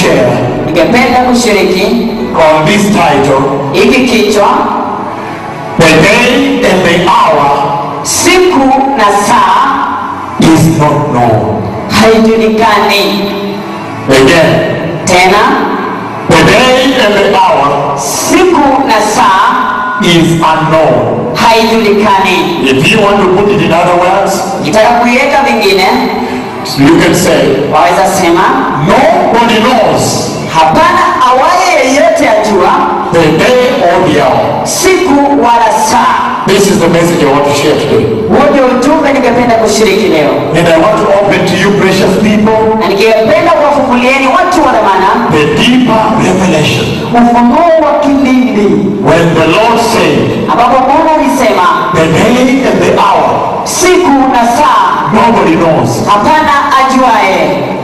share ningependa kushiriki on this title hiki kichwa The day and the hour siku na saa is not known. haijulikani Again, tena the day and the hour siku na saa is unknown. haijulikani If you want to put it in other words, kitaka kuiweka vingine you can say, waweza sema Nobody knows hapana awaye yeyote ajua the day or the hour. siku wala saa This is the message I want to share today. huo ndio ujumbe ningependa kushiriki leo And I want to open to you, precious people, na ningependa kuwafungulieni watu wa dhamana the deeper revelation. ufunuo wa kilindi When the Lord said, ambapo mungu alisema the day and the hour, siku na saa nobody knows. hapana ajuaye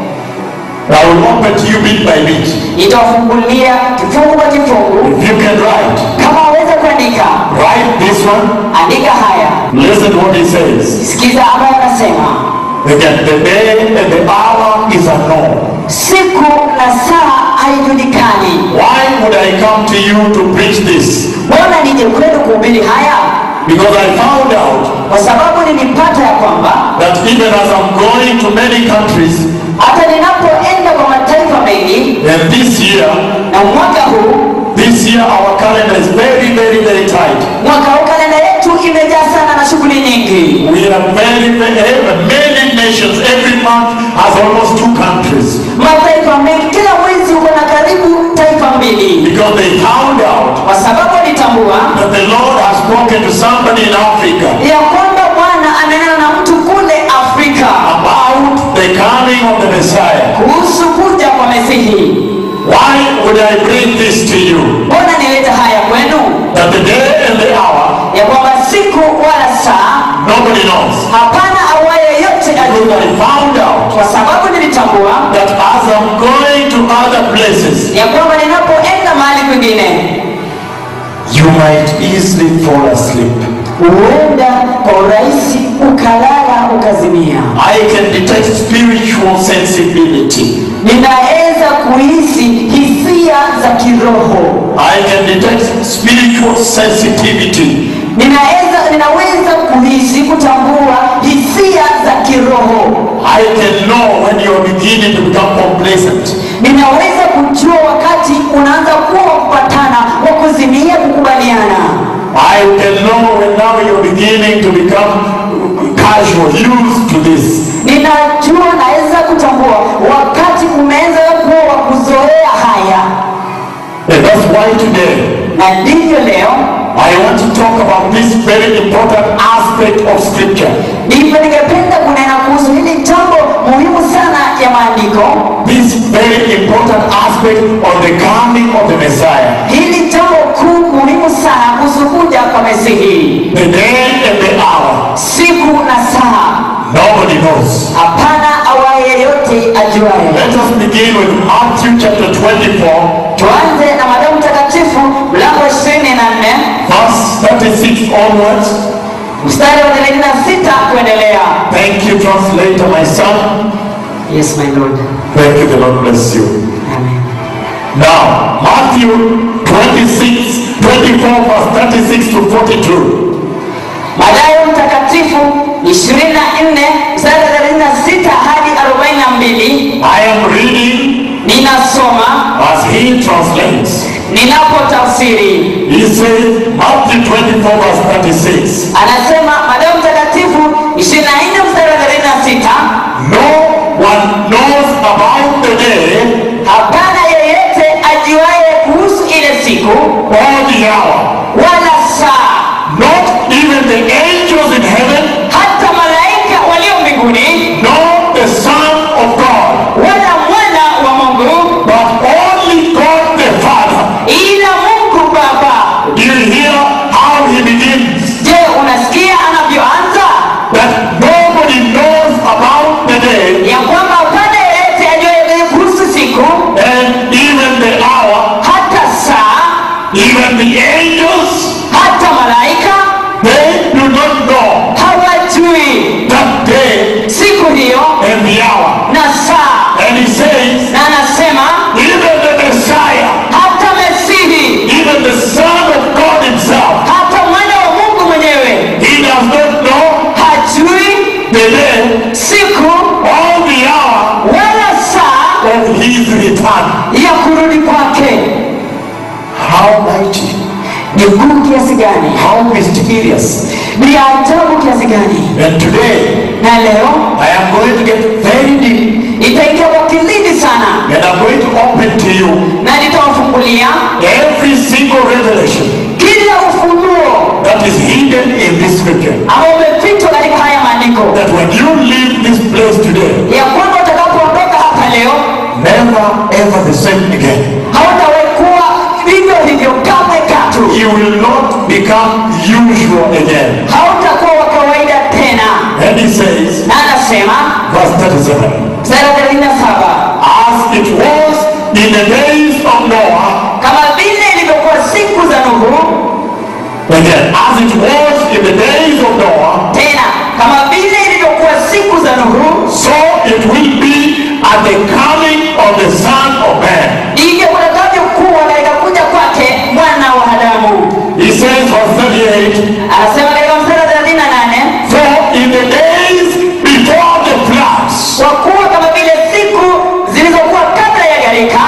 I will open to you bit by bit. nitawafungulia kifungu kwa kifungu If you can write, kama waweza kuandika write this one. andika haya Listen to what he says. sikiza ambayo anasema Again, the day and the hour is unknown. siku na saa haijulikani Why would I come to you to preach this? mbona nije kwenu kuhubiri haya Because I found out kwa sababu nilipata ya kwamba that even as I'm going to many countries, hata ninapoenda kwa mataifa mengi and this year, na mwaka huu this year our calendar is very, very, very tight. mwaka huu kalenda yetu imejaa sana na shughuli nyingi We are very, very, many nations. Every month has almost two countries. mataifa mengi kila mwezi uko na karibu taifa mbili Because they found out kwa sababu nitambua that the Lord has spoken to somebody in Africa ya kwamba bwana amenena na mtu kule afrika about the coming of the Messiah. kuhusu kuja kwa mesihi Why would I bring this to you? mbona nileta haya kwenu That the day and the hour, ya kwamba siku wala saa nobody knows. hapana awaye yote Because ajua I found out kwa sababu nilitambua that as I'm going to other places, ya kwamba ninapoenda mahali kwingine you might easily fall asleep. huenda kwa urahisi ukalala ukazimia I can detect spiritual sensibility. ninaweza kuhisi hisia za kiroho I can detect spiritual sensitivity. ninaweza ninaweza kuhisi kutambua hisia za kiroho I can know when you're beginning to become complacent. ninaweza kujua wakati unaanza kuwa wa kupatana wa kuzimia kukubaliana I can know when now you're beginning to become casual, used to this. ninajua naweza kutambua wakati umeanza kuwa wa kuzoea haya And that's why today na ndivyo leo I want to talk about this very important aspect of scripture. ndivyo ningependa kunena kuhusu hili jambo muhimu sana ya maandiko This very important aspect of the coming of the Messiah. hili jambo kuu muhimu sana kuhusu kuja kwa mesihi The day and the hour. siku na saa Nobody knows. hapana awaye yeyote ajuaye Let us begin with Matthew chapter 24, tuanze na madamu mtakatifu mlango wa ishirini na nne verse 36 onwards. mstari wa thelathini na sita kuendelea Thank you, translator, my son. yes my lord Thank you, the Lord bless you. Amen. Now, Matthew 26, 24, verse 36 to 42. Mathayo mtakatifu ishirini na nne mstari wa thelathini na sita hadi arobaini na mbili I am reading ninasoma as he translates. ninapotafsiri He says, Matthew 24, verse 36. anasema Mathayo mtakatifu ishirini na nne mstari wa thelathini na sita No one knows about the day hapana yeyote ajuaye kuhusu ile siku or the hour, wala saa not even the angels in heaven, hata malaika walio mbinguni nor the Son of God, wala mwana wa Mungu but only God the Father. ila Mungu Baba. Do you hear how he begins? Je, unasikia anavyoanza? the day siku or the hour wala saa of his return. ya kurudi kwake How mighty, ni kuu kiasi gani how mysterious. ni ya ajabu kiasi gani And today, na leo I am going to get very deep itaingia kwa kilindi sana and I'm going to open to you na nitawafungulia every single revelation kila ufunuo that is hidden in this scripture. ambao umefichwa katika haya maandiko That when you leave this place today, ya kwamba utakapoondoka hapa leo never ever the same again. hautawekuwa vivyo hivyo kamwe katu You will not become usual again. hautakuwa wa kawaida tena And he says, na anasema verse 37, sura thelathini na saba as it was in the days of Noah, kama vile ilivyokuwa siku za nuhu again, as it was in the days of Noah, tena kama vile ilivyokuwa siku za nuhu so it will be at the coming of the Son of Man. ndivyo kutakavyokuwa katika kuja kwake mwana wa adamu He says, verse 38, anasema katika mstari wa thelathini na nane For in the days before the floods, kwa kuwa kama vile siku zilizokuwa kabla ya gharika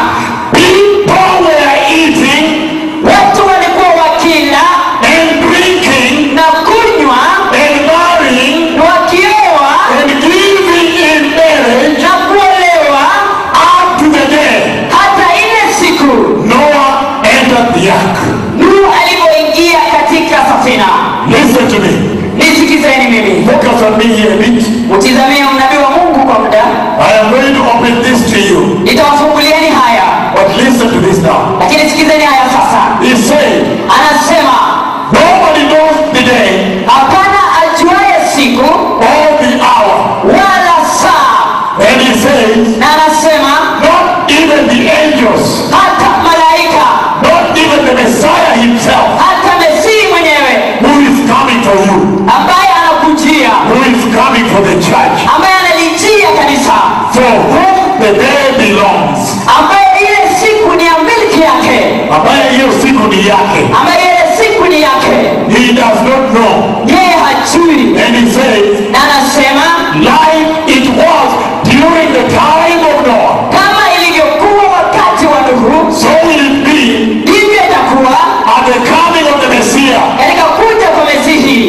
people were eating watu walikuwa wakila and drinking na kunywa and marrying na wakioa and giving in marriage na kuolewa up to the day hata ile siku Noah entered the ark. nuhu alivyoingia katika safina Listen to me. nisikizeni mimi Focus on me here a bit. utizamie unabii wa mungu kwa muda I am going to open this to you. nitawafungulieni haya But listen to this now. lakini sikizeni haya sasa He said, anasema Nobody knows the day hapana ajuaye siku or the hour. wala saa And he says, na anasema not even the angels, hata malaika not even the Messiah himself, hata mesii mwenyewe who is coming for you, ambaye anakujia who is coming for the church, ambaye analijia kanisa for whom the day belongs. ambaye ile siku ni ya milki yake Ambaye hiyo siku ni yake. ambaye ile siku ni yake He does not know. yeye hajui And he says, na anasema like it was during the time of Noah, kama ilivyokuwa wakati wa nuhu so will it be ndivyo itakuwa at the coming of the Messiah. katika kuja kwa mesihi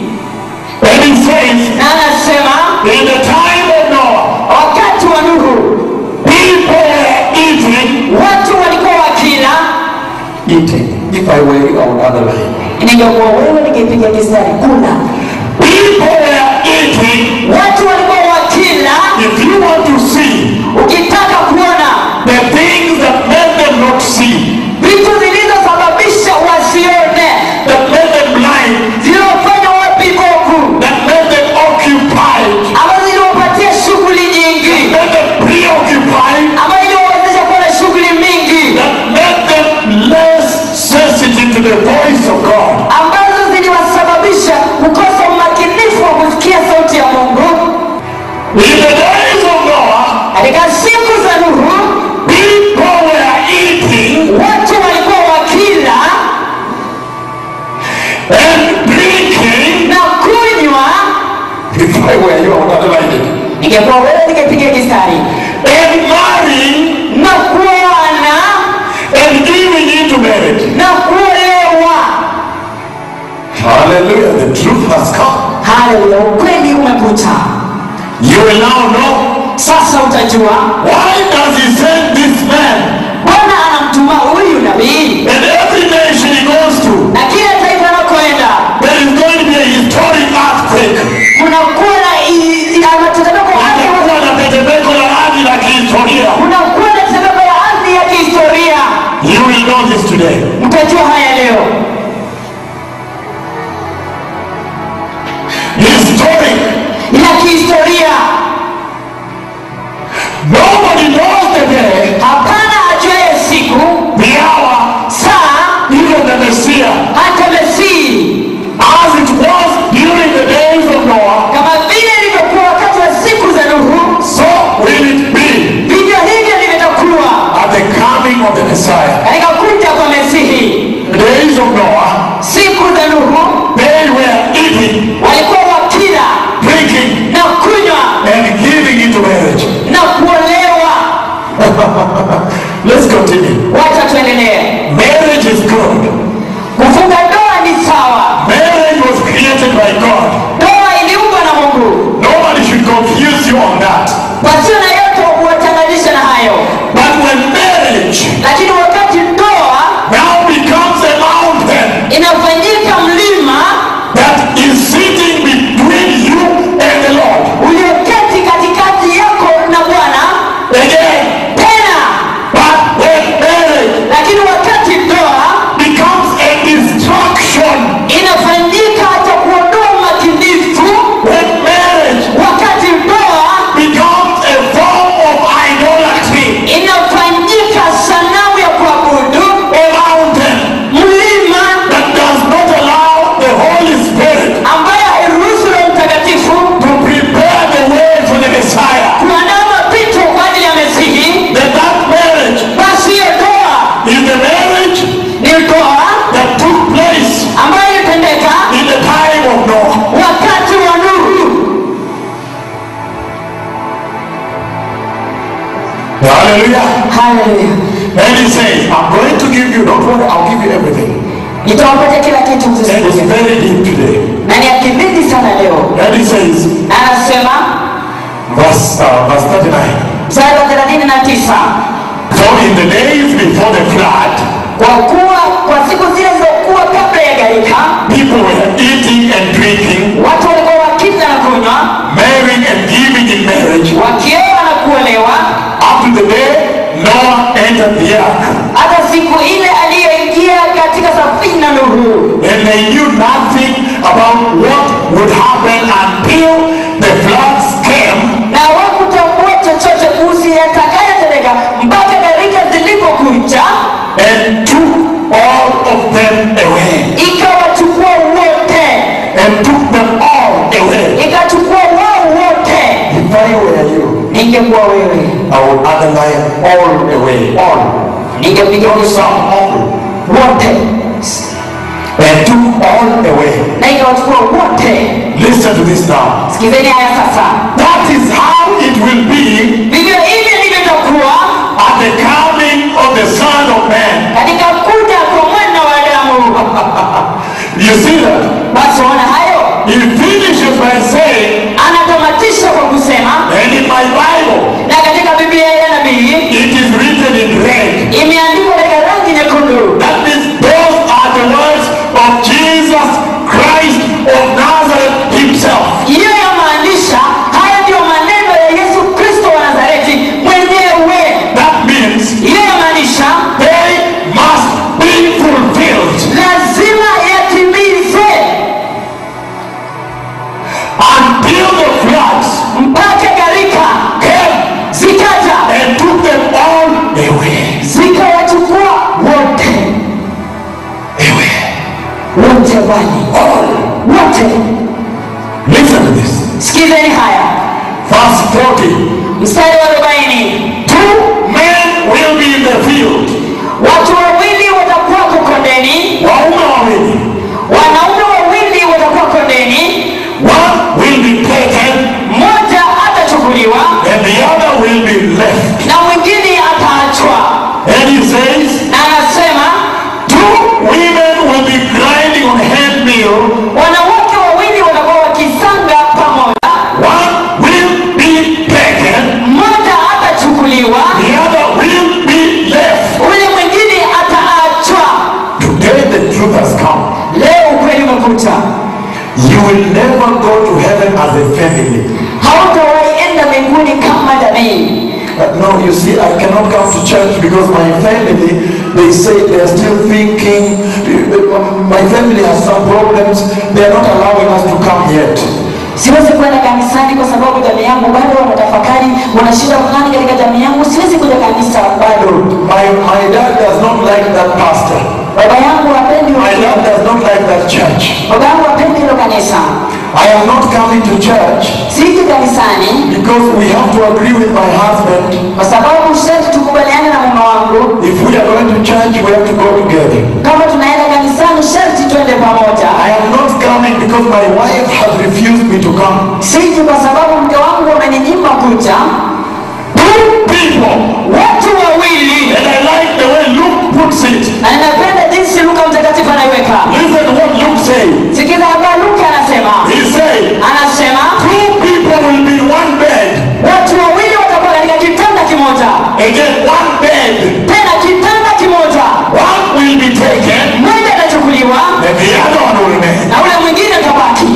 And he says, na anasema in the time of Noah, wakati wa nuhu people were eating. watu walikuwa wakila Eating. If I were you, I would underline. ningekuwa wewe ningepiga kistari kuna People were eating. watu walikuwa wakila If you want to see ukitaka kuona the things that made them not see, vitu zilizosababisha wasione that made them blind, zilizofanya wapigoku that made them occupied, ambazo ziliwapatia shughuli nyingi made them preoccupied, ambayo iliwawezesha kuwa na shughuli mingi that made them less sensitive to the voice of God. ambazo ziliwasababisha kukosa umakinifu wa kusikia sauti ya mungu In the days of Noah, katika siku za nuhu people were eating watu walikuwa wakila and drinking. na kunywa If I were you, I would underline it. ningekuwa wewe ningepiga kistari And marrying na kuoana and giving into marriage. na kuolewa Hallelujah. The truth has come. haleluya ukweli umekuja You will now know sasa utajua why does he send this man bwana anamtuma huyu nabii and every nation he goes to. na kila taifa anakoenda There is going to be a historic earthquake. kunakuwa na i- i- ah, matetemeko ya ardhi Kutakuwa na tetemeko la ardhi la kihistoria. kunakuwa na tetemeko ya ardhi ya kihistoria You will know this today. mtajua haya leo Historic. ya kihistoria Nobody knows the day, hapana ajuaye siku the hour, saa Hallelujah. haleluya And he says, I'm going to give you, don't worry, I'll give you everything. nitawapatia kila kitu And it's mzuri very deep today. na ni akibidi sana leo And he says, anasema verse, uh, verse 39. mstari wa thelathini na tisa So in the days before the flood, kwa kuwa kwa siku zile zilizokuwa kabla ya gharika people were eating and drinking, watu walikuwa wakila na kunywa marrying and giving in marriage, wakioa na kuolewa up to the day Noah entered the ark. hata siku ile aliyoingia katika safina Nuhu And they knew nothing about what would happen until the floods came na hawakutambua chochote kuhusu yatakayotendeka mpaka gharika zilipokuja and took all of them away. ikawachukua wote And took them all away. ikachukua wao wote If I were you, ningekuwa wewe I would underline all away. All. ningepiga Not uso some, all. wote And took all away. na ikawachukua wote Listen to this now. sikizeni haya sasa That is how it will be vivyo hivyo ndivyo itakuwa at the coming of the Son of Man. katika kuja kwa mwana wa Adamu You see that? basi waona hayo He finishes by saying, anatamatisha kwa kusema and in my Bible, na katika biblia ya nabii it is written in red. imeandikwa katika rangi nyekundu That means those are the words of Jesus Christ of Nazareth himself. hiyo yamaanisha haya ndiyo maneno ya yesu kristo wa nazareti mwenyewe That means hiyo yamaanisha they must be fulfilled lazima yatimizwe until the floods mpaka gharika came zikaja and took them all away. zikawachukua wote Away. wote wali All. wote Listen to this. sikizeni haya Verse 40. mstari wa arobaini Two men will be in the field. watu wawili watakuwa kondeni Waume wawili. wanaume wawili watakuwa kondeni One will be taken mmoja atachukuliwa and the other will be left. na mwingine ataachwa And he says, na anasema two women will be grinding on hand mill. wanawake wawili watakuwa wakisanga pamoja One will be taken, mmoja atachukuliwa the other will be left. ule mwingine ataachwa Today the truth has come. leo ukweli umekuta You will never go to heaven as a family. hautawahi enda mbinguni kama jamii Uh, no, you see, I cannot come to church because my family, they say they are still thinking, my family has some problems, they are not allowing us to come yet. siwezi kwenda kanisani kwa sababu jamii yangu bado wanatafakari wana shida fulani katika jamii yangu siwezi kuja kanisa bado My, my dad does not like that pastor. baba yangu hapendi My dad does not like that church. baba yangu hapendi hilo kanisa I am not coming to church siji kanisani because we have to agree with my husband. kwa sababu sharti tukubaliane na mume wangu If we are going to church, we have to go together. kama tunaenda kanisani sharti twende pamoja I am not coming because my wife has refused me to come. siji kwa sababu mke wangu ameninyima kuja Two people, watu wawili and I like the way Luke puts it. na ninapenda jinsi luka mtakatifu anaiweka Listen to what Luke says. sikiza hapa luka anasema He said, anasema two people will be in one bed. watu wawili watakuwa katika kitanda kimoja Again, one bed. tena kitanda kimoja One will be taken, mmoja atachukuliwa and the other one will remain. na ule mwingine atabaki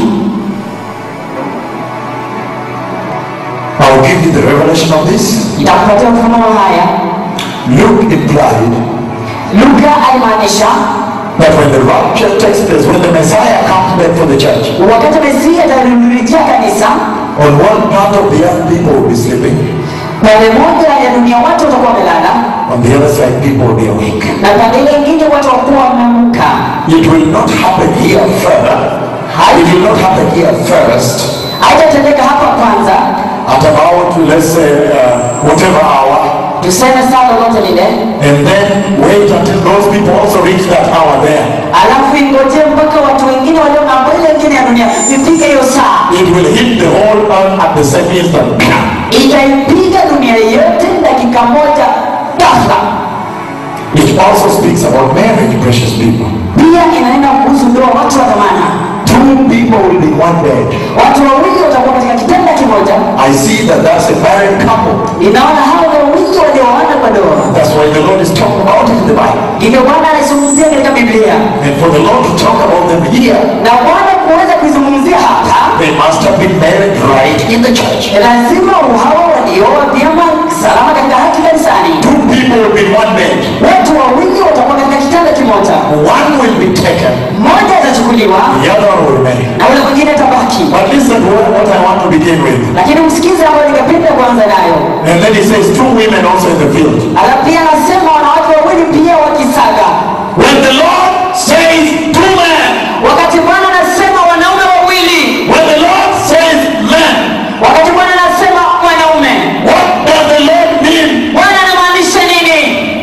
I'll give you the revelation of this. nitakupatia ufunuo haya Luke implied luka alimaanisha that when the rapture takes place, when the Messiah comes back for the church, wakati mesia atarudijia kanisa on one part of the earth, people will be sleeping. pande moja ya dunia watu watakuwa wamelala On the other side, people will be awake. na pande ile ingine watu watakuwa wameamka It will not happen here further. It will not happen here first. haitatendeka hapa kwanza At about, let's say, uh, whatever hour. tuseme saa lolote lile And then wait until those people also reach that hour there. alafu ingojee mpaka watu wengine walio ng'ambo ile ingine ya dunia ifike hiyo saa It will hit the whole earth at the same instant. itaipiga dunia yote dakika dakika moja ghafla. It also speaks about marriage, precious people. Pia inanena kuhusu ndoa, watu wa dhamana, Two people will be in one bed. watu wawili watakuwa katika kitanda kimoja. I see that that's a married couple. Ninaona hao ni wawili walioana kwa ndoa. That's why the Lord is talking about it in the Bible. Hivyo Bwana anaizungumzia katika Biblia, And for the Lord to talk about them here, na Bwana kuweza kuizungumzia hapa, they must have been married right in the church. lazima hawa walioa vyema salama katika haki kanisani. Two people will be in one bed. Watu wawili watakuwa katika kitanda kimoja, One will be taken, mmoja atachukuliwa the other one will marry. na ule mwingine atabaki. But listen to what what I want to begin with. Lakini msikize ambayo ningependa kuanza nayo. And then he says two women also in the field. Alafu pia anasema wanawake wawili pia wakisaga. When the Lord says two men, Wakati Bwana anasema wanaume wawili, when the Lord says men, wakati Bwana anasema wanaume, what does the Lord mean? Bwana anamaanisha nini?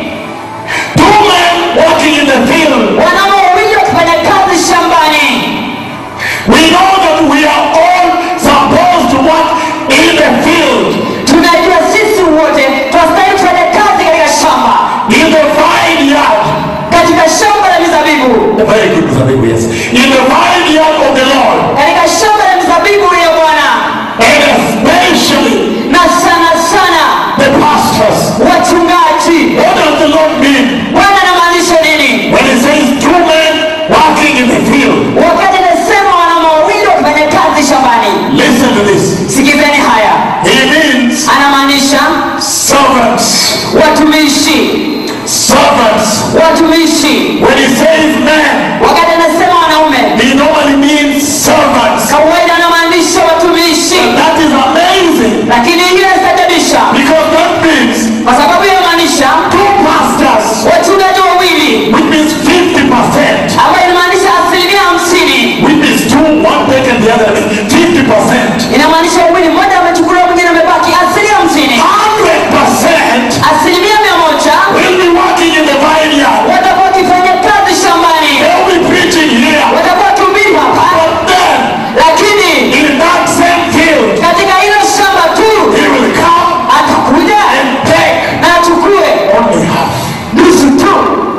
Two men walking in the field. Wanaume wawili wakifanya kazi shambani. We know that we are all supposed to work in the field, Tunajua sisi wote tunastahili kufanya kazi katika shamba, in the vineyard. katika shamba la mizabibu, Very good, Mr. Bibu, yes. In the vineyard of the Lord. katika shamba la mizabibu ya Bwana, And especially na sana sana the pastors. wachungaji. What does the Lord mean Bwana anamaanisha nini when he says two men working in the field? wakati anasema wanaume wawili wakifanya kazi shambani? Listen to this. Sikizeni haya, He means anamaanisha servants. watumishi, Servants. watumishi. When he says men, Wakati anasema wanaume, he normally means servants. kawaida anamaanisha watumishi, That is amazing lakini hiyo inastajabisha because that means kwa sababu inamaanisha two pastors, wachungaji wawili, which means 50%, ambayo inamaanisha asilimia hamsini, which means two, one taken, the other, 50%. inamaanisha wawili, mmoja amechukuliwa, mwingine amebaki, asilimia hamsini. 100% Asilimia mia moja will be working in the vineyard. watakuwa wakifanya kazi shambani, They'll be preaching here. watakuwa wakihubiri hapa, But then, lakini in that same field, katika hilo shamba tu he will come atakuja and take na achukue only half. nusu tu.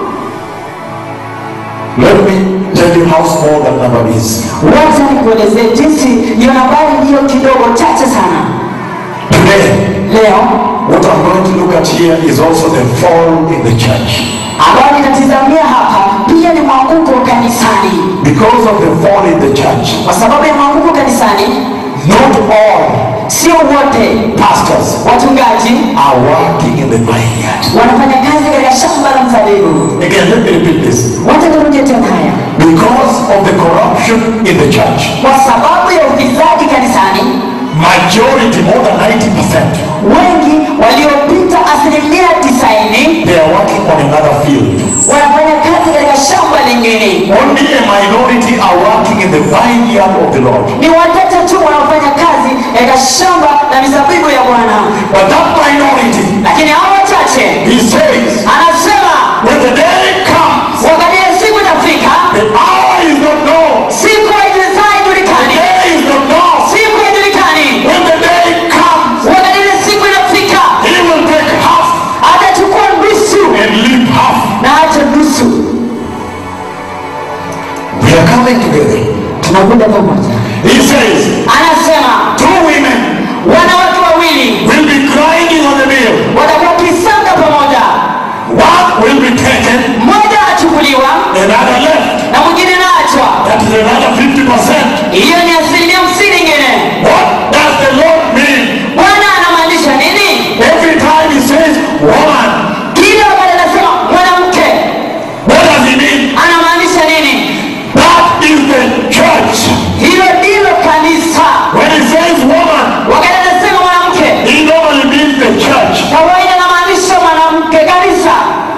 Let me tell you how small that number is. Wacha nikuelezee jinsi hiyo nambari hiyo kidogo chache sana. Today, Leo what I'm going to look at here is also the fall in the church. ambayo nitatizamia hapa pia ni mwanguko kanisani. Because of the fall in the church, Kwa sababu ya mwanguko kanisani, not all sio wote pastors wachungaji are working in the vineyard. wanafanya kazi katika shamba la mzabibu. Again, let me repeat this. Wacha nirudie tena haya, Because of the corruption in the church, kwa sababu ya ufisadi kanisani, majority, more than 90%, wengi waliopita asilimia tisaini they are working on another field. wanafanya kazi katika shamba lingine. Only a minority are working in the vineyard of the Lord. Ni wachache tu wanaofanya kazi katika shamba la mizabibu ya Bwana, But that minority, lakini hao wachache, he says, anasema when the day comes, wakati ile siku itafika, the hour is not known, siku haijulikani, the haijulikani, day is not known. siku haijulikani. When the day comes, Wakati ile siku inafika, he will take half atachukua nusu and leave half. na acha nusu. We are coming together. Tunakuja pamoja. He says, Anasema two women wanawake wawili will be grinding on the mill. watakuwa wakisanga pamoja, One will be taken, mmoja achukuliwa another left. na mwingine naachwa. That is another 50%. Hiyo ni asilimia hamsini ingine. What does the Lord mean? Bwana anamaanisha nini? Every time he says woman, Kila wakati anasema mwanamke, what does he mean? anamaanisha nini? That is the church. Hilo ndilo kanisa. When he says woman, Wakati anasema mwanamke, he normally means the church. kawaida anamaanisha mwanamke kanisa.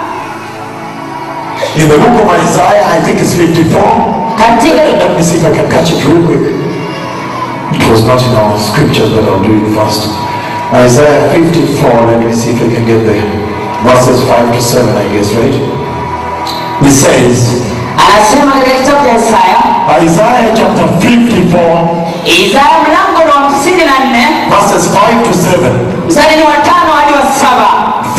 In the book of Isaiah, I think it's 54. Katika Let me see if I can catch it real quick. It was not in our scriptures, but I'll do it first. Isaiah 54, let me see if I can get there. Verses 5 to 7, I guess, right? He says, anasema katika kitabu cha Isaya, Isaiah chapter 54, Isaya mlango wa hamsini na nne verses 5 to 7. mstari ni wa tano hadi wa saba.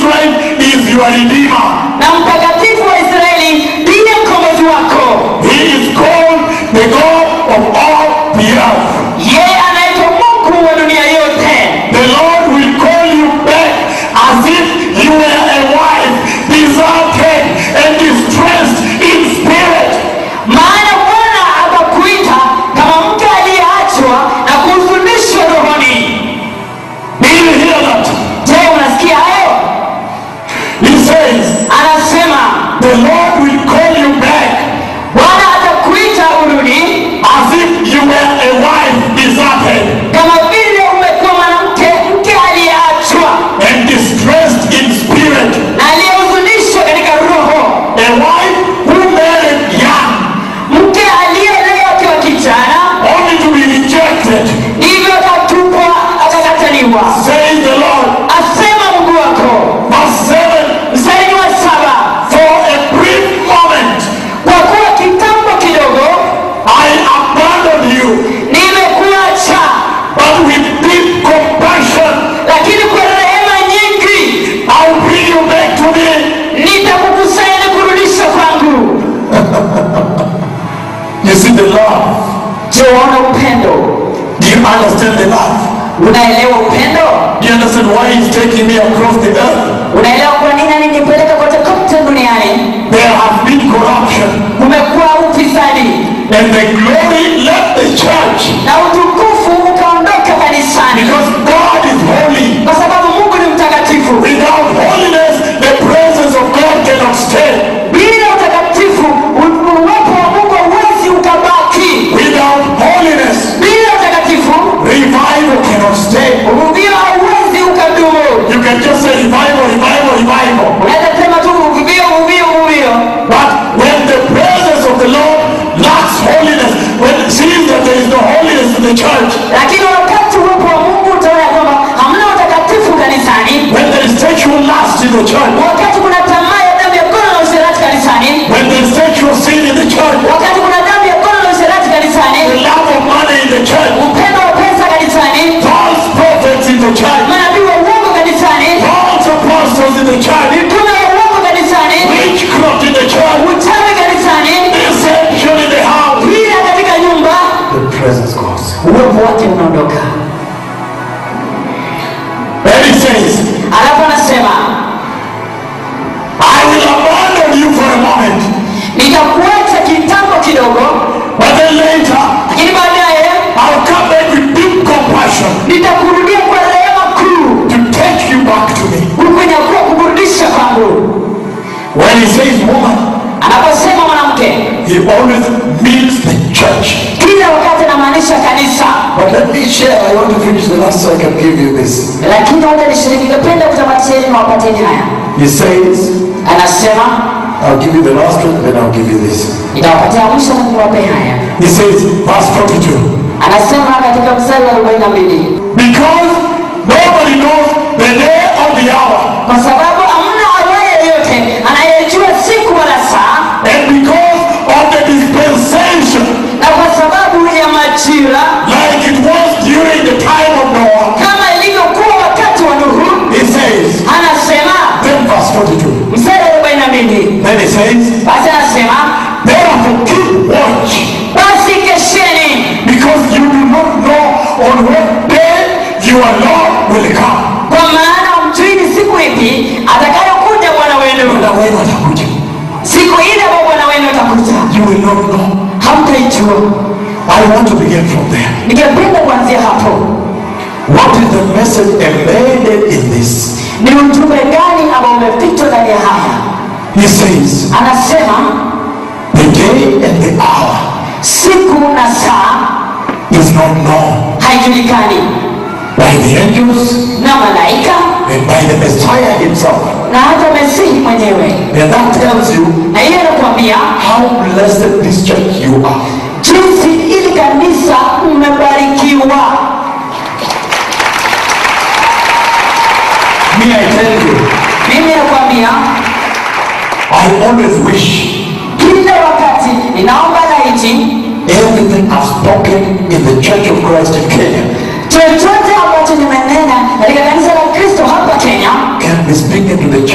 Israel is your redeemer. na mtakatifu wa israeli ndiye mkombozi wako He is called the God of all the earth. yeye anaitwa mungu wa dunia yote The Lord will call you back as if you were a wife deserted and distressed in spirit. maana bwana atakuita kama mke aliyeachwa na kuhuzunishwa rohoni Do you hear that? je unasikia hayo He says, anasema The Lord will call you back bwana atakuita urudi as if you were a wife deserted kama vile umekuwa mwanamke mke aliyeachwa and distressed in spirit. na aliyehuzunishwa katika roho A wife who married young mke aliyeolewa akiwa kijana only to be rejected. ndivyo akatupwa akakataliwa Says the Lord. asema mungu wako Verse 7 mstari wa saba For a brief moment kwa kuwa kitambo kidogo I abandoned you, nimekuacha but with deep compassion lakini kwa rehema nyingi I'll bring you back to me. nitakukusanya na kurudisha kwangu You see the love. je waona upendo Do you understand the love? unaelewa upendo Do you understand why he's taking me across the earth? unaelewa kwa nini alinipeleka kote kote duniani There has been corruption, kumekuwa ufisadi and the glory left the church na utukufu ukaondoka kanisani because God is holy. kwa sababu mungu ni mtakatifu Without holiness, the presence of God cannot stay. bila utakatifu u- uwepo wa mungu hauwezi ukabaki Without holiness, bila utakatifu revival cannot stay. uvuvio hauwezi ukadumu You can just say revival, revival, revival. unaweza sema tu uvuvio uvuvio uvuvio But when the presence of the Lord lacks holiness, when it sees that there is no holiness in the church, lakini wakati uwepo wa mungu utaona ya kwamba hamna utakatifu kanisani when there is sexual lust in the church, wakati kuna tamaa ya damu ya gono na usherati kanisani when there is sexual sin in the church, wakati kuna damu ya gono na usherati the kanisani love of money in the church, upendo wa pesa kanisani false prophets in the church, manabii wa uongo kanisani false apostles in the church, mitume wa uongo kanisani witchcraft in the church, uchawi kanisani deception in the house. hila katika nyumba The presence goes. uwepo wake unaondoka Then he says, alafu anasema I will abandon you for a moment, nitakuacha kitambo kidogo but then later lakini baadaye I'll come back with deep compassion nitakurudia kwa rehema kuu to take you back to me. kukunyakuwa kukurudisha kwangu When he says woman, anaposema mwanamke he always means the church. kila wakati anamaanisha kanisa But let me share, I want to finish the last so I can give you this. lakini wacha nishiriki ningependa kutamatisha ili niwapateni haya He says, anasema I'll give you the last one, then I'll give you this. nitawapatia mwisho na niwape haya He says, verse 42, anasema katika mstari wa 42 because nobody knows the day or the hour, kwa sababu hamna awaye yeyote anayejua siku wala saa and because of the dispensation, na kwa sababu ya majira like it was during the time of Noah, kama ilivyokuwa wakati wa nuhu he says, anasema then verse 42, mstari wa 42 then he says, basi anasema therefore keep watch, basi kesheni because you do not know on what day your Lord will come. kwa maana mjui ni siku ipi atakayokuja bwana wenu Na wewe atakuja. siku ile ambayo bwana wenu atakuja You will not know. hamtaijua I want to begin from there. ningependa kuanzia hapo What is the message embedded in this? ni ujumbe gani ambao umefichwa ndani ya haya He says, anasema the day and the hour siku na saa is not known haijulikani by the angels na malaika and by the Messiah himself. na hata mesihi mwenyewe And that tells you na hiyo inakuambia how blessed this church you are. jinsi ili kanisa mmebarikiwa Me, I tell you, mimi nakwambia I always wish kila wakati ninaomba laiti everything I've spoken in the Church of Christ in Kenya chochote ambacho nimenena katika kanisa la kristo hapa kenya can be speaking to the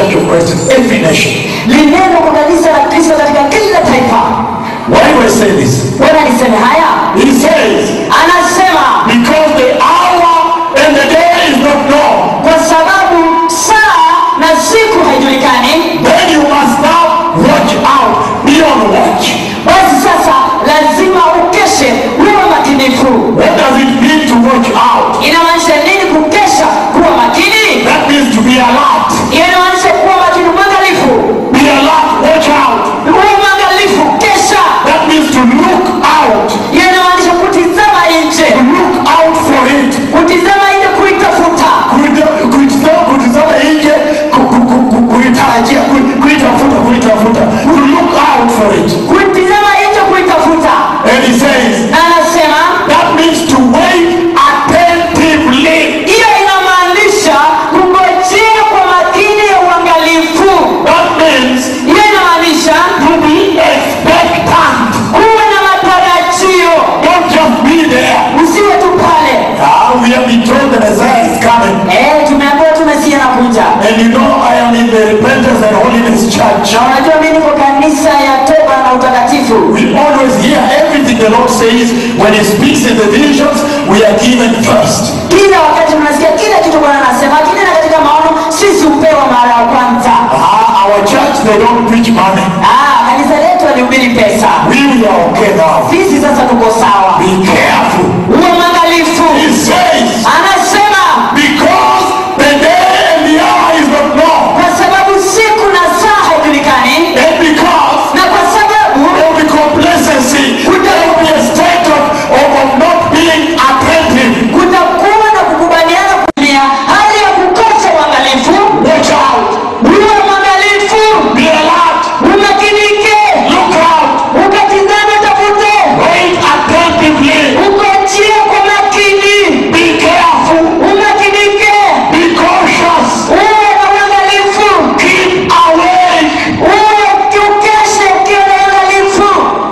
every nation. lineno kwa kanisa la kristo katika kila taifa Why do I say this? bwana niseme haya He says, anasema because the hour and the day is not known, kwa sababu saa na siku haijulikani then you must now watch out, be on watch. basi sasa lazima ukeshe uwe makinifu What does it mean to watch out? inamaanisha nini kukesha kuwa makini That means to be alert. hiyo inamaanisha kuwa makini mwangalifu Be alert, watch out. uwe mwangalifu kesha That means to look out. hiyo inamaanisha kutizama nje Look out for it. kutizama nje kuitafuta Kuita- kuitizama- Kutizama nje, ku- ku- ku- ku- kuitarajia, ku- kuitafuta, kuitafuta. To look out for it. kutizama nje kuitafuta And he says, na anasema that means to wait attentively. hiyo inamaanisha kungojea kwa makini ya uangalifu That means hiyo inamaanisha to be expectant. kuwe na matarajio Don't just be there. usiwe tu pale Ah, we have been told the Messiah is coming. Eh, tumeambiwa tu mesia anakuja And you know I am in the Repentance and Holiness Church. na unajua mimi niko kanisa ya toba na utakatifu We always hear everything the Lord says when He speaks in the visions. We are given first. kila wakati tunasikia kila kitu bwana anasema lakini na katika maono sisi hupewa mara ya kwanza Ah, our church they don't preach money. ah, kanisa letu alihubiri pesa We, we are okay now. sisi sasa tuko sawa Be careful. uwe mwangalifu He says anasema because the day and the hour is not known, kwa sababu siku na saa haijulikani and because na kwa sababu there will be complacency, there will be a state of, of, of not being attentive. kutakuwa na kukubaliana kutumia hali ya kukosa uangalifu Watch out. uwe mwangalifu Be alert. umakinike Look out. ukatizame tafute Wait attentively. ukojie kwa makini Be careful. umakinike Be cautious. uwe na uangalifu Keep awake. uwe ukeshe ukiwa na uangalifu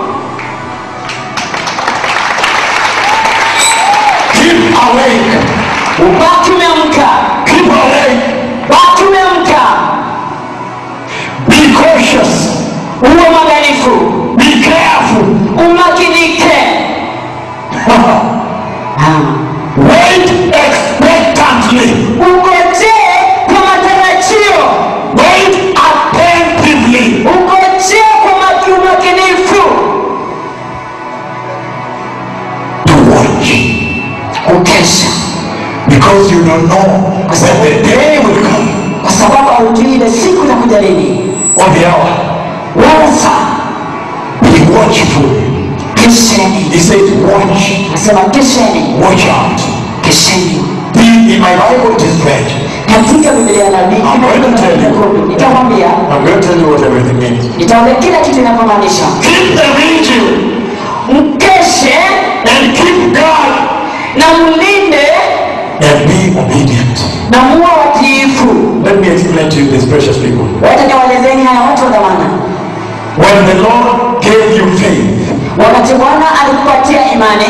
Keep awake. ubaki umeamka Keep awake. baki umeamka Be cautious. uwe mwangalifu Be careful. umakinike Wait expectantly. ungojee kwa matarajio Wait attentively. ungojee kwa maki umakinifu To watch. kukesha Because you don't know when the day will come kwa sababu haujui ile siku itakuja lini or the hour. wala saa Be watchful. kesheni He says, watch. nasema kesheni Watch out. kesheni The, in my Bible it is red. katika biblia ya nabii I'm going to tell you. nitamwambia I'm going to tell you what everything means. nitaambia kila kitu inavyomaanisha Keep the vigil mkeshe and keep guard na mlinde and be obedient. na muwe watiifu Let me explain to you this, precious people. wacha niwaelezeni haya watu wa dhamana When the Lord gave you faith wakati bwana alikupatia imani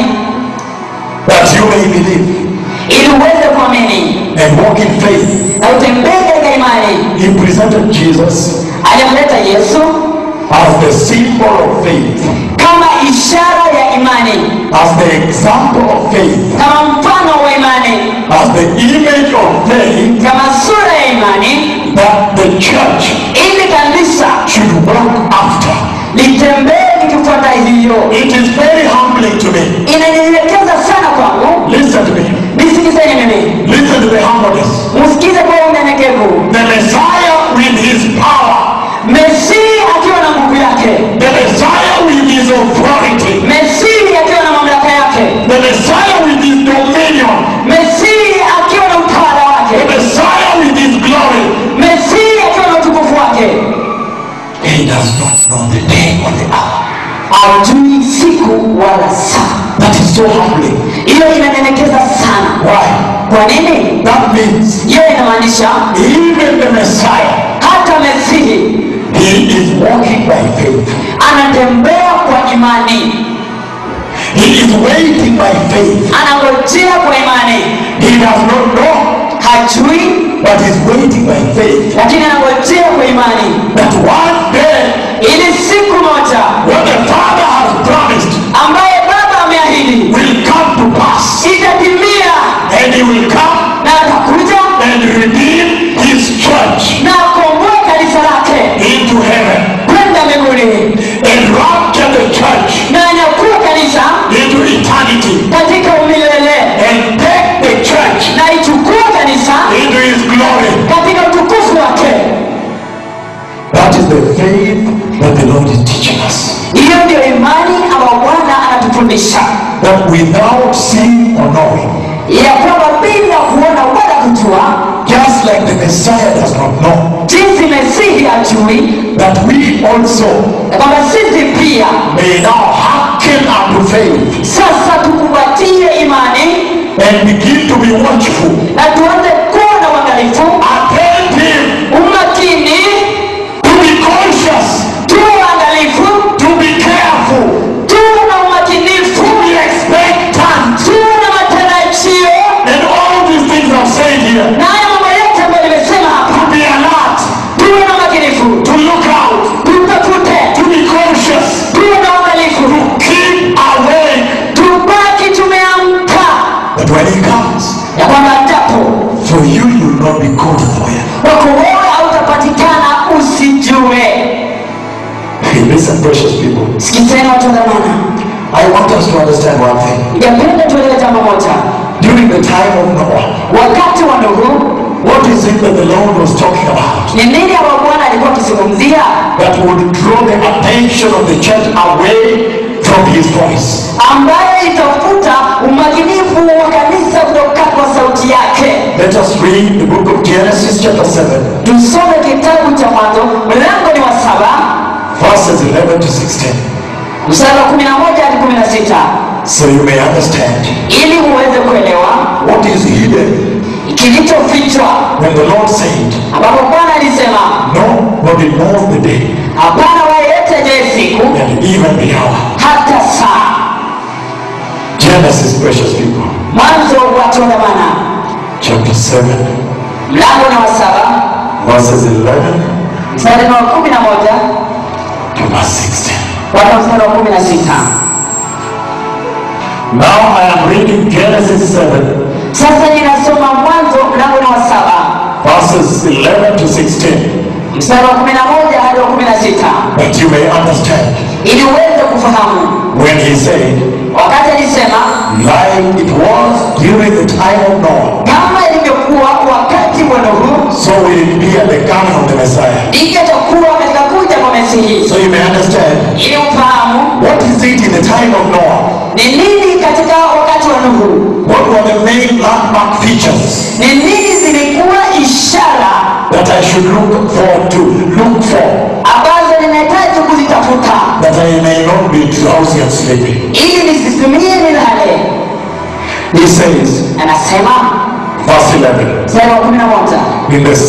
that you may believe ili uweze kuamini and walk in faith, na utembee katika imani He presented Jesus alimleta yesu as the symbol of faith, kama ishara ya imani as the example of faith, kama mfano wa imani as the image of faith kama sura ya imani that the church ili kanisa should walk after. litembee likifuata hiyo It is very humbling to me. inanyenyekeza sana kwangu Listen to me. nisikizeni mimi Listen to the humbleness. msikize kwa unyenyekevu The Messiah with his power, mesii akiwa na nguvu yake the Messiah with his authority, mesii akiwa na mamlaka yake the Messiah with his dominion, mesii akiwa na utawala the wake Messiah with his glory. mesii akiwa na utukufu wake He does not know the day or the hour. ajui siku wala saa That is so humbling. hiyo inanyenyekeza sana Why? kwa nini That means hiyo inamaanisha even the Messiah, hata mesihi he is walking by faith. anatembea kwa imani He is waiting by faith. anangojea kwa imani He does not know, hajui but but is waiting by faith lakini anangojea kwa imani that one day ili siku moja what the Father has promised ambaye baba ameahidi will come to pass. itatimia And he will come na atakuja and redeem his church na akomboe kanisa lake into heaven kwenda mbinguni and rapture the church na anyakua kanisa into eternity katika umilele and take the church na ichukue kanisa into his glory. katika utukufu wake That is the faith that the Lord is teaching us. hiyo ndio imani ambayo bwana anatufundisha That without seeing or knowing, ya kwamba bila kuona wala kujua just like the Messiah does not know, jinsi mesihi ajui that we also ya kwamba sisi pia may now hearken unto faith sasa tukumbatie imani and begin to be watchful, na tuanze kuwa na uangalifu attentive, umakini to be conscious, tuwe waangalifu to be careful, tuwe na umakinifu to be expectant. tuwe na matarajio And all these things I've said here, na haya mambo yote ambayo nimesema hapa to be alert, tuwe na umakinifu to look out, tutafute to be conscious, tuwe na uangalifu keep awake, tubaki tumeamka that when he comes, ya kwamba japo for you, you will not be caught unaware. kwako wewe hautapatikana usijue Hey, listen, precious people. sikizeni watu wa dhamana I want us to understand one thing. ningependa tuelewe jambo moja During the time of Noah, wakati wa nuhu what is it that the Lord was talking about? ni nini ambayo bwana alikuwa akizungumzia That would draw the attention of the church away from his voice. ambayo itafuta umakinifu wa kanisa kutoka kwa sauti yake Let us read the book of Genesis, chapter 7, tusome kitabu cha mwanzo mlango ni wa saba verses 11 to 16, mstari wa kumi na moja hadi kumi na sita so you may understand ili uweze kuelewa what is hidden kilichofichwa when the Lord said, ambapo bwana alisema Nobody knows the day hapana wayeyote ajaye siku and even the hour. hata saa Genesis, precious people, mwanzo watu wa dhamana chapter 7, mlango ni wa saba verses 11 mstari ni wa kumi na moja to verse 16. mpaka mstari wa kumi na sita Now I am reading Genesis 7, sasa ninasoma mwanzo mlango ni wa saba verses 11 to 16, mstari wa kumi na moja hadi wa kumi na sita that you may understand ili uweze kufahamu when he said, wakati alisema like it was during the time of Noah, kama ilivyokuwa wakati wa nuhu so will it be at the coming of the Messiah. ndivyo itakuwa katika kuja kwa mesihi So you may understand ili ufahamu what is it in the time of Noah? ni nini katika wakati wa nuhu What were the main landmark features ni nini zilikuwa ishara that I should look forward to, look for, ambazo ninahitaji kuzitafuta that I may not be drowsy and sleepy? ili nisisimie nilale He says, anasema verse 11, mstari wa kumi na moja in the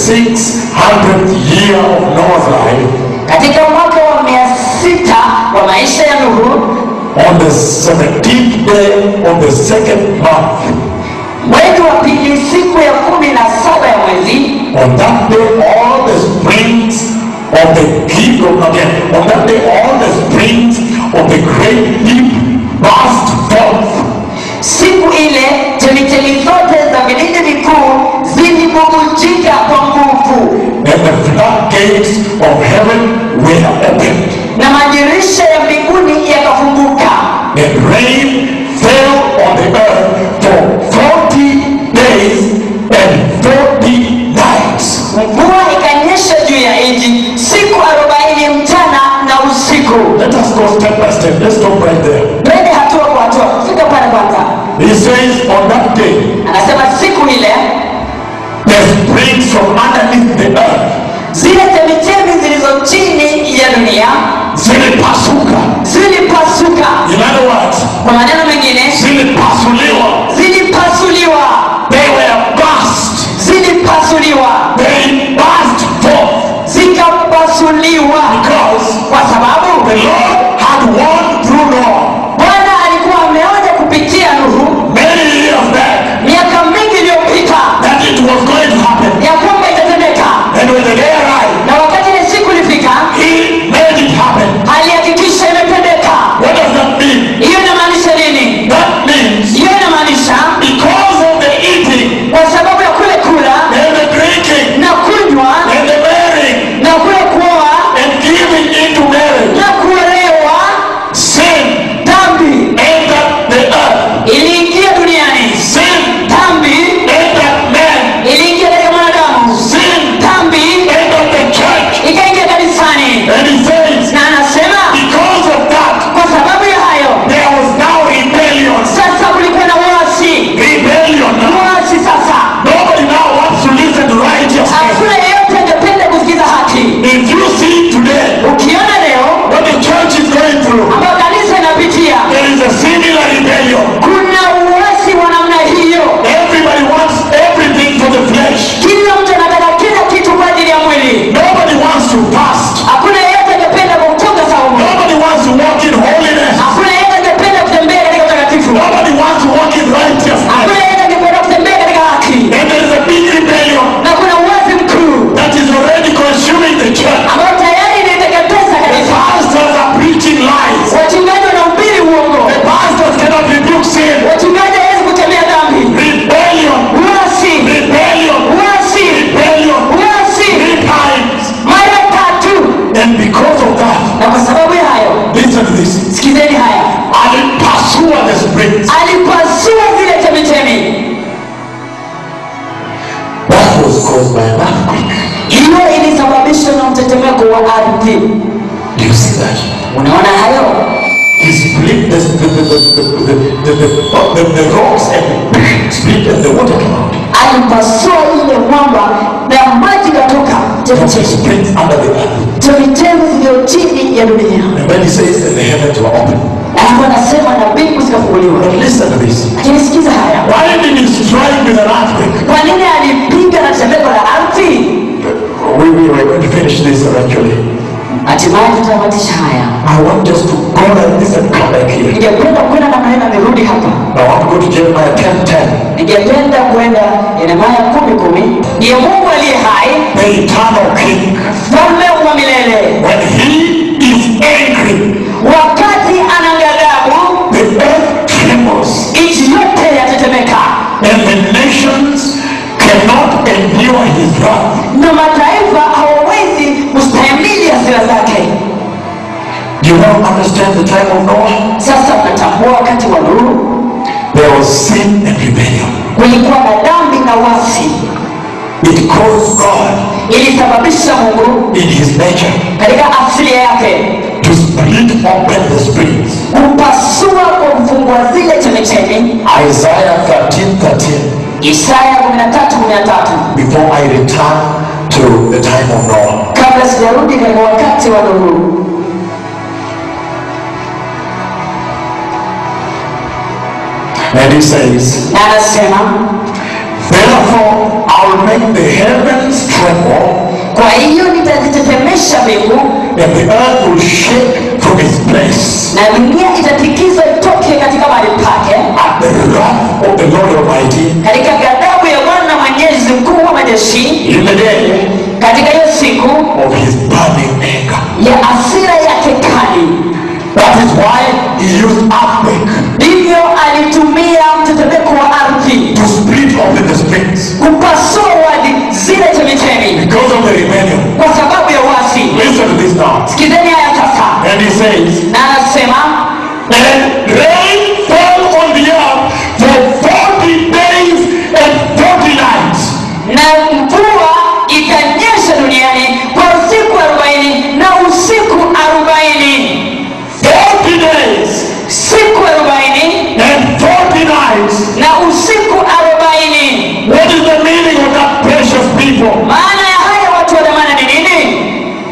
600th year of Noah's life, katika mwaka wa mia sita wa maisha ya nuhu on the 17th day of the second month, mwezi wa pili siku ya kumi na saba ya mwezi on that day all the springs of the kingdom again, on that day all the springs of the great deep burst forth, siku ile chemichemi zote za vilindi vikuu zilibubujika kwa nguvu and the floodgates of heaven were opened, na madirisha ya mbinguni yakafunguka and rain fell on the earth for 40 days and 40 nights. mvua ikanyesha juu ya nchi siku arobaini mchana na usiku Let us go step by step. Let's stop right there. twende hatua kwa hatua fika pale kwanza He says, on that day, anasema siku ile the springs from underneath the earth zile chemichemi zilizo chini ya dunia zilipasuka. zilipasuka In other words, kwa maneno mengine zilipasuliwa. zilipasuliwa They were burst. zilipasuliwa They burst forth zikapasuliwa because kwa sababu the Lord had warned through Noah bwana alikuwa ameonya kupitia nuhu many years back miaka mingi iliyopita that it was going to happen. ya kwamba caused by an earthquake. hiyo ilisababishwa na mtetemeko wa ardhi Do you see that? unaona hayo He split the, the, the, the, the, the, the, the, the rocks and split and the water came out. alipasua ile mwamba na maji katoka From the chemichemi springs under the earth. chemichemi zilizo chini ya dunia And when he says that the heavens were open. alafu anasema na mbingu zikafunguliwa But listen to this. lakini sikiza haya Why did he strike with an earthquake? kwa nini alipiga na tetemeko la ardhi We, we were going to finish this eventually. hatimaye tutamatisha haya I want just to go like this and come back here. ningependa kwenda namna hii na nirudi hapa I want to go to Jeremiah 10 10. ningependa kwenda yeremaya kumi kumi ndiye mungu aliye hai The eternal king. mfalme wa milele When he is angry, wakati ana ghadhabu the earth trembles nchi yote yatetemeka and the nations cannot endure his wrath. na mataifa hawawezi kustahimili hasira zake Do you now understand the time of Noah? sasa mnatambua wakati wa nuru There was sin and rebellion. kulikuwa na dhambi na wasi It caused God ilisababisha mungu in his nature katika asili yake to split open the springs. kupasua kwa kufungua zile chemichemi Isaiah 13 13. isaya 13:13 Before I return to the time of Noah. kabla sijarudi katika wakati wa nuru And he says, na anasema Therefore I will make the heavens tremble, kwa hiyo nitazitetemesha mbingu and the earth will shake from its place na dunia itatikizwa itoke katika mahali pake at the wrath of the Lord Almighty katika ghadhabu ya bwana mwenyezi mkuu wa majeshi in the day katika hiyo siku of his burning anger. ya asira yake kali That is why he used earthquake ndivyo alitumia mtetemeko wa ardhi to split open the springs kupasua wadi zile chemichemi because of the rebellion. kwa sababu ya wasi Listen to this now. sikizeni haya sasa And he says, na anasema And rain fell on the earth for 40 days and 40 nights. na mvua ikanyesha duniani kwa usiku arobaini na usiku arobaini 40 days siku arobaini and 40 nights. na usiku arobaini What is the meaning of that precious people? maana ya haya watu wa dhamana ni nini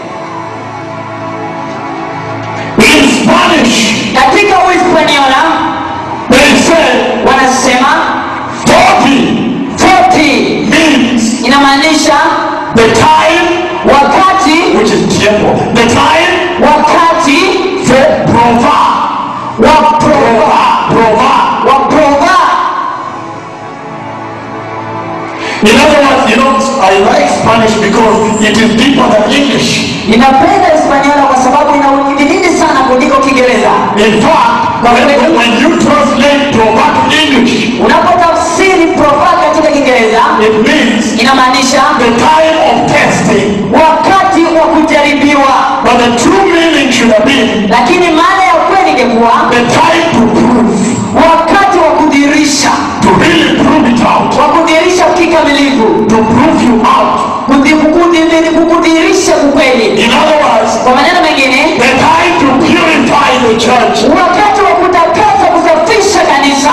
In Spanish, katika uhispaniola they say wanasema 40 40 means inamaanisha the time, wakati which is tiempo, the time wakati for prova. wa prova Prova. wa prova In other words, you know, I like Spanish because it is deeper than English. ninapenda hispaniola kwa sababu ina udididi sana kuliko kiingereza In fact, when, when you translate prova to English, unapotafsiri prova katika kiingereza it means inamaanisha the time of testing. wakati wa kujaribiwa But the true meaning should have been lakini maana ya kweli ingekuwa the time to prove, wakati wa kudhirisha to really prove it out, wa kudhirisha kikamilifu to prove you out. Kudhi- kudhi- kukudhirisha ukweli In other words, kwa maneno mengine the time to purify the church. wakati wa kutakasa kusafisha kanisa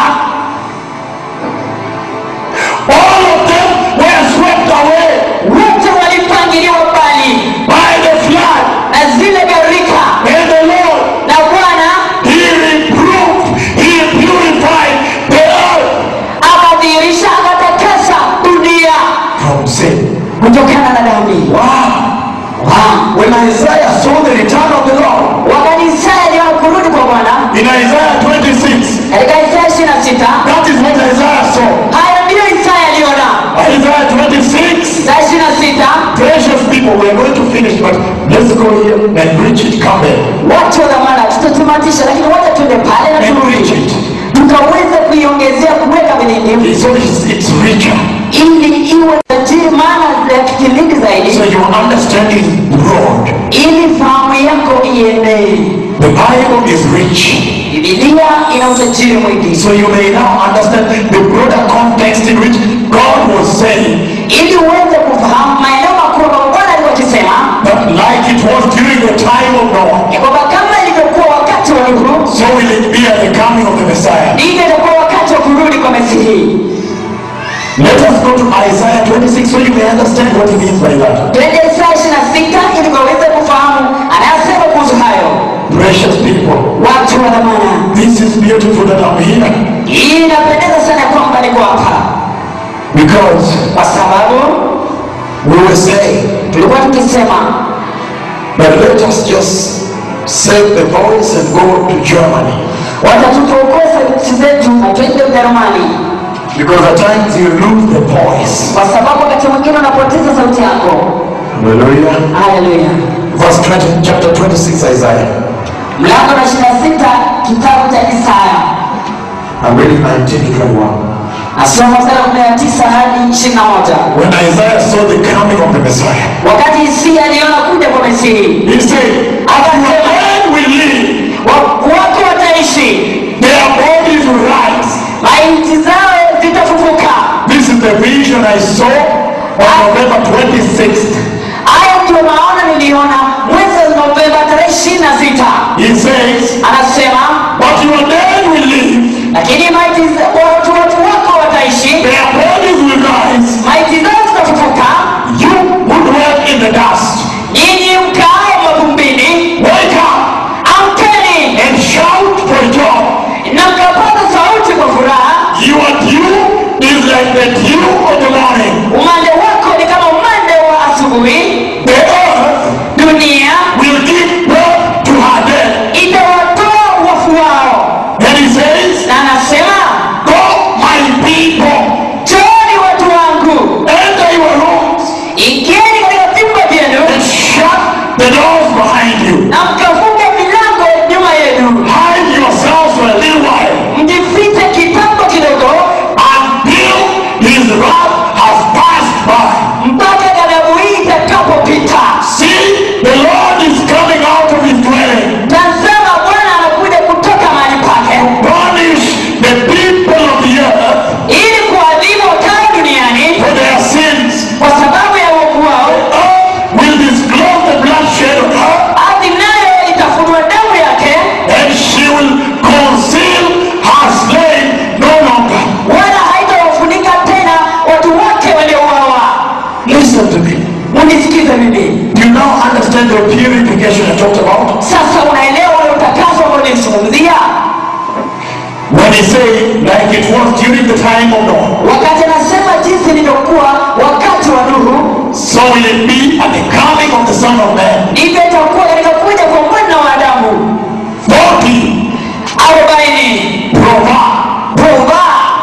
All of them were swept away wote walipangiliwa mbali by the flood. na zile gharika And the Lord, na bwana He reproved, He purified the earth akadhihirisha akatakasa dunia from sin. kutokana na dhambi Wow. Wow. When Isaiah saw the return of the Lord wakati Isaya aliona kurudi kwa bwana in Isaiah 26, katika Isaya ishirini na sita that is what Isaiah saw. hayo ndiyo Isaya aliona Isaiah 26, Isaya ishirini na sita precious people, we are going to finish, but let's go here and preach it. Come here watu wa dhamana tutatamatisha lakini wacha tuende pale na and preach turudi it. tukaweza kuiongezea kuweka vilindi So it's, it's richer. ili iwe tajiri maana ya kilindi So zaidi your understanding is broad. ili fahamu yako ienee The Bible is rich. bibilia ina utajiri mwingi So you may now understand the broader context in which God was saying ili uweze kufahamu so will it be at the coming of the Messiah. ndivyo itakuwa wakati wa kurudi kwa mesihi Let us go to Isaiah 26 so you may understand what he means by that. twende Isaya ishirini na sita ili ukaweze kufahamu anayasema kuhusu hayo Precious people, watu wa dhamana this is beautiful that I'm here hii inapendeza sana ya kwamba niko hapa because kwa sababu we were saying tulikuwa tukisema that let us just save the voice and go to Germany. wacha tutuokoe sauti zetu na twende ujerumani Because at times you lose the voice. kwa sababu wakati mwingine unapoteza sauti yako Hallelujah. haleluya Verse 20, chapter 26, Isaiah. mlango na ishirini na sita kitabu cha isaya I'm reading 19 to 21. nasoma mstari wa kumi na tisa hadi ishirini na moja When Isaiah saw the coming of the Messiah, wakati isia aliona kuja kwa mesihi he said, As the man will live, wa- watu wataishi their bodies will rise. maiti zao zitafufuka This is the vision I saw on November 26th. haya ndio maona niliona mwezi wa novemba tarehe ishirini na sita He says, anasema But your dead will live, lakini maiti za- watu watu wako wataishi their bodies will rise. maiti zao zitafufuka You who dwell in the dust, nyinyi mkaaye mavumbini wake up amkeni and shout for joy. na mkapaza sauti kwa furaha Your dew is like the dew of the morning. umande wako ni kama umande wa asubuhi The earth dunia will give birth to her dead. itawatoa wafu wao And he says, na anasema Go, my people, chooni watu wangu enter your rooms ingieni katika vyumba vyenu and shut the doors behind you. na mkafunge milango nyuma yenu Hide yourselves for a little while mjifiche kitambo kidogo until his wrath has passed by. mpaka ghadhabu hii itakapopita See, the Lord is coming out of his dwelling. tazama bwana anakuja kutoka mahali pake Punish the people of the earth ili kuadhibu wakae duniani for their sins. kwa sababu ya uovu wao Earth will disclose the bloodshed of her, ardhi nayo itafunua damu yake and she will conceal her slain no longer. wala haitawafunika tena watu wake waliouawa Listen to me. munisikize mimi Do you now understand the purification I talked about? sasa unaelewa ule utakaso ambao nilizungumzia When he said, like it was during the time of Noah, wakati anasema jinsi ilivyokuwa wakati wa nuhu so will it be at the coming of the Son of Man. ndivyo itakuwa katika kuja kwa mwana wa adamu 40 arobaini prova, prova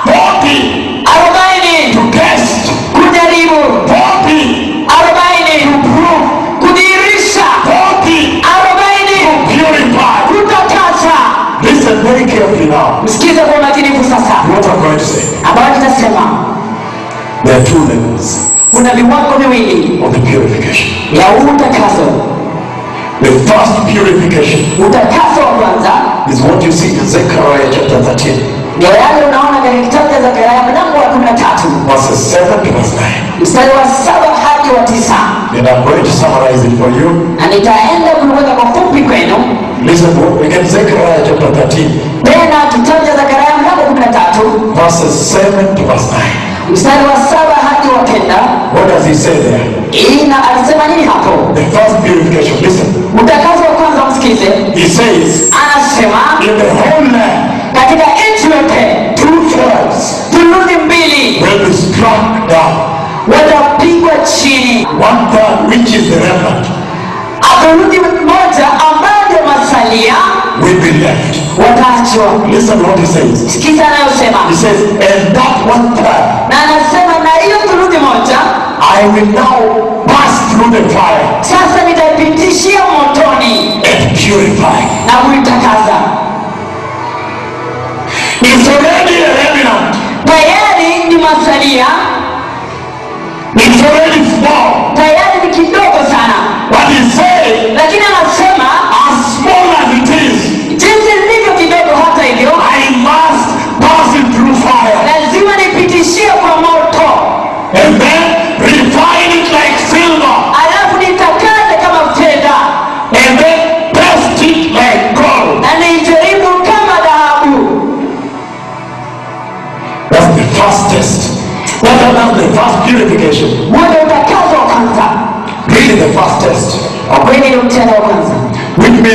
40 arobaini to test, kujaribu 40 arobaini prove, kudhihirisha 40 arobaini purify. kutakasa Listen very carefully now. msikize kwa umakinifu sasa What I'm going to say. ambayo nitasema There are two levels kuna viwango viwili of the purification. ya huu utakaso The first purification utakaso wa kwanza is what you see in Zechariah chapter 13, ndio yale unaona katika kitabu cha zakaria mlango wa kumi na tatu verses 7 to verse 9. mstari wa saba hadi wa tisa And I'm going to summarize it for you. na nitaenda kuliweka kwa fupi kwenu Listen, again, Zechariah chapter 13, tena kitabu cha zakaria mlango kumi na tatu verses 7 to verse 9. mstari wa saba hadi wa kenda What does he say there? ina alisema nini hapo The first purification, listen. utakaso wa kwanza msikize He says, anasema in the whole land, katika nchi yote two thirds thuluthi mbili will be struck down. watapigwa chini One third, which is the remnant, thuluthi moja ambayo ndio masalia will be left. wataachwa Listen what he says. sikiza anayosema He says, and that one third, na anasema na hiyo thuluthi moja I will now pass through the fire sasa nitaipitishia motoni and purify. na kuitakasa It's already a remnant. tayari ni masalia It's already small. tayari ni kidogo sana But he said, lakini anasema as small as it is, jinsi ilivyo kidogo hata hivyo I must pass it through fire lazima nipitishie kwa moto and then refine it like silver alafu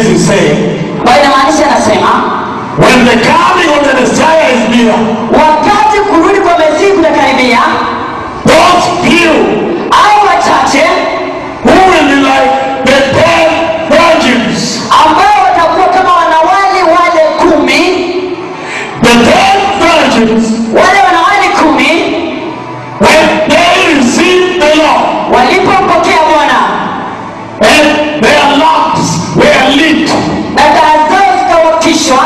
is saying, ambayo inamaanisha anasema when the coming of the Messiah is near, wakati kurudi kwa mesihi kutakaribia those few au wachache who will be like the ten virgins, ambao watakuwa kama wanawali wale kumi the ten virgins, wale wanawali kumi when they receive the Lord, walipompokea bwana and their lamps were lit. na taa zao zikawakishwa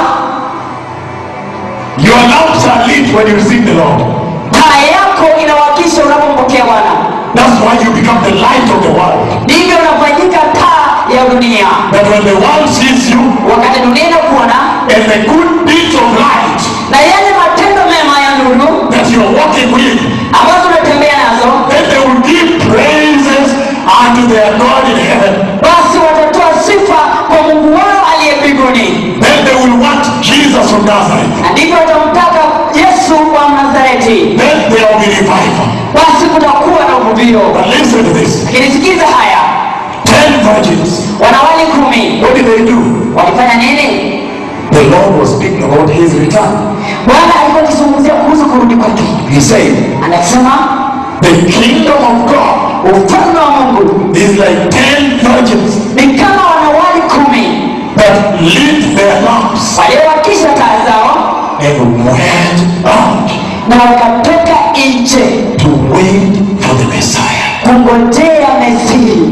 Your lamps are lit when you receive the Lord. taa yako inawakisha unapompokea bwana That's why you become the light of the world. ndivyo unafanyika taa ya dunia That when the world sees you wakati dunia inakuona and the good deeds of light na yale matendo mema ya nuru that you're walking with, ambazo unatembea nazo then they will give praises unto their God in heaven. basi watatoa sifa kwa mungu wao aliye mbinguni Then they will want Jesus from Nazareth. na ndivyo watamtaka yesu wa nazareti Then there will be revival. basi kutakuwa na uvuvio But listen to this. lakini sikiza haya Ten virgins. wanawali kumi What did they do? walifanya nini The Lord was speaking about his return. bwana alikuwa akizungumzia kuhusu kurudi kwake He said, anasema The kingdom of God ufalme wa mungu is like ten virgins ni kama wanawali kumi that lit their lamps waliowakisha taa zao and went out na wakatoka nje to wait for the Messiah. kungojea mesihi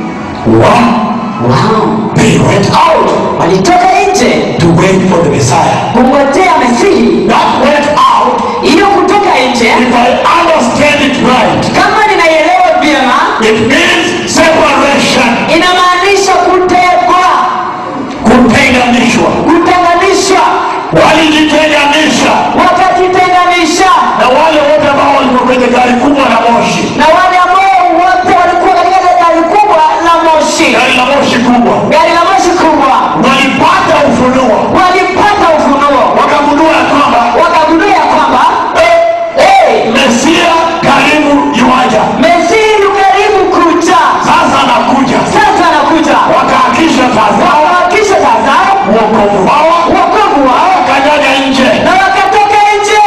Wow. wow. They went out walitoka nje to wait for the Messiah. kungojea mesihi That went out, hiyo kutoka nje if I understand it right, kama ninaielewa vyema it means separation, inamaanisha kutegwa kutenganishwa. kutenganishwa Walijitenganisha wakajitenganisha na wale wote ambao walikuwa kwenye gari kubwa la moshi, na wale ambao wote walikuwa katika ile gari kubwa la moshi gari la moshi kubwa, gari la moshi kubwa walipata ufunuo, walipata ufunuo wakagundua ya kwamba wakagundua ya kwamba hey, Mesia karibu yuaja, mesihi yu karibu kuja sasa anakuja. sasa anakuja Wakaakisha taa zao, wakawakisha taa zao wokovu wao, wokovu wao wakanyaga nje. na wakatoka nje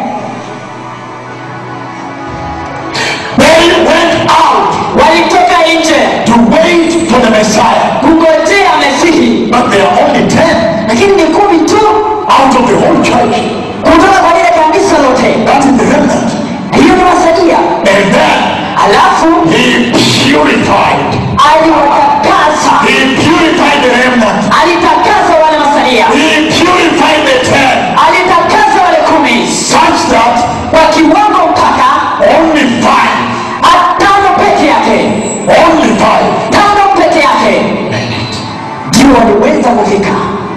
They went out walitoka nje to wait for the Messiah. kungojea mesihi But there are only ten lakini ni kumi tu out of the whole church. kutoka kwa lile kanisa lote That is the remnant. hiyo ni wasalia And then alafu he purified. aliwatakasa He purified the remnant. alitakasa wale masalia He purified the ten alitakasa wale kumi such that kwa kiwango mpaka only five, tano peke yake only five tano peke yake made it. ndio waliweza kufika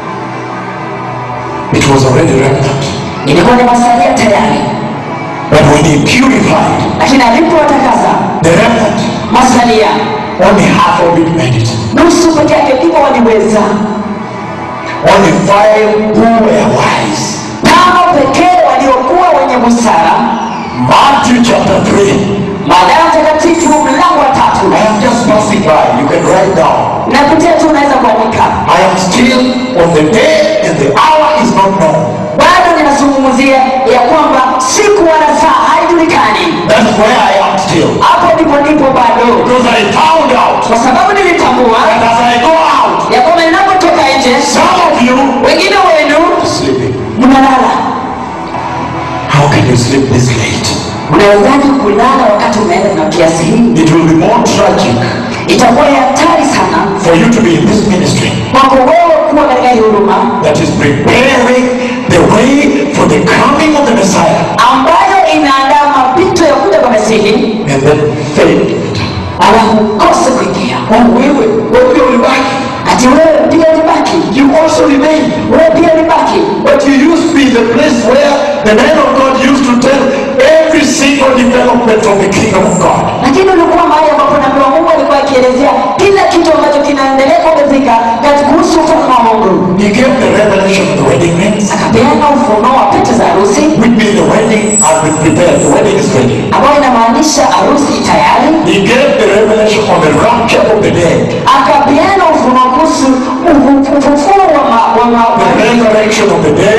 It was already remnant. ilikuwa ni masalia tayari But when he purified lakini alipowatakasa the remnant, masalia only half of it made it. nusu peke yake ndipo waliweza Only five who were wise. tano pekee waliokuwa wenye busara Matthew chapter 3. Mathayo mtakatifu mlango wa tatu I am just passing by. You can write down. napitia tu unaweza kuandika I am still on the day and the hour is not known. bado ninazungumzia ya kwamba siku wala saa haijulikani That's where I am still. hapo ndipo ndipo bado Because I found out kwa sababu nilitambua that as I go out, ya kwamba ninapotoka nje some of you wengine wenu are sleeping. mnalala How can you sleep this late? unawezaji kulala wakati umeenda na kiasi hii It will be more tragic itakuwa ya hatari sana for you to be in this ministry kwako wewe kuwa katika hii huduma that is preparing the way for the coming of the Messiah ambayo inaandaa mapito ya kuja kwa masihi and then fail. alafu ukose kuingia Oh, wewe, wewe ulibaki. ati wewe pia ulibaki You also remain. wewe pia ulibaki But you used to be the place where the man of God used to tell every single development of the kingdom of God. lakini ulikuwa mahali ambapo nabii wa mungu alikuwa akielezea kila kitu ambacho kinaendelea kuongezeka kati kuhusu ufalme wa mungu He gave the revelation of the wedding rings, akapeana ufunuo wa pete za harusi which means the wedding has been prepared. The wedding is ready. ambayo inamaanisha harusi tayari He gave the revelation on the rapture of the dead. akapeana ufunuo kuhusu ufu-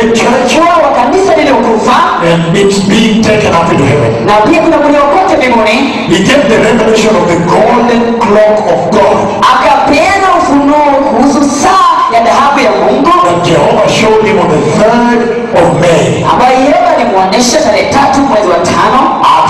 dead church kuwa wa kanisa lililokufa and it's being taken up into heaven. na pia kuna kuliokote mbinguni He gave the revelation of the golden clock of God akapeana ufunuo kuhusu saa ya dhahabu ya mungu that Jehovah showed him on the 3rd of May ambayo yehova alimwonyesha tarehe tatu mwezi wa tano at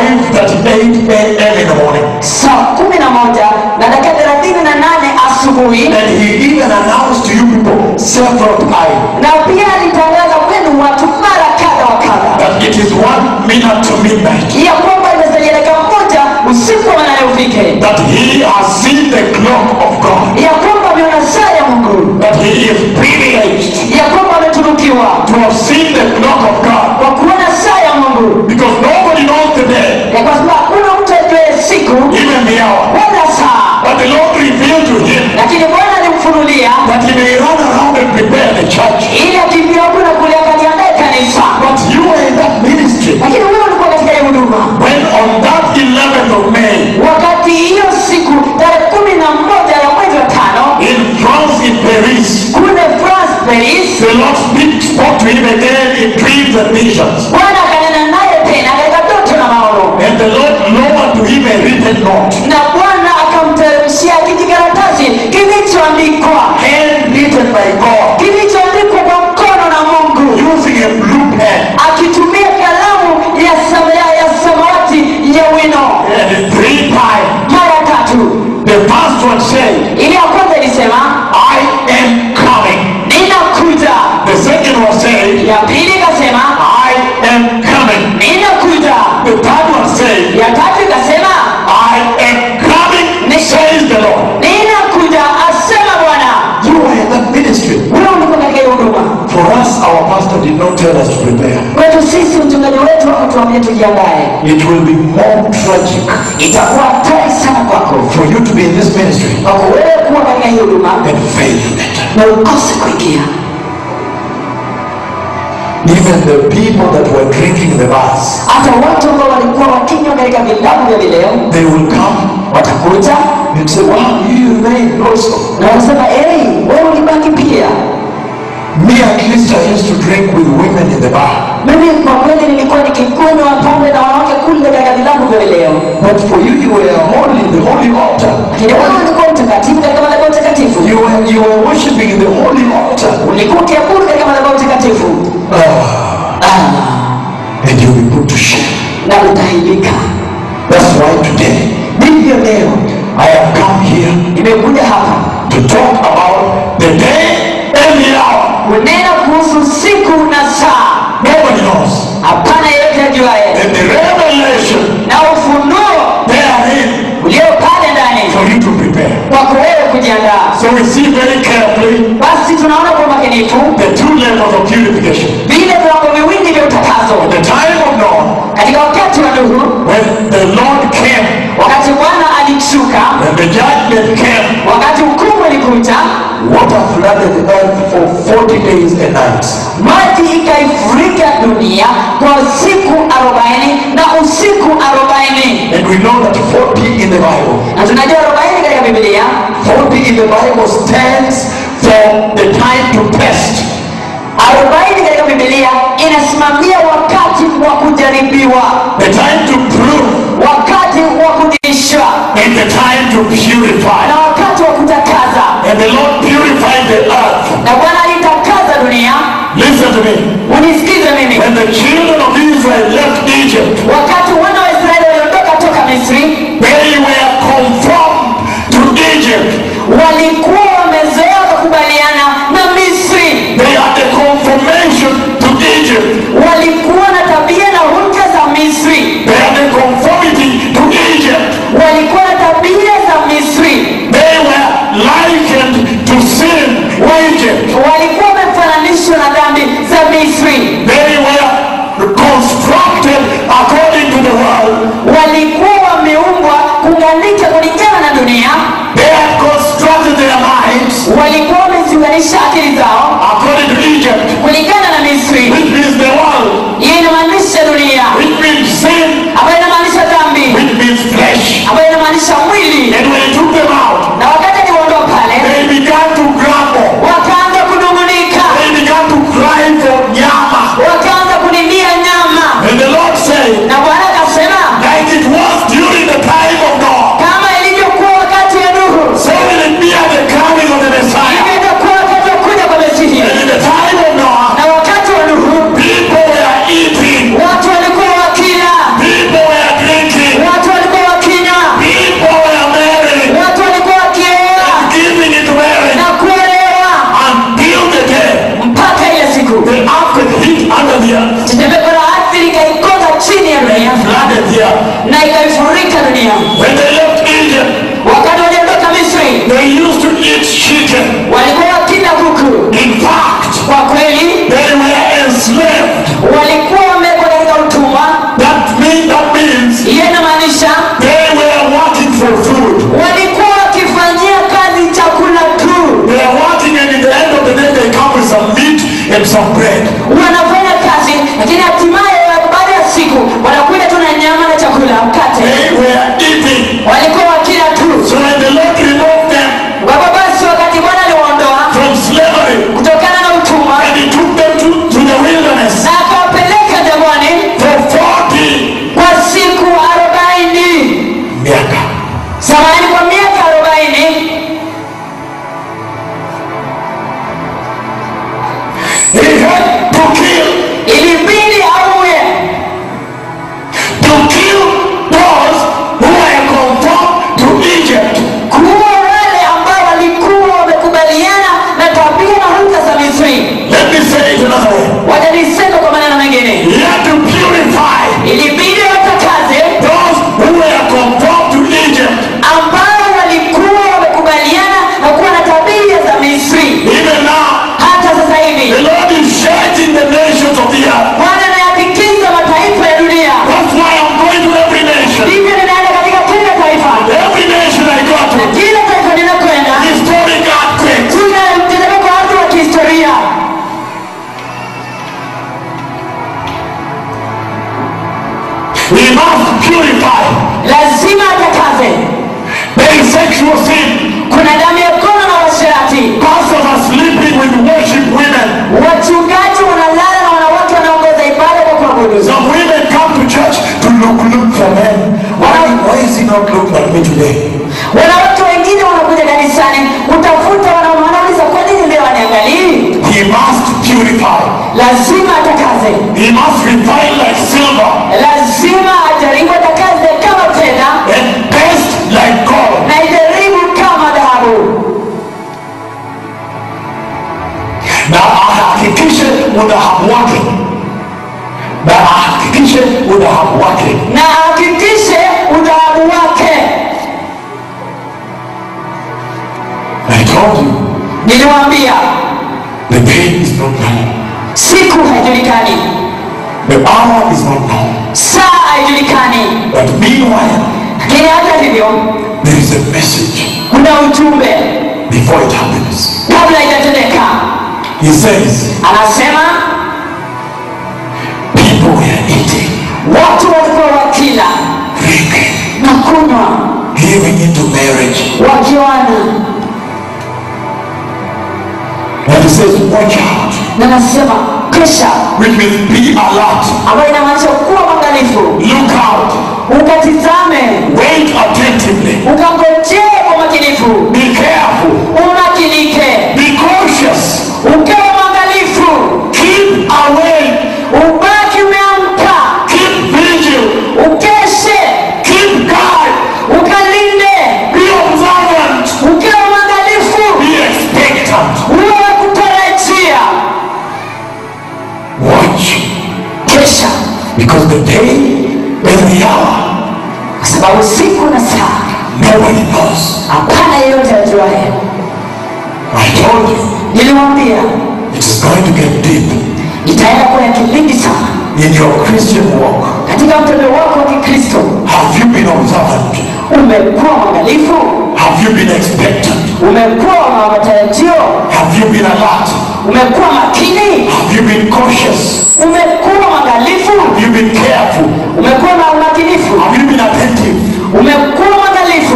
5.38 a.m. in the morning. saa kumi na moja na dakika thelathini na nane asubuhi And he even announced to you people several times na pia alitangaza kwenu watu mara kadha wa kadha that it is one minute to midnight. ya kwamba imesalia dakika moja usiku wa manane ufike That he has seen the clock of God. ya kwamba ameona saa ya mungu That he is privileged ya kwamba ametunukiwa to have seen the clock of God. kwa kuona saa ya mungu Because nobody knows the day, ya kwa sababu hakuna mtu ajuaye siku even the hour. wala saa But the Lord revealed to him lakini bwana alimfunulia that he may run around and prepare the church. ili akimbia huku na kule akaliandae kanisa But you were in that ministry lakini wewe ulikuwa katika hiyo huduma when on that 11th of May wakati hiyo siku tarehe kumi na moja ya mwezi wa tano in France, in Paris, kule france paris the Lord speak, spoke to him again in dreams and visions. bwana akanena naye tena katika ndoto na maono And the Lord lowered to him a written note, na bwana akamteremshia kijikaratasi kilichoandikwa handwritten by God, kilichoandikwa kwa mkono na mungu using a blue pen. akitumia kalamu ya sama- ya ya samawati ya wino And three times, mara tatu the first one said, ili ya kwanza ilisema I am coming. ninakuja The second one said, ya pili ikasema I am coming. ninakuja The third one said, ya tatu ikasema I am coming, says the Lord. ninakuja asema bwana You are in that ministry. wewe ulikuwa katika hiyo huduma For us, our pastor did not tell us to prepare. kwetu sisi mchungaji wetu hakutuambia tujiandae It will be more tragic itakuwa hatari sana kwako for you to be in this ministry kwako wewe kuwa katika hiyo huduma and fail in it. na ukose kuingia Even the people that were drinking the bus, hata watu ambao walikuwa wakinywa katika vilabu vya vileo they will come watakuja and say, Wow, you remained also. na wanasema ei wewe ulibaki pia Me, at least, I used to drink with women in the bar. mimi kwa kweli nilikuwa nikikunywa pombe na wanawake kule katika vilabu vya vileo But for you, you were holy in the holy altar. lakini wewe ulikuwa mtakatifu katika madhabahu takatifu You were, you were worshiping in the holy altar. ulikuwa ukiabudu katika madhabahu takatifu Ah, ah, and you'll be put to shame. na utaibika That's why today ndivyo leo I have come here nimekuja hapa to talk about the day and the hour. kunena kuhusu siku na saa Nobody knows. hapana yeyote ajuaye And the revelation na ufunuo therein ulio pale ndani for you to prepare. kwako wewe kujiandaa So we see very carefully basi tunaona kwa makinifu the two levels of purification. vile viwango viwili vya utakazo The time of Noah, katika wakati wa nuhu when the Lord came, wakati bwana alishuka when the judgment came, wakati hukumu ilikuja water flooded the earth for 40 days and nights. maji ikaifurika dunia kwa siku arobaini na usiku arobaini And we know that 40 in the Bible, na tunajua arobaini katika bibilia 40 in the Bible stands for the time to test. arobaini katika bibilia inasimamia wakati wa kujaribiwa the time to prove, wakati wa kudhihishwa and the time to purify. na wakati wa kutakaza And the Lord purified the earth. na bwana alitakaza dunia Listen to me. unisikize mimi When the children of Israel left Egypt, wakati wana wa israeli waliondoka toka misri they were conformed to Egypt. walikuwa wamezoea kukubaliana na misri They had the conformation to Egypt. walikuwa na tabia na hulka za misri They had the conformity to Egypt. walikuwa na tabia za misri They were likened to sin, Egypt. walikuwa wamefananishwa na dhambi za misri They were constructed according to the world. walikuwa wameumbwa kunganika kulingana na dunia They had constructed their minds walikuwa wameziunganisha akili zao according to Egypt, kulingana na misri which means the world, hiyo inamaanisha dunia which means sin, ambayo inamaanisha dhambi which means flesh. ambayo inamaanisha mwili And when he took them out, na wakati aliwaondoa pale they began to grumble. wakaanza kunung'unika They began to cry for When they left Egypt, wakati waliondoka misri they used to eat chicken. walikuwa wakila kuku In fact, kwa kweli they were enslaved. walikuwa wamewekwa katika utumwa That, mean, that means hiyo inamaanisha they were working for food. walikuwa wakifanyia kazi chakula tu They are working and in the end of the day they come with some meat and some bread. wanafanya kazi lakini hatimaye baada ya siku wanakuja tu na nyama na chakula mkate They were eating. walikuwa wakila tu So when the Lord removed them kwa hivyo basi wakati bwana aliwaondoa from slavery kutokana na utumwa and he took them to, to the wilderness na akawapeleka jangwani for 40 kwa siku arobaini miaka. samani kwa miaka arobaini He had to kill, ilibidi auye to kill those who were conformed to Egypt. kuwa wale ambao walikuwa wamekubaliana na tabia na hulka za misri Let me say it another way. watanisema kwa maneno mengine He had to purify ilibidi watakaze those who were conformed to Egypt. ambao walikuwa wamekubaliana na kuwa na tabia za misri Even now, hata sasa the hivi Lord is judging the nations of the earth. bwana anayapikiza mataifa ya dunia That's why I'm going to every nation. hivyo ninaenda katika kila taifa Every nation I go to, kila taifa ninakwenda historic earthquakes. kuna mtetemeko wa ardhi wa kihistoria We must purify. lazima atakaze There is sexual sin. kuna damu ya kono na washerati Pastors are sleeping with worship women. wachungaji wanalala na wanawake wanaongoza ibada kwa kuabudu Some women come to church to look, look for men. Why, why is he not looking at me today? wanawake wengine wanakuja kanisani kutafuta wanaume wanauliza kwa nini leo aniangalii He must purify. lazima atakaze He must refine like silver lazima ajaribu atakaze kama fedha and test like gold. na ijaribu kama dhahabu Na ahakikishe udhahabu wake, na ahakikishe udhahabu wake na ahakikishe udhahabu wake I told you, niliwaambia the day is not known. siku haijulikani The hour is not known. saa haijulikani But meanwhile, lakini hata hivyo there is a message kuna ujumbe before it happens. kabla itatendeka He says, anasema people were eating, watu walikuwa wakila drinking, na kunywa giving into marriage. wakioana And he says, watch out, na nasema kesha which means be alert, ambayo inamaanisha kuwa mwangalifu look out, ukatizame wait attentively, ukangojee kwa makinifu be careful, umakinike be cautious, ukawe mwangalifu keep away, ubaki umeamka keep vigil, ukeshe keep guard, ukalinde be observant, ukawe mwangalifu be expectant. uwe wa kutarajia Watch, kesha because the day and the hour, kwa sababu siku na saa nobody knows. hapana yeyote ajuaye I told you, niliwambia it is going to get deep itaenda kuwa ya kilindi sana in your Christian walk. katika mtendo wako wa kikristo Have you been observant? umekuwa mwangalifu Have you been expectant? umekuwa wa matarajio Have you been alert? umekuwa makini Have you been cautious? umekuwa mwangalifu Have you been careful? umekuwa na umakinifu Have you been attentive? umekuwa mwangalifu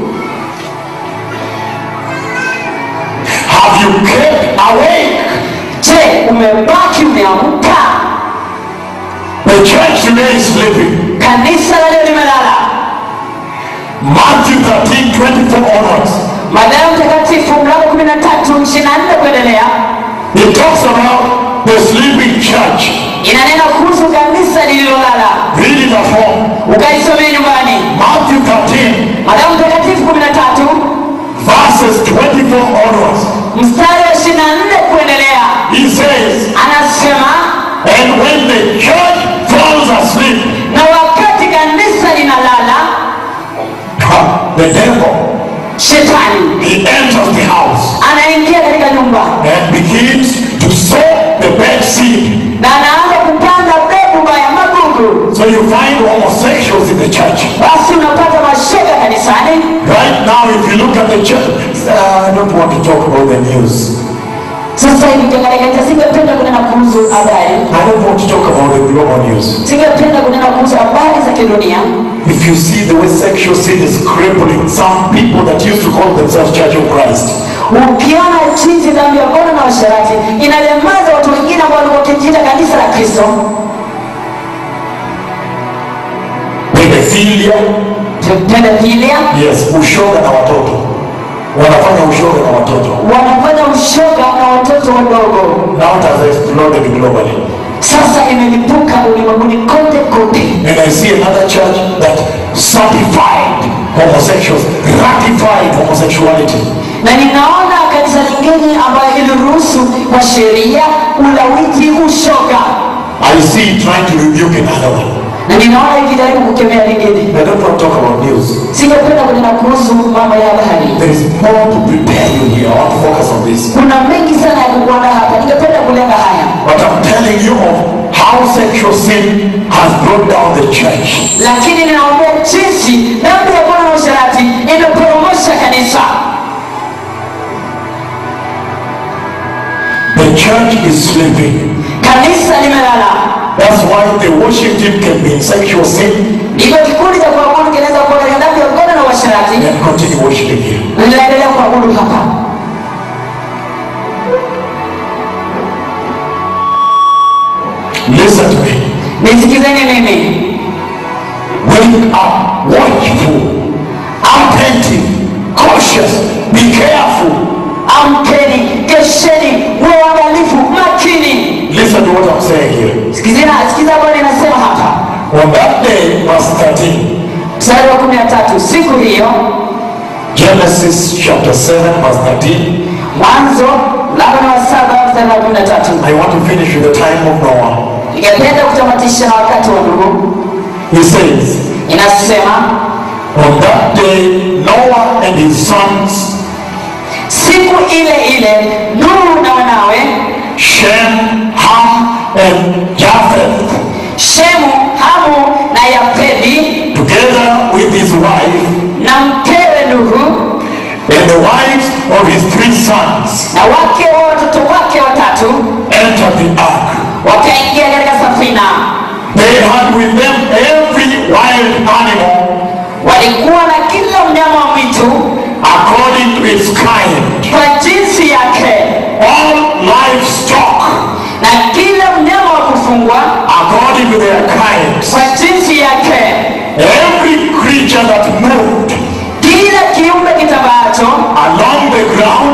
Have you kept awake? je umebaki umeamka The church today is sleeping. kanisa la leo limelala Matthew 13, 24 onwards. Mathayo mtakatifu mlango kumi na tatu ishirini na nne kuendelea It talks about the sleeping church. inanena kuhusu kanisa lililolala Read it at home. ukaisomea nyumbani Matthew 13, Mathayo mtakatifu kumi na tatu verses 24 onwards. mstari wa ishirini na nne kuendelea He says, anasema And when the church falls asleep, na wakati kanisa linalala the devil, shetani he enters the house anaingia katika nyumba and begins to sow the bad seed. na anaanza kupanda mbegu mbaya magugu So you find homosexuals in the church. basi unapata mashaka kanisani Right now, if you look at the church, uh, I don't want to talk about the news. sasa hivi ukiangalia singependa kunena kuhusu habari I don't want to talk about the global news. singependa kunena kuhusu habari za kidunia If you see the way sexual sin is crippling some people that used to call themselves Church of Christ, ukiona jinsi dhambi ya ngono na washerati inalemaza watu wengine ambao walikuwa wakijiita kanisa la kristo pedophilia, pedofilia yes, ushoga na watoto, wanafanya ushoga na watoto. wanafanya ushoga na watoto wadogo Now it has exploded globally. sasa imelipuka ulimwenguni kote kote And I see another church that certified homosexuals, ratified homosexuality. na ninaona kanisa lingine ambayo iliruhusu kwa sheria ulawiti ushoga I see it trying to rebuke another one. na ninaona ikijaribu kukemea lingine I don't want to talk about news. singependa kunena kuhusu mambo ya habari There is more to prepare you here. I want to focus on this. kuna mengi sana ya kukuona hapa ningependa kulenga haya But I'm telling you of how sexual sin has brought down the church. lakini ninaombea jinsi dhambi ya bwana na usharati imeporomosha kanisa The church is sleeping. kanisa limelala That's why the worship team can be in sexual sin ndivyo kikundi cha kuabudu kinaweza kuwa katika dhambi ya ngono na uasherati and continue worshiping here. na linaendelea kuabudu hapa Listen to me. nisikizeni mimi Wake up, watchful, attentive, cautious, be careful. amkeni kesheni muwe waangalifu makini Listen to what I'm saying here. sikizina sikiza bwana inasema hapa On that day, verse 13, mstari wa kumi na tatu siku hiyo Genesis chapter 7, verse 13. mwanzo mlango ni wa saba mstari wa kumi na tatu I want to finish with the time of Noah. ningependa kutamatisha na wakati wa nuhu He says, inasema On that day, Noah and his sons, siku ile ile nuhu na wanawe Shem, Ham, and Japheth, shemu hamu na yafedi together with his wife na mkewe nuhu and the wives of his three sons, na wake wa watoto wake watatu entered the ark. wakaingia katika safina They had with them every wild animal walikuwa na kila mnyama wa mwitu according to its kind, kwa jinsi yake all livestock na kila mnyama wa kufungwa according to their kinds, kwa jinsi yake every creature that moved kila kiumbe kitabaacho along the ground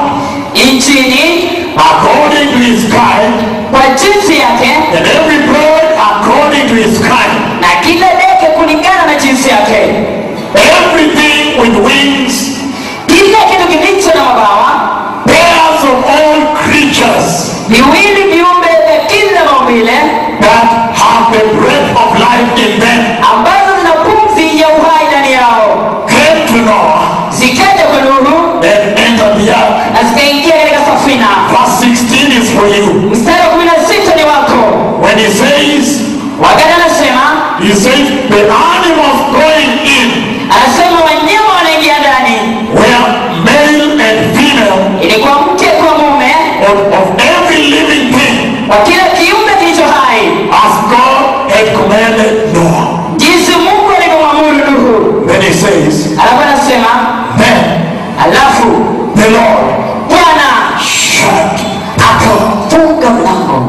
nchini according to his kind, kwa jinsi yake and every bird according to his kind, na kila ndege kulingana na jinsi yake everything with wings, kila kitu kilicho na mabawa pairs of all creatures viwili viumbe vya kila maumbile that have the breath of life in them ambazo zina pumzi ya uhai ndani yao came to Noah zikaja kwa Nuhu and entered the ark. na zikaingia katika safina Verse 16 is for you. mstari wa kumi na sita ni wako When he says, wakati anasema he says, the animals going in anasema wanyama wanaingia ndani were male and female ilikuwa mke kwa mume of, of every living thing wa kila kiumbe kilicho hai as God had commanded Noah. jinsi mungu alivyomwamuru nuhu Then he says, alafu anasema then alafu the Lord bwana shut akafunga mlango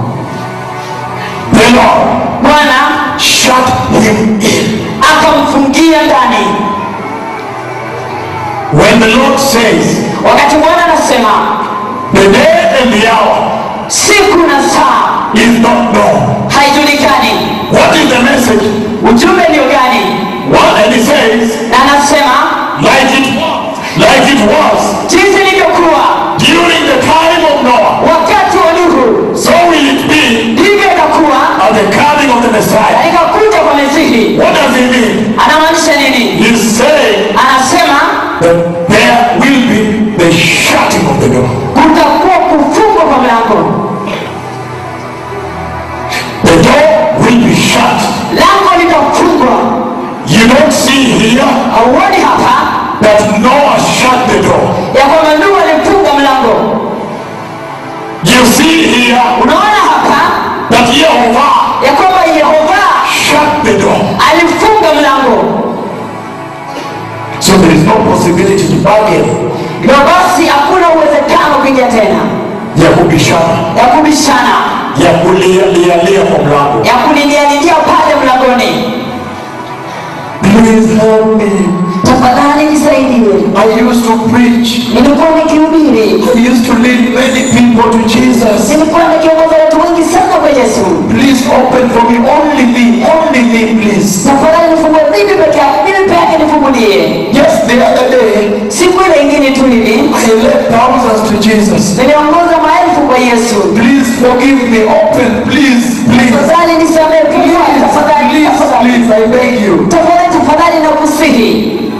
the Lord bwana shut him in. akamfungia ndani When the Lord says, wakati bwana anasema the day and the hour siku na saa is not known. haijulikani What is the message? ujumbe ndio gani What? And he says, na anasema like it was, like it was jinsi ilivyokuwa during the time of Noah, wakati wa nuhu so will it be ndivyo itakuwa at the coming of the Messiah. katika kuja kwa mesihi What does he mean? anamaanisha nini He's saying anasema that there will be the shutting of the door. kutakuwa kufungwa kwa mlango The door will be shut. lango litafungwa You don't see here hauoni hapa that Noah shut the door. ya kwamba nuhu alifunga mlango You see here unaona hapa that Jehovah ya kwamba yehova shut the door. alifunga mlango So there is no possibility to bargain. hivyo basi hakuna uwezekano kuingia tena Ya kubishana, ya kubishana ya kulialia kwa mlango. ya kulilialilia pale mlangoni Please help me. tafadhali nisaidie I used to preach. nilikuwa nikihubiri I used to lead many people to Jesus. nilikuwa nikiongoza watu wengi sana kwa yesu Please open for me. Only me. Only me, please. tafadhali nifungue mimi peke yake mimi peke yake nifungulie Yes, the other day, siku ile ingine tu hivi I led thousands to Jesus. niliongoza maelfu kwa yesu Please forgive me. Open, please, please. tafadhali nisamehe Please, tafadhali please, tafadhali please, I beg you. tafadhali tafadhali na kusihi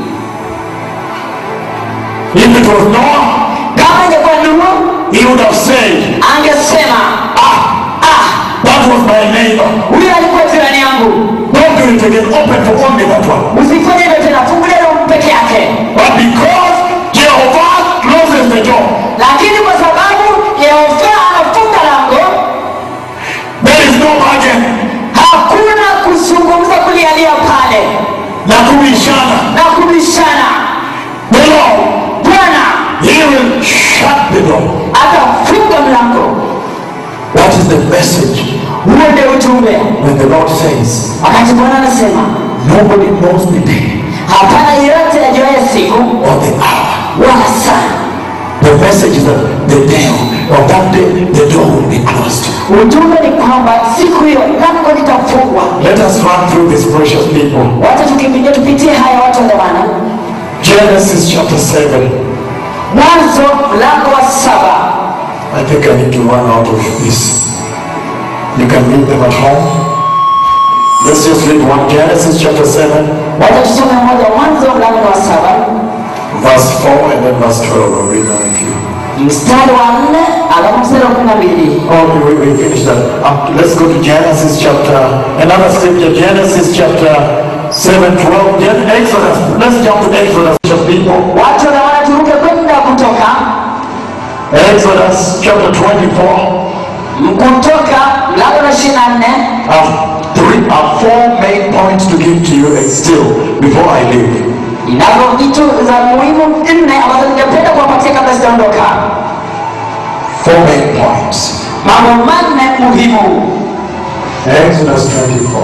If it was Noah, kama ingekuwa nuhu he would have said, angesema Ah, ah that was my neighbor. huyo alikuwa jirani yangu Don't do it again. Open for only that one. usifanye hivyo tena fungulia roho peke yake But because Jehovah closes the door, lakini kwa sababu yehova anafunga lango there is no bargain. hakuna kuzungumza kulialia pale Na kubishana. na kubishana The Lord, bwana He will shut the door. atafunga mlango That is the message huo ndio ujumbe when the Lord says, wakati bwana anasema Nobody knows the day hapana yeyote ajuaye siku or the hour. wala saa The message is that the day of that day, the door will be closed. ujumbe ni kwamba siku hiyo lango litafungwa Let us run through these precious people. wacha tukimbilia tupitie haya watu wa dhamana Genesis chapter 7. mwanzo mlango wa saba I think I need to run out of this. You can read them at home. Let's just read one. Genesis chapter 7, wacha tusome moja mwanzo mlango wa saba verse 4 and then verse 12. I'll read that with you. mstari wa nne alafu mstari wa kumi na mbili Oh, we, we finished that. Um, let's go to Genesis chapter, another scripture, Genesis chapter 7, 12. Gen- Exodus. Let's jump to Exodus, just people. watu wa dhamana turuke kwenda kutoka Exodus chapter 24. kutoka mlango wa ishirini na nne I have three, I have four main points to give to you and still before I leave. inavyo vitu za muhimu nne ambazo ningependa kuwapatia kabla sijaondoka Four main points. mambo manne muhimu Exodus 24,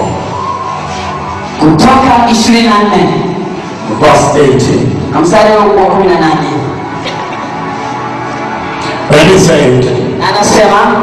kutoka ishirini na nne verse 18. na mstari wa kumi na nane And he said, na anasema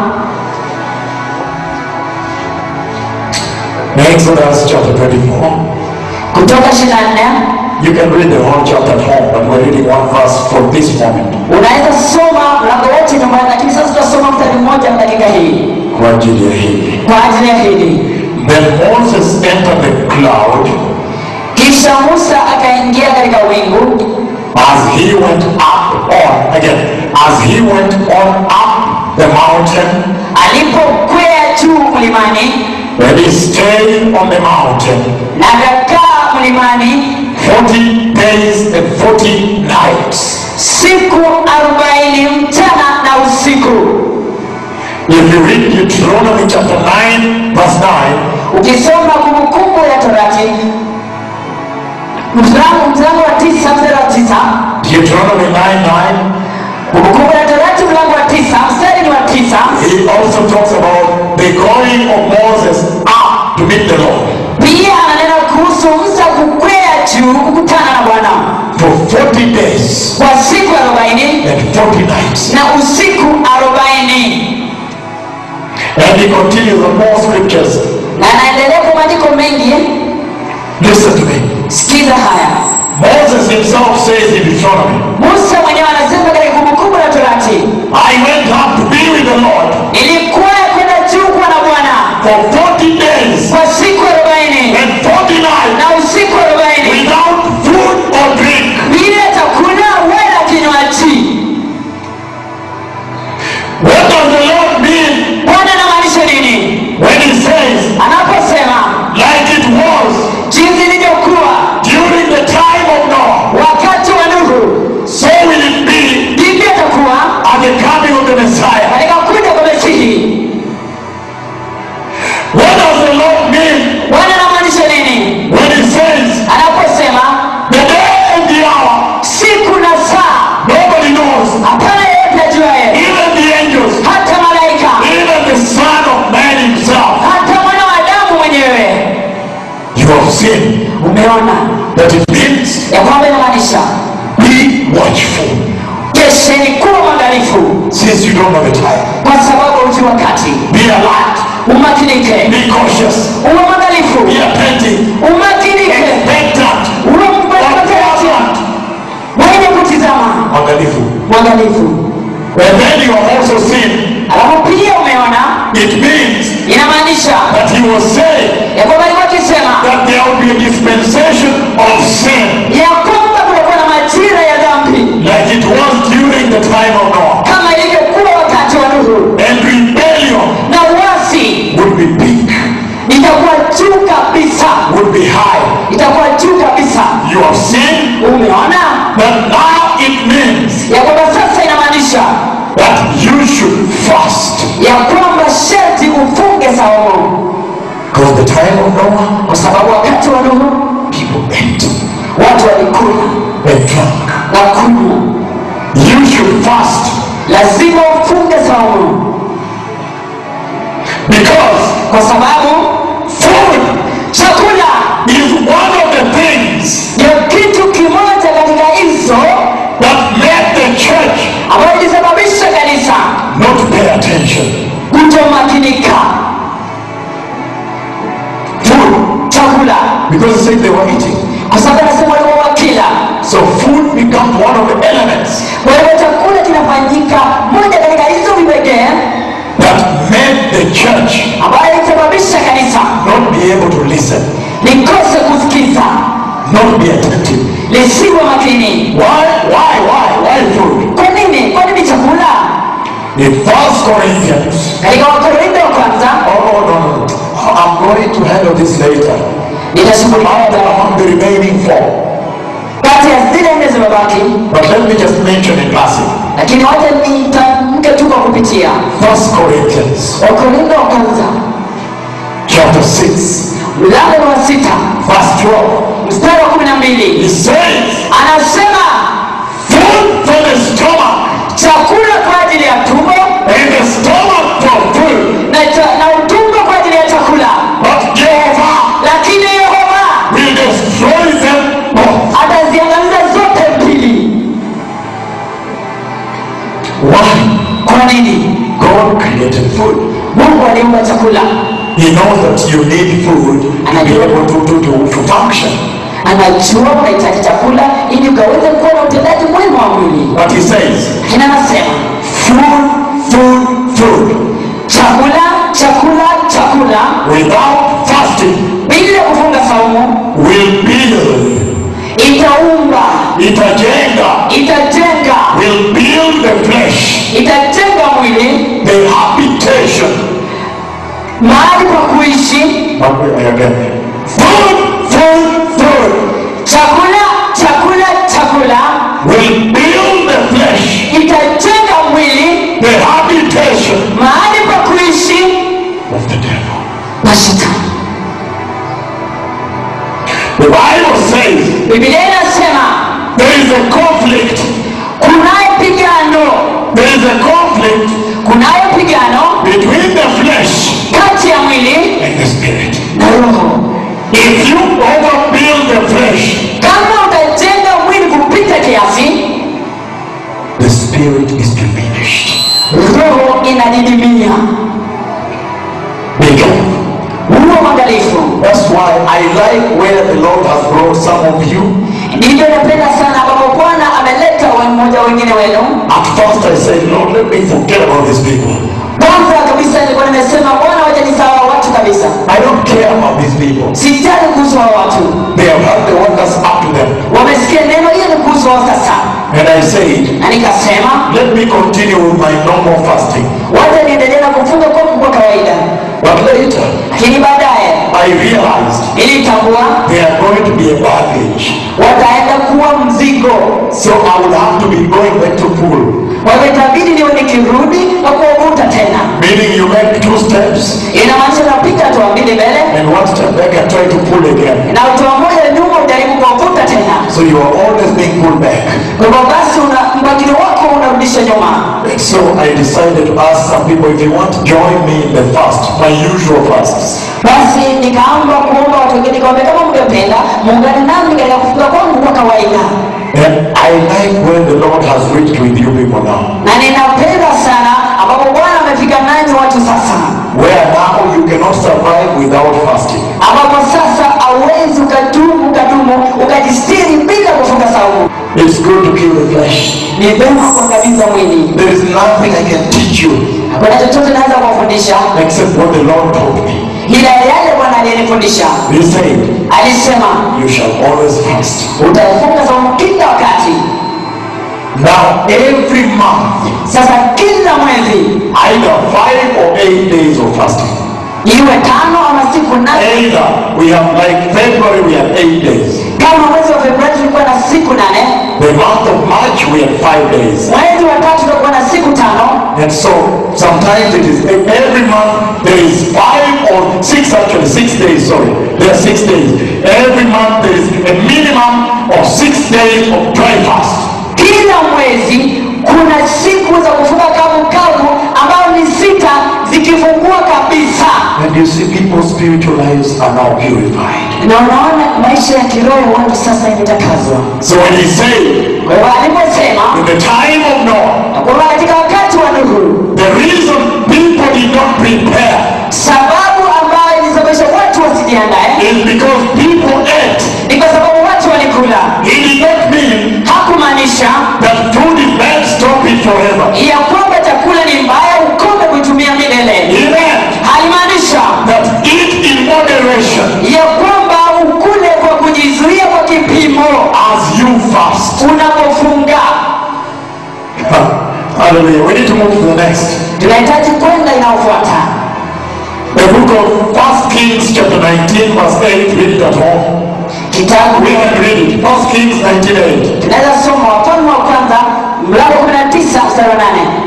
Exodus chapter 24. kutoka ishirini na nne You can read the whole chapter at home, but we're reading one verse for this moment. unaweza soma mlango wote nyumbani lakini sasa tutasoma mstari mmoja dakika hii Kwa ajili ya hili. kwa ajili ya hili Then Moses entered the cloud kisha musa akaingia katika wingu as he went up on, again, as he went on up the mountain, alipokwea juu mlimani and he stayed on the mountain na akakaa mlimani 40 days and 40 nights. siku arobaini mchana na usiku If you read Deuteronomy chapter 9, verse 9, ukisoma kumbukumbu ya torati mlango mlango wa tisa mstari wa tisa Deuteronomy 9 9, kumbukumbu ya torati mlango wa tisa mstari ni wa tisa he also talks about the going of Moses up to meet the Lord pia ananena kuhusu musa kukwea juu kukutana na bwana for 40 days kwa siku arobaini and 40 nights. na usiku arobaini And he continues on more scriptures. na anaendelea kwa maandiko mengi Listen to me. sikiza haya Moses himself says in Deuteronomy, musa mwenyewe anasema katika kumbukumbu la torati I went up to be with the Lord nilikwea kwenda juu kuwa na bwana for 40 days kwa siku arobaini and 40 nights na usiku arobaini without food or drink. bila chakula umeona that it means ya kwamba inamaanisha be watchful. kesheni kuwa mwangalifu Since you don't know the time, kwa sababu uji wakati be alert, umakinike be cautious, uwe mwangalifu be attentive, umakinike expectant, uwe mtarajia observant. mwenye kutizama Mwangalifu. mwangalifu And then you have also seen alafu pia umeona it means inamaanisha that he was saying ya kwamba alikuwa akisema that there will be a dispensation of sin ya kwamba kutakuwa na majira ya dhambi like it was during the time of Noah. kama ilivyokuwa wakati wa Nuhu And rebellion na uasi would be big, itakuwa juu kabisa would be high. itakuwa juu kabisa You have seen umeona that now it means ya kwamba sasa inamaanisha that you should fast. ya kwamba sharti ufunge saumu Because the time of Noah, kwa sababu wakati wa Nuhu people ate watu walikula and drank. na kunywa You should fast lazima ufunge saumu because kwa sababu food chakula is one of the things ndio kitu kimoja katika hizo that made the church ambayo ilisababisha kanisa not pay attention. kutomakinika Food, chakula because it said they were eating. kwa sababu anasema walikuwa wakila So food becomes one of the elements kwa hivyo chakula kinafanyika moja katika hizo vipekee that made the church ambayo ilisababisha kanisa not be able to listen, likose kusikiza not be attentive. lisiwe makini Why? Why? Why? Why food? kwa nini kwa nini chakula In First Corinthians. katika wakorintho wa kwanza Oh no, no, no. I'm going to handle this later. nitashughulikia Among the remaining four. kati ya zile nne zimebaki But let me just mention in passing. lakini wacha nitamke tu kwa kupitia First Corinthians wakorintho wa kwanza chapter 6, mlango wa sita verse 12. mstari wa kumi na He mbili says, anasema food for the stomach chakula kwa ajili ya tumbo and the stomach for food. na, cha- na utumbo kwa ajili ya chakula But Jehovah lakini yehova will destroy them both. ataziangamiza zote mbili Why? kwa nini God created food. mungu aliumba chakula He knows that you need food to be able to, to, to, to function. anajua unahitaji chakula ili ukaweze kuwa na utendaji mwema wa mwili But he says, lakini anasema food, food, food. chakula chakula chakula Without fasting bila kufunga saumu will build, itaumba itajenga, itajenga will build the flesh, itajenga mwili the habitation. mahali pa kuishi Again. Food, food, food chakula chakula chakula will build the flesh, itajenga mwili the habitation mahali pa kuishi of the devil. na shetani The Bible says biblia inasema there is a conflict. kunayo pigano There is a conflict kunayo pigano between the flesh kati ya mwili and the spirit. na roho If you overbuild the flesh, kama utajenga mwili kupita kiasi the spirit is diminished. roho inadidimia Be careful. huo mwangalifu That's why I like where the Lord has brought some of you. ndivyo napenda sana ambapo bwana ameleta wa- mmoja wengine wenu At first I said, Lord, let me forget about these people. kwanza kabisa nilikuwa nimesema bwana wacha nisawa watu kabisa I don't care about these people. sijali kuhusu hao watu They have heard the one that's up to them. wamesikia neno hiyo ni kuhusu wao sasa And I said, na nikasema let me continue with my normal fasting. wacha niendelee na kufunga kwangu kwa kawaida But later, lakini baadaye I realized nilitambua they are going to be a baggage. wataenda kuwa mzigo So I will have to be going back to pool. kwa hivyo itabidi niwe nikirudi na kuwavuta tena Meaning you make two steps inamaanisha napiga hatua mbili mbele and one step back and try to pull again. na hatua moja nyuma ujaribu kuwavuta tena So you are always being pulled back. kwa hivyo basi una mpangilio wako unarudisha nyuma Makes So I decided to ask some people if you want to join me in the fast, my usual fasts. basi nikaomba kuomba watu wengine nikamwambia kama mngependa muungane nami katika kufunga kwangu kwa kawaida And I like when the Lord has reached with you people now. na ninapenda sana ambapo bwana amefika nanyi watu sasa Where now you cannot survive without fasting. ambapo sasa auwezi ukadumu ukadumu ukajistiri bila kufunga saumu It's good to kill the flesh. ni vema kuangamiza mwili There is nothing I can teach you hakuna chochote naweza kuwafundisha except what the Lord told me. ila yale bwana aliyenifundisha He said, alisema You shall always fast. utafunga saumu kila wakati Now, every month, sasa kila mwezi either five or eight days of fasting. iwe tano ama siku nane Either we have like February, we have eight days. kama mwezi wa februari tulikuwa na siku nane The month of March, we have five days. mwezi wa tatu tutakuwa na siku tano And so sometimes it is every month there is five or six actually six days. Sorry, there are six days. Every month there is a minimum of six days of dry fast. kila mwezi kuna siku za kufunga kavu kavu ambayo ni sita zikifungua kabisa And you see people's spiritual lives are now purified. na unaona maisha ya kiroho watu sasa imetakazwa So when he said kwa hivyo aliposema in the time of Noah, kwamba katika wakati wa nuhu the reason people did not prepare sababu ambayo ilisababisha watu wasijiandae is because people ate. ni kwa sababu watu walikula He did not mean hakumaanisha that food is bad, stop it forever. ya kwamba chakula ni mbaya ukome kuitumia milele He meant halimaanisha that eat in moderation ya kwamba ukule kwa kujizuia kwa kipimo as you fast. unapofunga Hallelujah. We need to move to the next. tunahitaji kwenda inayofuata The book of First Kings chapter 19 verse 8. Read it at home. kitabu We can read it. First Kings 19 8. tunaweza soma wafalme wa kwanza mlango 19 mstari wa 8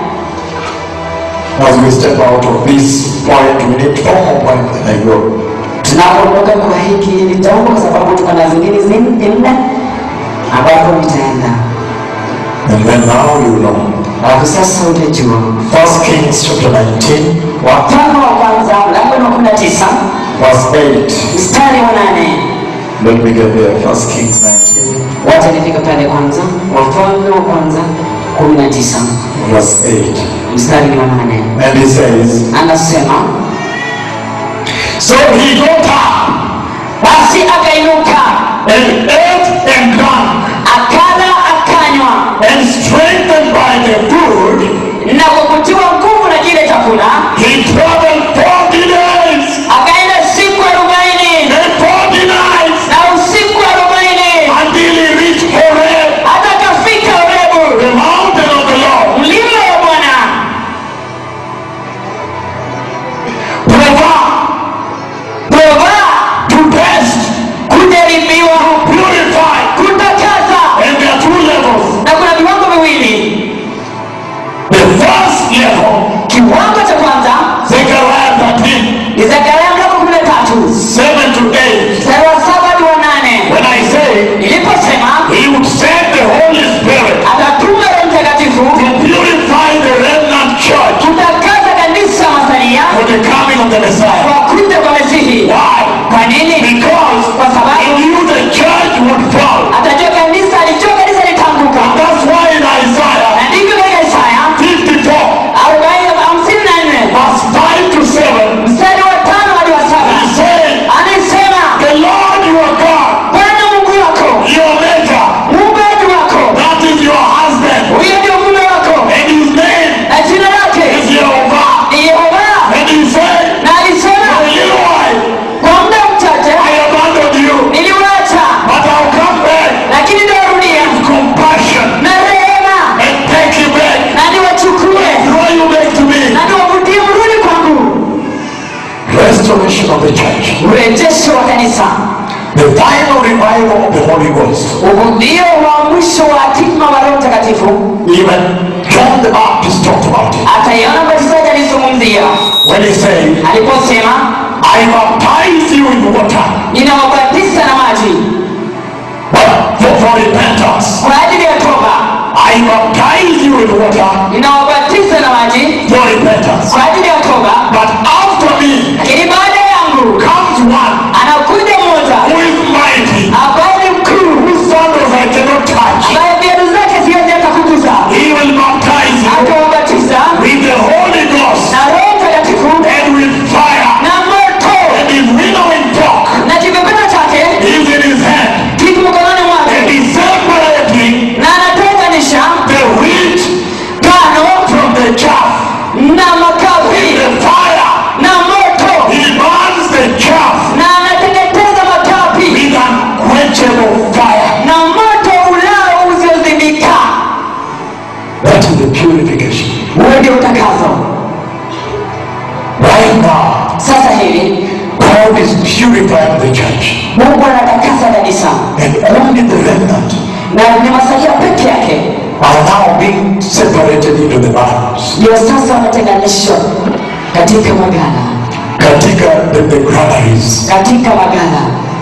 As we step out of this point, we need four more points and I go. tunapoondoka kwa hiki nitaomba kwa sababu tuko na zingine zi- nne ambapo nitaenda And then now you know. alafu sasa utajua First Kings chapter 19 wafalme wa kwanza mlango wa 19 verse 8. mstari wa 8 Let me get there. First Kings 19 wacha nifika pale kwanza wafalme wa kwanza 19 verse 8. mstari ni wa 8 And he says, anasema So he got up basi akainuka and ate and drank akala akanywa and strengthened by the food, na kwa kutiwa nguvu na kile chakula he traveled 40 days akaenda siku arobaini and 40 nights na usiku arobaini until he reached Horeb, hata akafika Horebu the mountain of the Lord. mlima wa Bwana Provide prova to test, kujaribiwa purify. kutakaza And there are two levels. na kuna viwango viwili The first level, kiwango cha kwanza Zechariah 13, ni Zekaria mlango kumi na tatu 7 to 8. mstari wa saba hadi wa nane When I say niliposema he would send the Holy Spirit atatuma Roho Mtakatifu to purify the remnant church kutakaza kanisa masalia for the coming of the Messiah. kwa kuja kwa Mesihi. Why? Kwa nini? Because Kwa sababu he knew the church would fall. atajua kanisa, alijua kanisa litanguka, That's why in Isaiah na ndivyo katika Isaya 54, arobaini hamsini na nne verse 5 to 7, mstari wa tano hadi wa he saba said, anasema The Lord your God, Bwana Mungu wako your maker, muumbaji wako, that is your husband, huyo ndio mume wako, and his name na jina lake is Jehovah. ni Yehova. And he said, Na For alisema a little while kwa muda mchache I abandoned you, niliwaacha, but I'll come back lakini nitawarudia with compassion na rehema, and take you back, na niwachukue draw you back to me. na niwavutie mrudi kwangu. Restoration of the church. Urejesho wa kanisa The final revival of the Holy Ghost. ndio wa mwisho wa hatima wa Roho Mtakatifu. Even John the Baptist talked about it Ataiona mbatizaji alizungumzia when he said, aliposema, I baptize you in water, ninawabatiza na maji but for, for repentance. kwa ajili ya toba, I baptize you in water, ninawabatiza na the purification. huo ndio utakazo Right now, sasa hivi God is purifying the church. mungu anatakasa kanisa And only the remnant na ni masalia peke yake are now being separated into the barns. ndio sasa wametenganishwa katika magala Katika the, the granaries. katika magala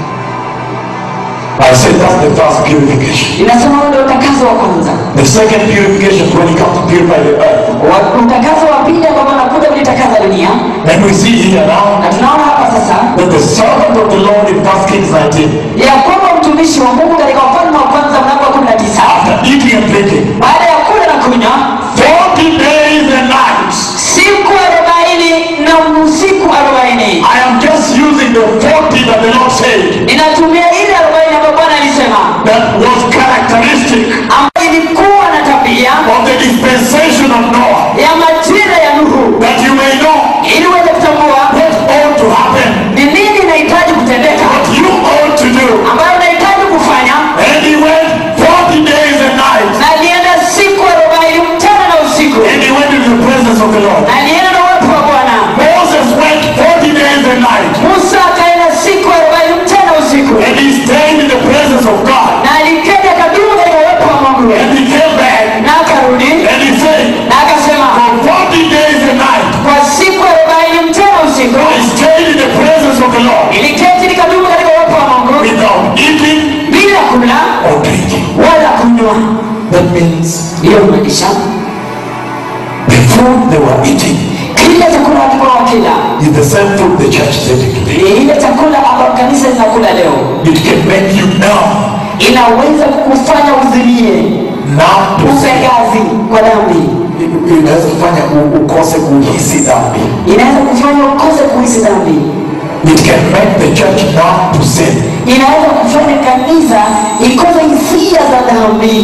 I said that's the first purification. inasema huo ndio utakazo wa kwanza The second purification is when it comes to purify the earth. Wa- utakazo wa pili ambao anakuja kulitakaza dunia And we see here now na tunaona hapa sasa that the servant of the Lord in 1 Kings 19, ya kwamba mtumishi wa mungu katika ufalme wa kwanza mlango wa kumi na tisa after eating and drinking, baada ya kula na kunywa 40 days and nights. siku arobaini na usiku arobaini I am just using the 40 that the Lord said ninatumia ile arobaini ambayo bwana alisema that was characteristic ambayo ilikuwa na tabia of the dispensation of Noah. ya majira ya nuhu That you may know ili uweze kutambua what ought to happen, ni nini inahitaji kutendeka what you ought to do. ambayo unahitaji kufanya And he went 40 days and nights. na alienda siku arobaini mchana na usiku And he went into the presence of the Lord. na alienda na uwepo wa bwana Moses went 40 days and nights. musa akaenda siku arobaini mchana na usiku And he stayed in the presence of God. na aliketi akadumu katika uwepo wa mungu And he came back na akarudi and he said, na akasema For 40 days and nights, kwa siku arobaini mchana usiku I stayed in the presence of the Lord niliketi nikadumu katika uwepo wa mungu without eating bila kula or drinking. wala kunywa That means hiyo maanisha the food they were eating kile chakula walikuwa wakila is the same food the church is eating today. ni ile chakula ambayo kanisa linakula leo It can make you numb, inaweza kukufanya uzilie numb to sin. upegazi kwa dhambi Inaweza kufanya u- ukose kuhisi dhambi. inaweza kufanya ukose kuhisi dhambi It can make the church numb to sin. inaweza kufanya kanisa ikose hisia za dhambi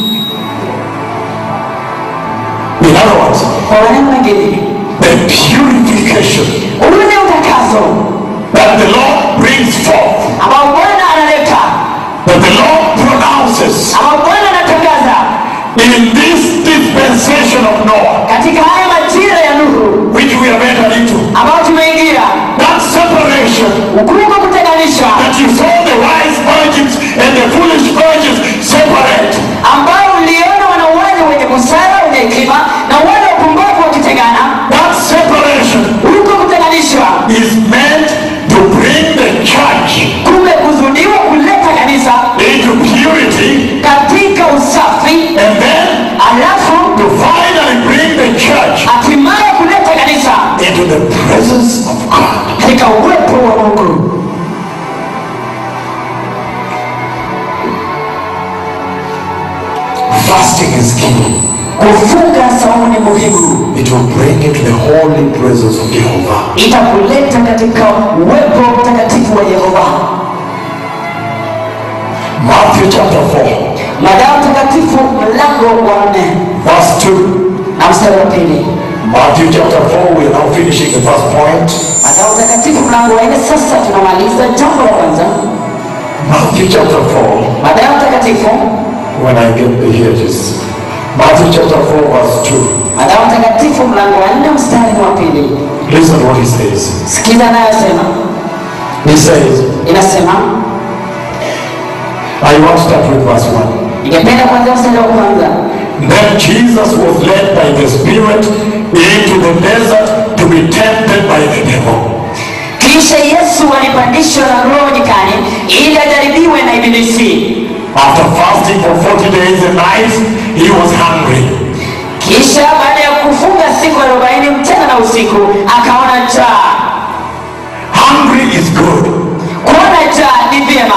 In other words, kwa maneno mengine the purification ule utakazo that the Lord brings forth, ambao bwana analeta that the Lord pronounces ambao bwana anatangaza in this dispensation of Noah, katika haya majira ya nuhu which we have entered into, ambao tumeingia that separation ukuko kutenganisha that you saw the wise virgins and the foolish virgins separate, ambao uliona wanauaji wenye busara wenye hekima na wale wapumbavu wakitengana that separation huko kutenganishwa is meant to bring the church kumekusudiwa kuleta kanisa into purity katika usafi and then alafu to finally bring the church hatimaye kuleta kanisa into the presence of God. katika uwepo wa mungu Fasting is key. kufunga saumu ni muhimu It will bring you to the holy presence of Jehovah. itakuleta katika uwepo mtakatifu wa yehova Matthew chapter 4, madawa mtakatifu mlango wa nne verse 2. na mstari wa pili Matthew chapter 4, we are now finishing the first point. madawa mtakatifu mlango wa nne sasa tunamaliza jambo la kwanza Matthew chapter 4, madawa mtakatifu when I get the here it is. Matthew chapter 4, verse 2. madawa mtakatifu mlango wa nne mstari wa pili Listen what he says. sikiza anayosema He says, inasema I want to start with verse 1. ningependa kuanzia mstari wa kwanza Then Jesus was led by the Spirit into the desert to be tempted by the devil. kisha yesu alipandishwa na roho nyikani ili ajaribiwe na ibilisi After fasting for 40 days and nights, he was hungry. kisha baada ya kufunga siku arobaini mchana na usiku akaona njaa Hungry is good. kuona njaa ni vyema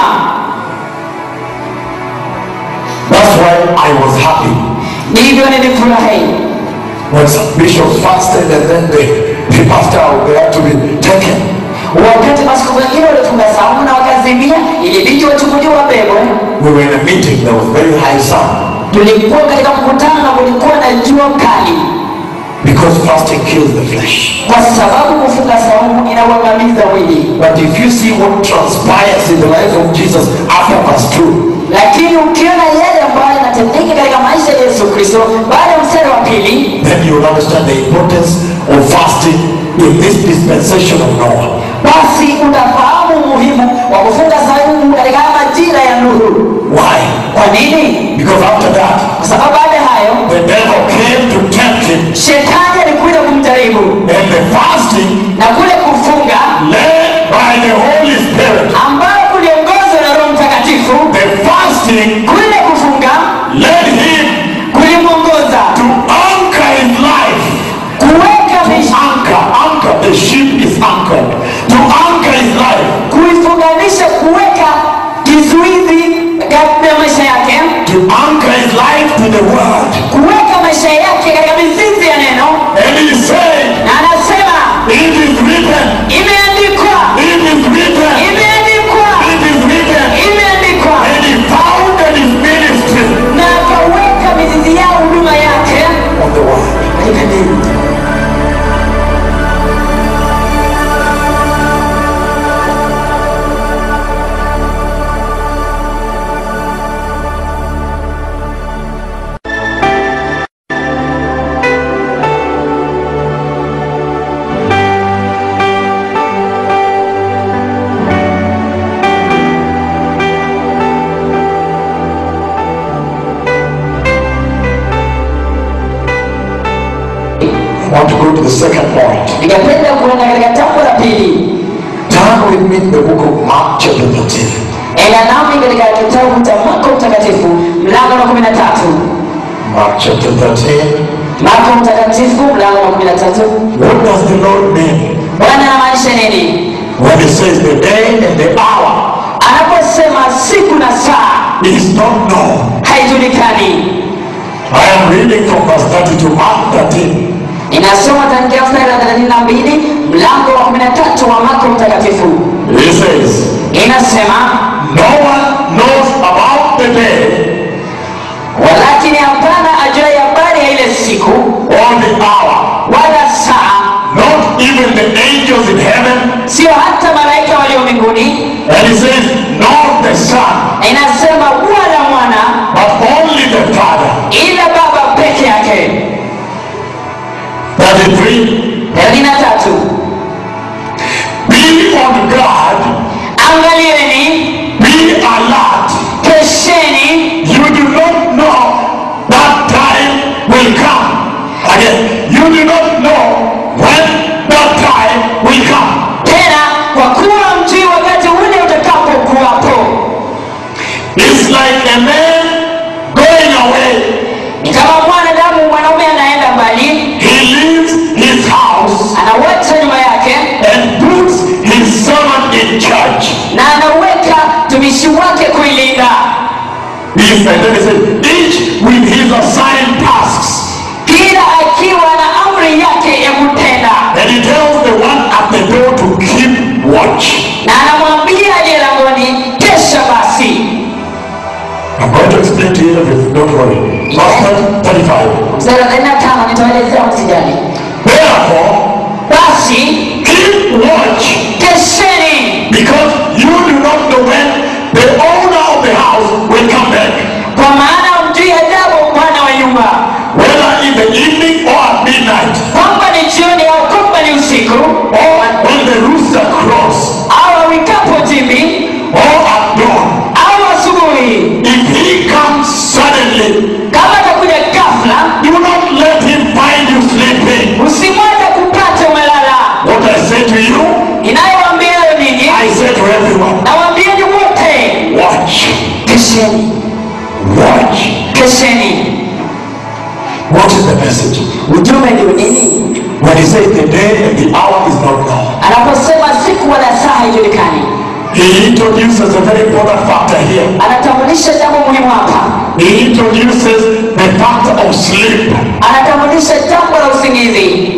That's why I was happy ndivyo nilifurahi when some bishops fasted and then they, the pastor they had to be taken. wakati masiku wengine walifunga saumu na wakazimia ilibidi wachukuliwa wabebwe We were in a meeting, there was very high sun tulikuwa katika mkutano na kulikuwa na jua kali because fasting kills the flesh. kwa sababu kufunga saumu inauangamiza mwili But if you see what transpires in the life of Jesus after verse 2, lakini ukiona yale ambayo yanatendeka katika maisha ya yesu kristo baada ya mstari wa pili then you will understand the importance of fasting in this dispensation of Noah. basi utafahamu umuhimu wa kufunga saumu katika haya majira ya nuru Why? kwa nini Because after that, kwa sababu baada ya hayo the devil came to tempt him, shetani alikuja kumjaribu and the fasting na kule kufunga led by the Holy Spirit, ambayo kuliongozwa na roho mtakatifu the fasting kule kufunga led him kulimwongoza to anchor his life. kuweka maisha Anchor, anchor, the ship is anchored. To anchor his life, kuifunganisha kuweka kizuizi katika maisha yake to anchor his life to the word. kuweka maisha yake katika mizizi ya neno And he said, na anasema It is written, imeandikwa it is written, imeandikwa it is written. imeandikwa And he founded his ministry na akaweka mizizi yao huduma yake on the word. katika neno I want to go to the second point. ningependa kuenda katika jambo la pili Turn with me to the book of Mark chapter 13. enda nami katika kitabu cha marko mtakatifu mlango wa kumi na tatu Mark chapter 13. marko mtakatifu mlango wa kumi na tatu What does the Lord mean bwana anamaanisha nini when he says the day and the hour anaposema siku na saa is not known? haijulikani I am reading from verse 30 to Mark 13. inasoma tangia mstari wa thelathini na mbili mlango wa kumi na tatu wa marko mtakatifu He says, inasema No one knows about the day walakini hapana ajuai habari ya ile siku or the hour, wala saa not even the angels in heaven. sio hata malaika walio mbinguni And he says, Not the Son, na inasema wala mwana but only the Father. ila baba peke yake 33. thelathini na tatu Be on guard, angalieni be alert. kesheni You do not know that time will come. Again, you do not know when that time will come. tena kwa kuwa mjui wakati ule utakapokuwapo It's like a man going away. ni kama mwanadamu mwanaume anaenda mbali He leaves his house anawacha nyuma yake and puts his servant in charge. na anaweka mtumishi wake kuilinda Each, and then he says, each with his assigned tasks. kila akiwa na amri yake ya kutenda And he tells the one at the door to keep watch. na anamwambia aliye langoni kesha basi I'm going to explain to you everything, don't worry. Verse 35. mstari wa thelathini na tano nitawaelezea msijali Therefore, basi keep watch, kesheni because you do not know when the owner of the house will come back, kwa maana mjui ajabu bwana wa nyumba whether in the evening or at midnight, kwamba ni jioni au kwamba ni usiku or when the rooster crows, au awikapo jimbi or at dawn. au asubuhi If he comes suddenly, kama atakuja ghafla do not let him find you sleeping. usimwache kupata umelala What I say to you, inayowaambia leo ninyi I say to everyone, nawaambieni wote watch, kesheni watch. kesheni What is the message? ujumbe ndio nini When he says the day and the hour is not known, anaposema siku wala saa haijulikani he introduces a very important factor here. anatambulisha jambo muhimu hapa He introduces the factor of sleep. anatambulisha jambo la usingizi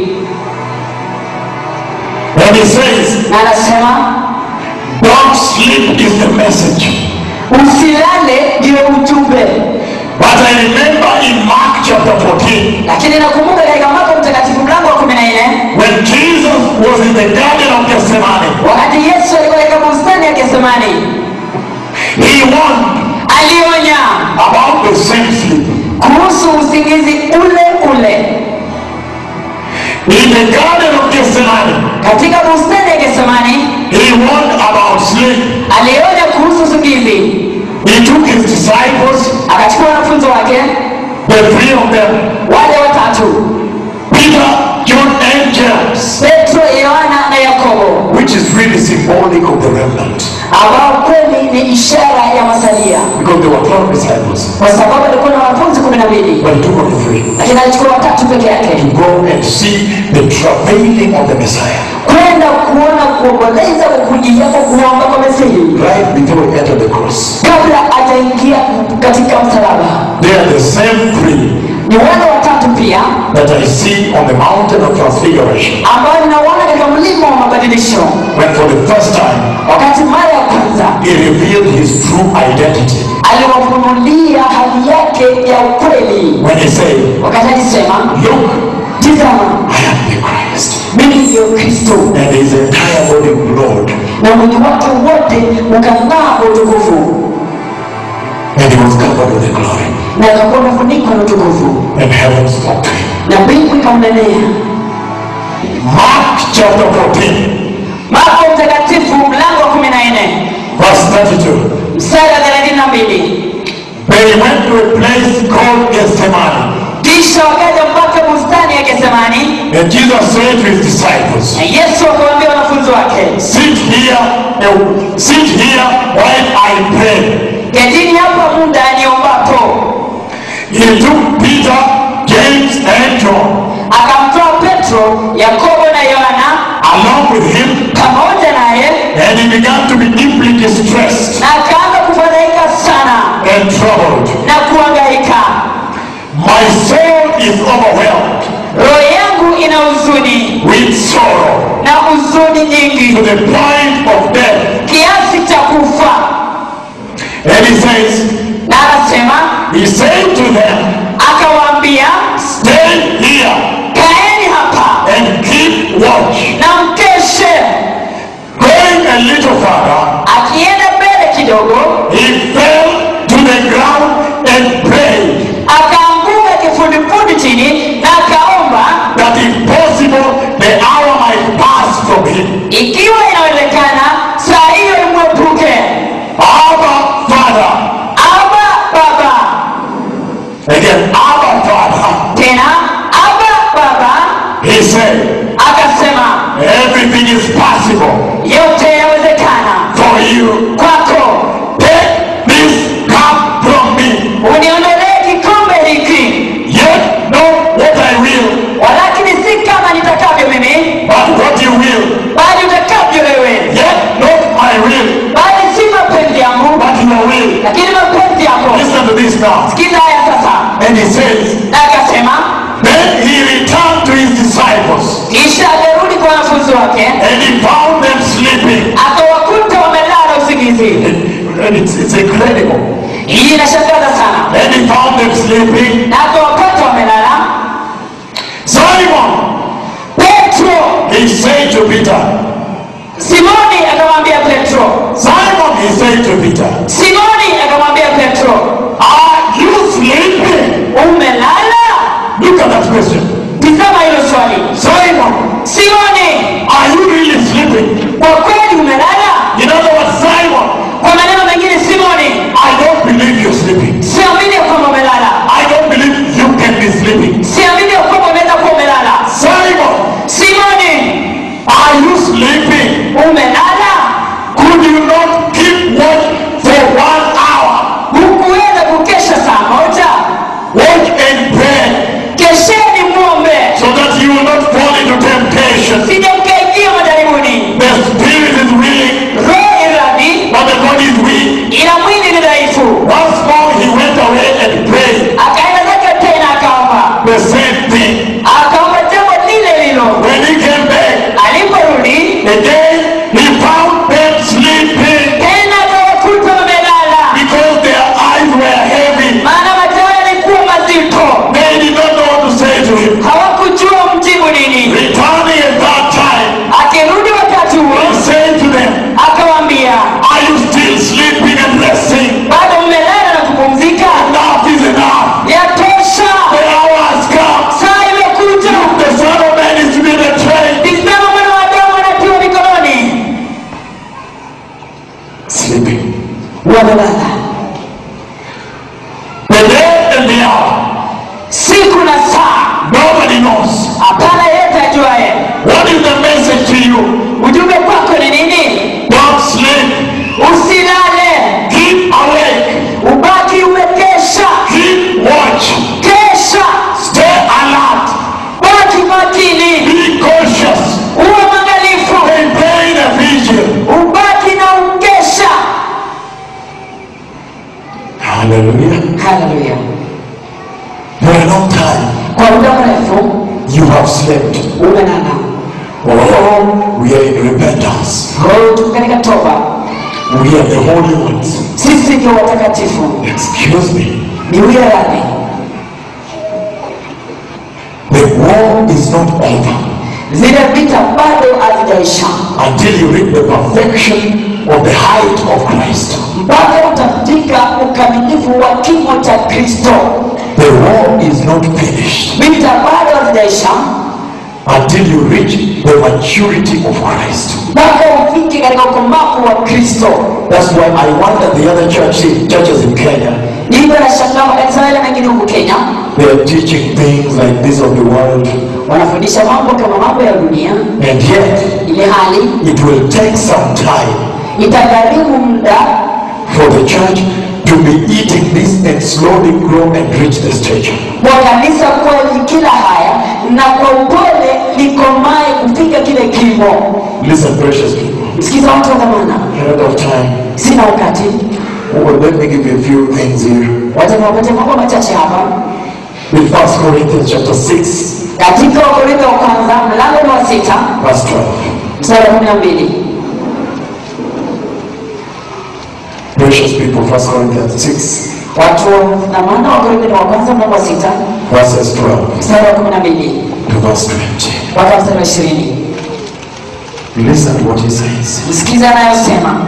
When he says, na anasema don't sleep is the message. usilale ndio ujumbe But I remember in Mark chapter 14, lakini nakumbuka katika marko mtakatifu mlango wa kumi na nne when Jesus was in the Garden of Gethsemane, wakati yesu alikuwa katika bustani ya gesemani he warned alionya about the same sleep. kuhusu kuhusu usingizi ule ule In the Garden of Gethsemane, katika bustani ya Getsemani. he warned about sleep. Alionya kuhusu usingizi, He took his disciples, akachukua wanafunzi wake the three of them, wale watatu, Peter, John, and James, Petro, Yohana na Yakobo, which is really symbolic of the remnant. ambao kweli ni ishara ya masalia, Because there were 12 disciples, kwa sababu alikuwa na wanafunzi kumi na mbili but he took only three. lakini alichukua watatu peke yake To go and see the travailing of the Messiah. kwenda kuona kuomboleza kwa kujia kwa kuomba kwa Mesihi Right before he entered the cross. kabla ataingia katika msalaba. They are the same three Ni wale watatu pia that I see on the mountain of transfiguration. ambao ninaona katika mlima wa mabadilisho, When for the first time wakati mara ya kwanza he revealed his true identity. aliwafunulia hali yake ya ukweli, When he said, wakati alisema, Look, tizama, I am the Christ. mimi ndiyo Kristo, And his entire body glowed. na mwili wake wote ukang'aa kwa utukufu, And he was covered with the glory. na akakuwa umefunikwa na utukufu, And heaven spoke to him. na mbingu ikamnenea. Mark chapter 14, Marko Mtakatifu mlango wa kumi na nne verse 32. mstari wa thelathini na mbili They went to a place called Gethsemane. kisha wakaja mpaka bustani ya Getsemani, And Jesus said to his disciples, na Yesu akawaambia wanafunzi wake, Sit here, uh, sit here while I pray. ketini hapa muda niombapo. He took Peter, James, and John Akamtoa Petro, Yakobo na Yohana along with him, pamoja naye, and he began to be deeply distressed na akaanza kufadhaika sana and troubled. na kuhangaika. My soul is overwhelmed Roho yangu ina huzuni with sorrow na huzuni to nyingi the point of death. kiasi cha kufa. And he says, Na anasema He said to them, akawaambia, Stay here kaeni hapa and keep watch. na mkeshe. Going a little further, Akienda mbele kidogo, he fell to the ground and prayed akaanguka kifudifudi chini na akaomba, that if possible the hour might pass from him. ikiwa inawezekana saa hiyo imwepuke. Abba, Father. Aba Baba, Again, Abba, Father. tena Aba Baba, He said, akasema everything is possible yote yawezekana for you. kwako, Take this cup from me. uniondolee kikombe hiki, Yet not what I will, walakini si kama nitakavyo mimi, but what you will. bali utakavyo wewe, Yet not my will, bali si mapenzi yangu, but your will. lakini mapenzi yako. Listen to this now. Sikiza haya sasa. And he says, Na akasema, Then he returned to his disciples, kisha alirudi kwa wanafunzi wake, and he found them sleeping. akawakuta wamelala usingizi. And it's, it's incredible. Hii inashangaza sana. And he found them sleeping. Na akawapata wamelala. Simon, Petro, he said to Peter, Simoni akamwambia Petro, Simon, he said to Peter, Simoni akamwambia Petro, Are you sleeping? umelala? Look at that question. Tizama hilo swali. Simon, Simoni, are you really sleeping? kwa kweli umelala? In other words, Simon, Kwa maneno mengine, Simoni, I don't believe you're sleeping. siamini ya kwamba umelala, I don't believe you can be sleeping. siamini ya kwamba unaweza kuwa umelala. Simon, Simoni, are you sleeping? umelala? Could you not keep watch for one hour? Hukuweza kukesha saa moja? Watch and pray Kesheni muombe, so that you will not fall into temptation. sije mkaingia majaribuni. The spirit is willing, Roho iradhi, but the body is weak. ila mwili ni dhaifu. Once more he went away and prayed Akaenda zake tena akaomba, the same thing. akaomba jambo lile lilo. When he came back, Aliporudi again he found them sleeping tena akawakuta wamelala, because their eyes were heavy. maana macho yao yalikuwa mazito. They did not know what to say to him. Hawakujua mjibu nini. Returning at that time, Akirudi wakati he huo, said to them, akawaambia, Are you still sleeping and resting? bado mmelala na kupumzika? Enough is enough. Yatosha. wamelala The day and the hour, siku na saa nobody knows. hapana yeyote ajuaye What is the message to you? ujumbe kwako ni nini Don't sleep. usilale Keep awake. ubaki umekesha Keep watch. kesha Stay alert. baki makini Be cautious. uwe mwangalifu Maintain a vision. ubaki na ukesha Hallelujah. haleluya For a long time, kwa muda mrefu you have slept. umelala Oh, we are in repentance. Oh, tuko katika toba We are the holy ones. sisi ndio watakatifu Excuse me. ni uyarani The war is not over zile vita bado hazijaisha until you reach the perfection of the height of Christ. mpaka utafika ukamilifu wa kimo cha kristo The war is not finished vita bado hazijaisha until you reach the maturity of Christ. mpaka ufike katika ukomavu wa kristo That's why I wonder the other churches, churches in Kenya, hivyo nashangaa makanisa yale mengine huku kenya they are teaching things like this of the world, wanafundisha mambo kama mambo ya dunia and yet ile hali it will take some time itagharimu muda for the church to be eating this and slowly grow and reach the stature. kwa kanisa kuwa likila haya na kwa upole likomae kufika kile kimo Listen, precious people, msikiza watu wa dhamana a lot of time. sina wakati Well, let me give you a few things here. wacha niwapatie mambo machache hapa In 1 Corinthians chapter 6, katika wakorintho wa kwanza mlango ni wa sita verse 12. mstari wa kumi na mbili Precious people, 1 Corinthians 6, watu na maana wakorintho ni wa kwanza mlango wa sita verses 12 mstari wa kumi na mbili to verse 20. mpaka mstari wa ishirini Listen to what he says. msikiza anayosema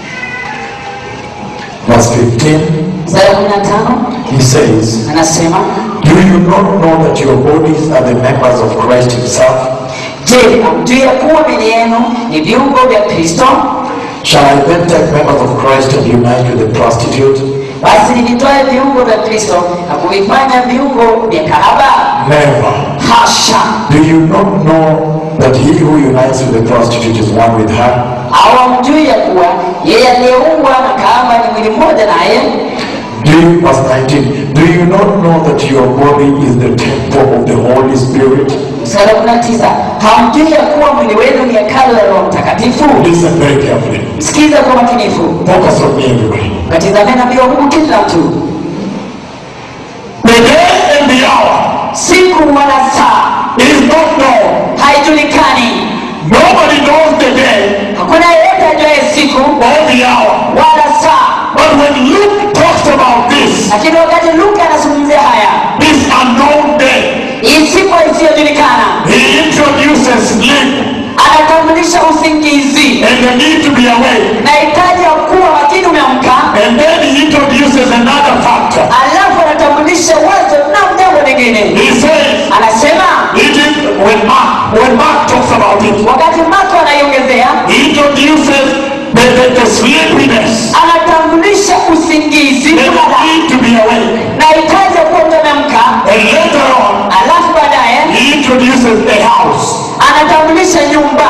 Verse 15, mstari wa kumi na tano he says, anasema Do you not know that your bodies are the members of Christ himself? je hamjui ya kuwa mili yenu ni viungo vya kristo Shall I then take members of Christ and unite with the prostitute? basi nivitoe viungo vya kristo na kuvifanya viungo vya kahaba Never. hasha Do you not know that he who unites with the prostitute is one with her? au hamjui ya kuwa yeye aliyeungwa na kahaba ni mwili mmoja naye Do you, verse 19, do you not know that your body is the temple of the Holy Spirit? mstari wa kumi na tisa hamjui ya kuwa mwili wenu ni hekalu la roho mtakatifu Listen very carefully. sikiza kwa makinifu Focus on me, everybody. katizame nabii wa mungu kila mtu The day and the hour siku wala saa is not known. haijulikani Nobody knows the day hakuna yeyote ajuaye siku or the hour. wala saa But when Luke talks about this, lakini wakati luka anazungumzia haya this unknown day, hii siku isiyojulikana he introduces sleep anatambulisha usingizi and the need to be awake. na hitaji ya kuwa makini umeamka And then he introduces another factor. alafu anatambulisha wazo na jambo lingine He says, anasema it is when Mark, when Mark talks about it, wakati mako anaiongezea he introduces the, the, the sleepiness anatambulisha usingizi and the kulala need to be awake. na hitaji ya kuwa umeamka And later on, alafu baadaye he introduces a house. anatambulisha nyumba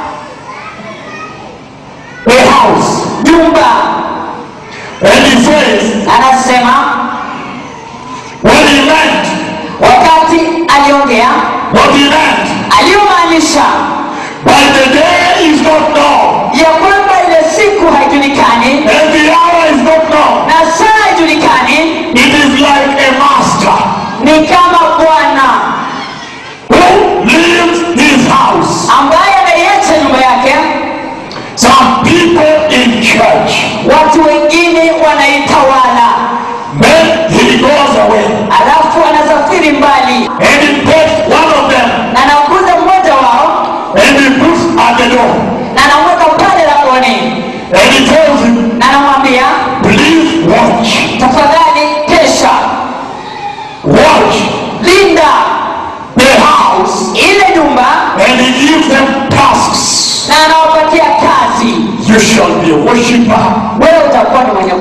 A house. nyumba And he says, anasema when he meant, wakati aliongea what he meant, aliyomaanisha by the day is not known, ya kwamba ile siku haijulikani and the hour is not known. na saa haijulikani It is like a master ni kama bwana who leaves his house. ambaye ameiacha nyumba yake Some people in church, watu wengine wanaitawala then he goes away alafu anasafiri mbali and he takes one of them na anakuza mmoja wao and he puts at the door na anamweka pale langoni and he tells him, na anamwambia please watch, tafadhali kesha watch linda the house ile nyumba and he gives them tasks. na anawapatia kazi You shall be a worshiper. wewe utakuwa ni mwenye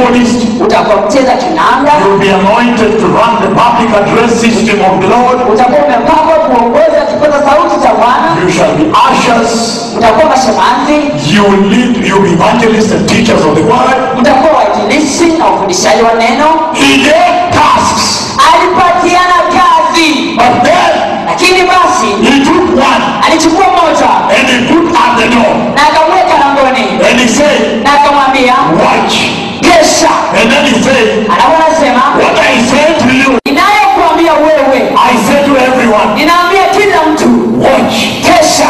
keyboardist. utakuwa mcheza kinanda You'll be anointed to run the public address system of the Lord. utakuwa umepangwa kuongoza kipaza sauti cha bwana You shall be ushers. utakuwa mashemanzi You will lead, you'll be evangelists and teachers of the word. mtakuwa wainjilisti na ufundishaji wa neno He gave tasks. alipatiana kazi But then lakini basi he took one alichukua moja and he put at the door. na akamweka langoni And he said, na akamwambia watch. kesha And then he said, alafu anasema what I say to you, inayokuambia wewe I say to everyone, ninaambia kila mtu watch. kesha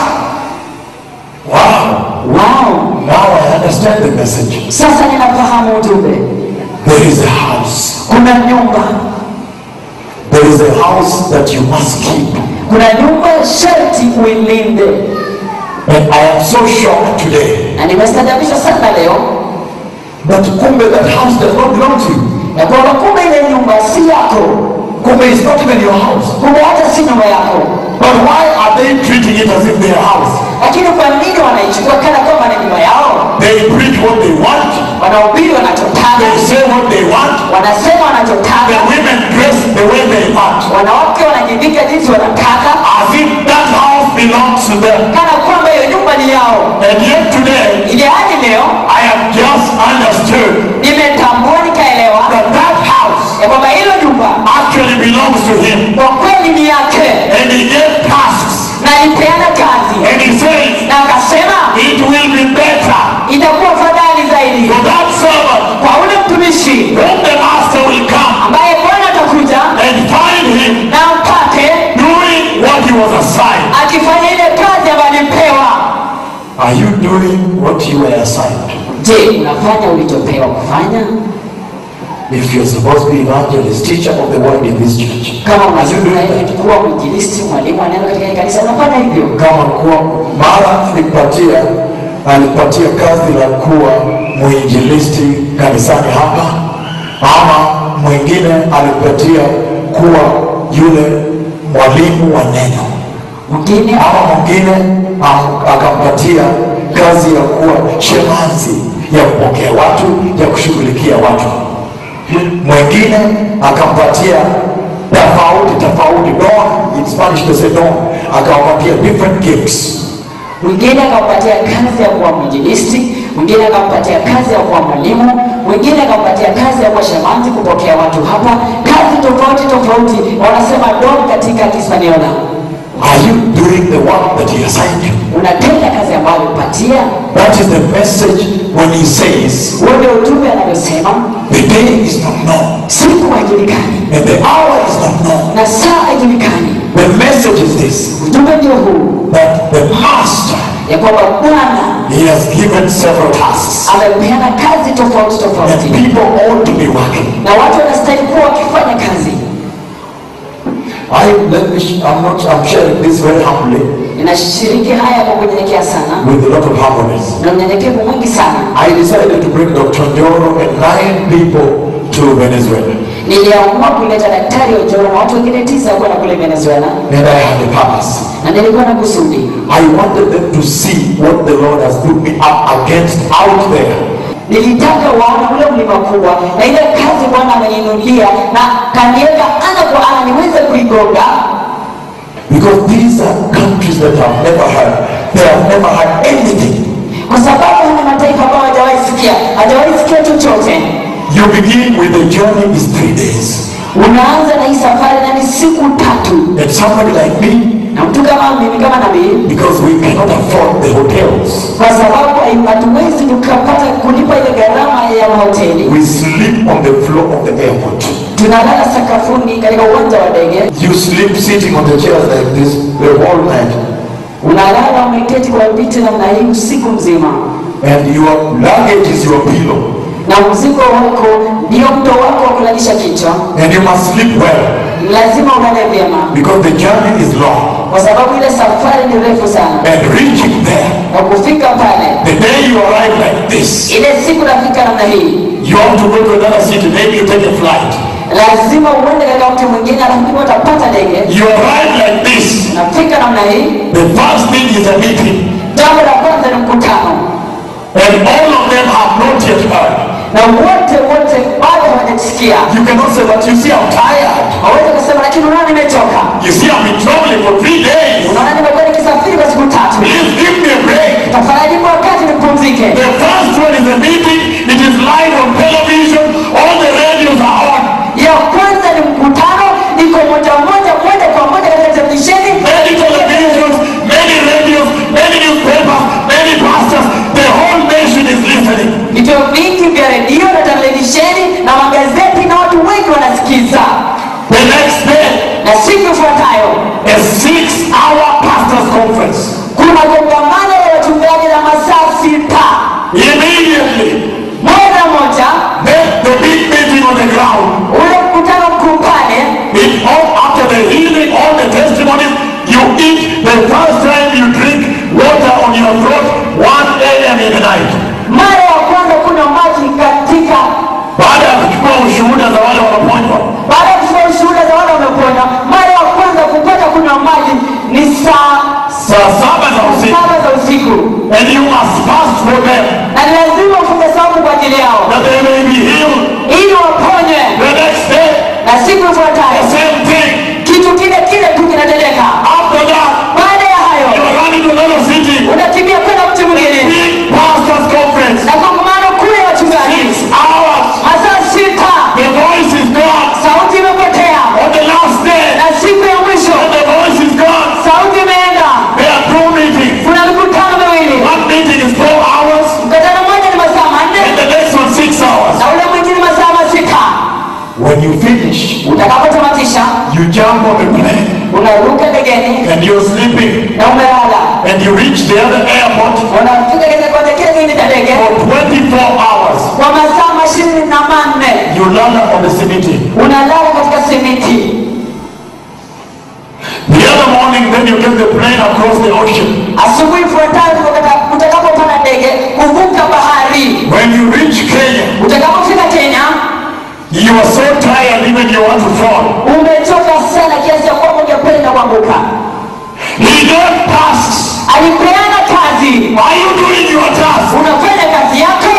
Wow. wow Now I understand the message. sasa ninafahamu ujumbe There is a house. kuna nyumba There is a house that you must keep. kuna nyumba sharti uilinde And I am so shocked today na nimestajabishwa sana leo that kumbe that house does not belong to you. ya kwamba kumbe ile nyumba si yako Kumbe is not even your house. kumbe hata si nyumba yako But why are they treating it as if their house? lakini kwa nini wanaichukua kana kwamba ni nyumba yao They preach what they want. wanahubiri wanachotaka They say what they want. wanasema The wanachotaka women dress the way they want. wanawake wanajivika jinsi wanataka As if that house belongs to them. kana kwamba hiyo nyumba ni yao And yet today, ili hadi leo I have just understood nimetambua nikaelewa that that house ya kwamba hilo nyumba actually belongs to him. kwa kweli ni yake And he gave tasks. na alipeana kazi And he says, na akasema it will be better itakuwa fadhali zaidi for that servant kwa ule mtumishi when the master will come ambaye bwana atakuja and find him na mpate doing what he was assigned. akifanya ile kazi ambayo alipewa Are you doing what you were assigned? je unafanya ulichopewa kufanya If you're supposed to be evangelist, teacher of the word in this church, kama are you doing unastahili that? kuwa mwinjilisti mwalimu wa neno katika hili kanisa unafanya hivyo Kama kuwa mara alipatia alipatia kazi la kuwa mwinjilisti kanisani hapa, ama mwingine alipatia kuwa yule mwalimu wa neno, mwingine ama mwingine am- akampatia kazi ya kuwa shemazi ya kupokea watu, ya kushughulikia watu. Mwingine akampatia tofauti tofauti, don in Spanish they say don, akawapatia different gifts. mwingine akampatia kazi ya kuwa mwinjilisti mwingine akampatia kazi ya kuwa mwalimu mwingine akampatia kazi ya kuwa shamanzi kupokea watu hapa kazi tofauti tofauti wanasema don katika kispaniola Are you doing the work that he assigned you? unatenda kazi ambayo alipatia That is the message when he says, huo ndio ujumbe anavyosema the day is not known siku haijulikani and the hour is not known. na saa haijulikani The message is this, ujumbe ndio huu that the master, ya kwamba bwana he has given several tasks amepeana kazi tofauti and tofauti people ought to be working. na watu wanastahili kuwa wakifanya kazi I, let me, sh- I'm not, I'm sharing this very humbly ninashiriki haya kwa kunyenyekea sana with a lot of humbleness. na unyenyekevu mwingi sana I decided to bring Dr. Njoro and nine people to Venezuela. niliamua kuleta daktari ojoro na watu wengine tisa kwenda kule venezuela And I had a purpose. na nilikuwa na kusudi I wanted them to see what the Lord has put me up against out there. nilitaka waone ule mlima kubwa na ile kazi bwana ameniinulia na kaniweka ana kwa ana niweze kuigonga Because these are countries that have never had, they have never had anything. kwa sababu hana mataifa ambayo hajawahi sikia hajawahi sikia chochote You begin with the journey is three days. unaanza na hii safari na ni siku tatu And somebody like me, na mtu kama mimi kama nabii because we cannot afford the hotels, kwa sababu hai- hatuwezi tukapata kulipa ile gharama ya mahoteli we sleep on the floor of the airport. tunalala sakafuni katika uwanja wa ndege You sleep sitting on the chairs like this the whole night. unalala umeketi kwa viti namna hii usiku mzima And your luggage is your pillow. na mzigo wako ndio mto wako wa kulalisha kichwa And you must sleep well lazima ulale vyema because the journey is long. kwa sababu ile safari ni refu sana And reaching there, na kufika pale the day you arrive like this, ile siku nafika namna hii you have to go to another city, maybe you take a flight. lazima uende katika mtu mwingine alafu utapata ndege You arrive like this, nafika namna hii the first thing is a meeting. jambo la kwanza ni mkutano And all of them have not yet heard. na wote wote bado hawajasikia You cannot say, but you see, I'm tired. hawezi kusema lakini unaona nimechoka You see, I've been traveling for three days. unaona nimekuwa nikisafiri kwa siku tatu Please give me a break. tafadhali nipe wakati nipumzike The first one is a meeting. It is live on television. All the radios are on. ya kwanza ni mkutano iko moja moja moja kwa moja katika televisheni Many televisions, many radios, many newspapers, many pastors. The whole nation is listening. vituo vingi vya redio na televisheni na magazeti na watu wengi wanasikiza The next day, na siku ifuatayo a six-hour pastors' conference. kuna kongamano la wachungaji la masaa sita Immediately, moja moja then the big meeting on the ground. ule mkutano mkuu pale It all after the healing, all the testimonies, you eat the first time you drink water on your throat, 1 a.m. in the night. mara ya kwanza kunywa maji katika Baada ya kuchukua ushuhuda za wale wanaponywa, baada ya kuchukua ushuhuda za wale wamepona mara ya kwanza kupata kunywa maji ni saa saa saba za usiku, saba za usiku and you must fast for them na ni lazima ufunge saumu kwa ajili yao that they may be healed. ili waponywe The next day, na siku the ifuatayo same thing. kitu kile kile tu kinatendeka After that, baada ya you hayo are running to another city. unakimbia kwenda mji mwingine Big pastors' conference. na kongamano kuu ya wachungaji Six hours. masaa sita The voice is gone. sauti imepotea On the last day, na siku ya mwisho when the voice is gone, sauti imeenda there are two meetings. kuna mikutano miwili One meeting is four hours, mkutano mmoja ni masaa and manne the next one six hours. na ule mwingine masaa masita When you finish, utakapotamatisha you jump on the plane unaruka ndegeni and you're sleeping, na umelala and you reach the other airport unafika katika kiwanja kile kingine cha ndege for 24 hours. kwa masaa mashirini na manne You land on the simiti. unalala katika simiti The other morning, then you get the plane across the ocean. asubuhi ifuatayo utaka- utakapopanda ndege kuvuka bahari When you reach Kenya, utakapofika kenya you are so tired, even you want to fall. umechoka sana kiasi ya kwamba ungependa kuanguka He gave tasks. alipeana kazi Are you doing your task? unafanya kazi yako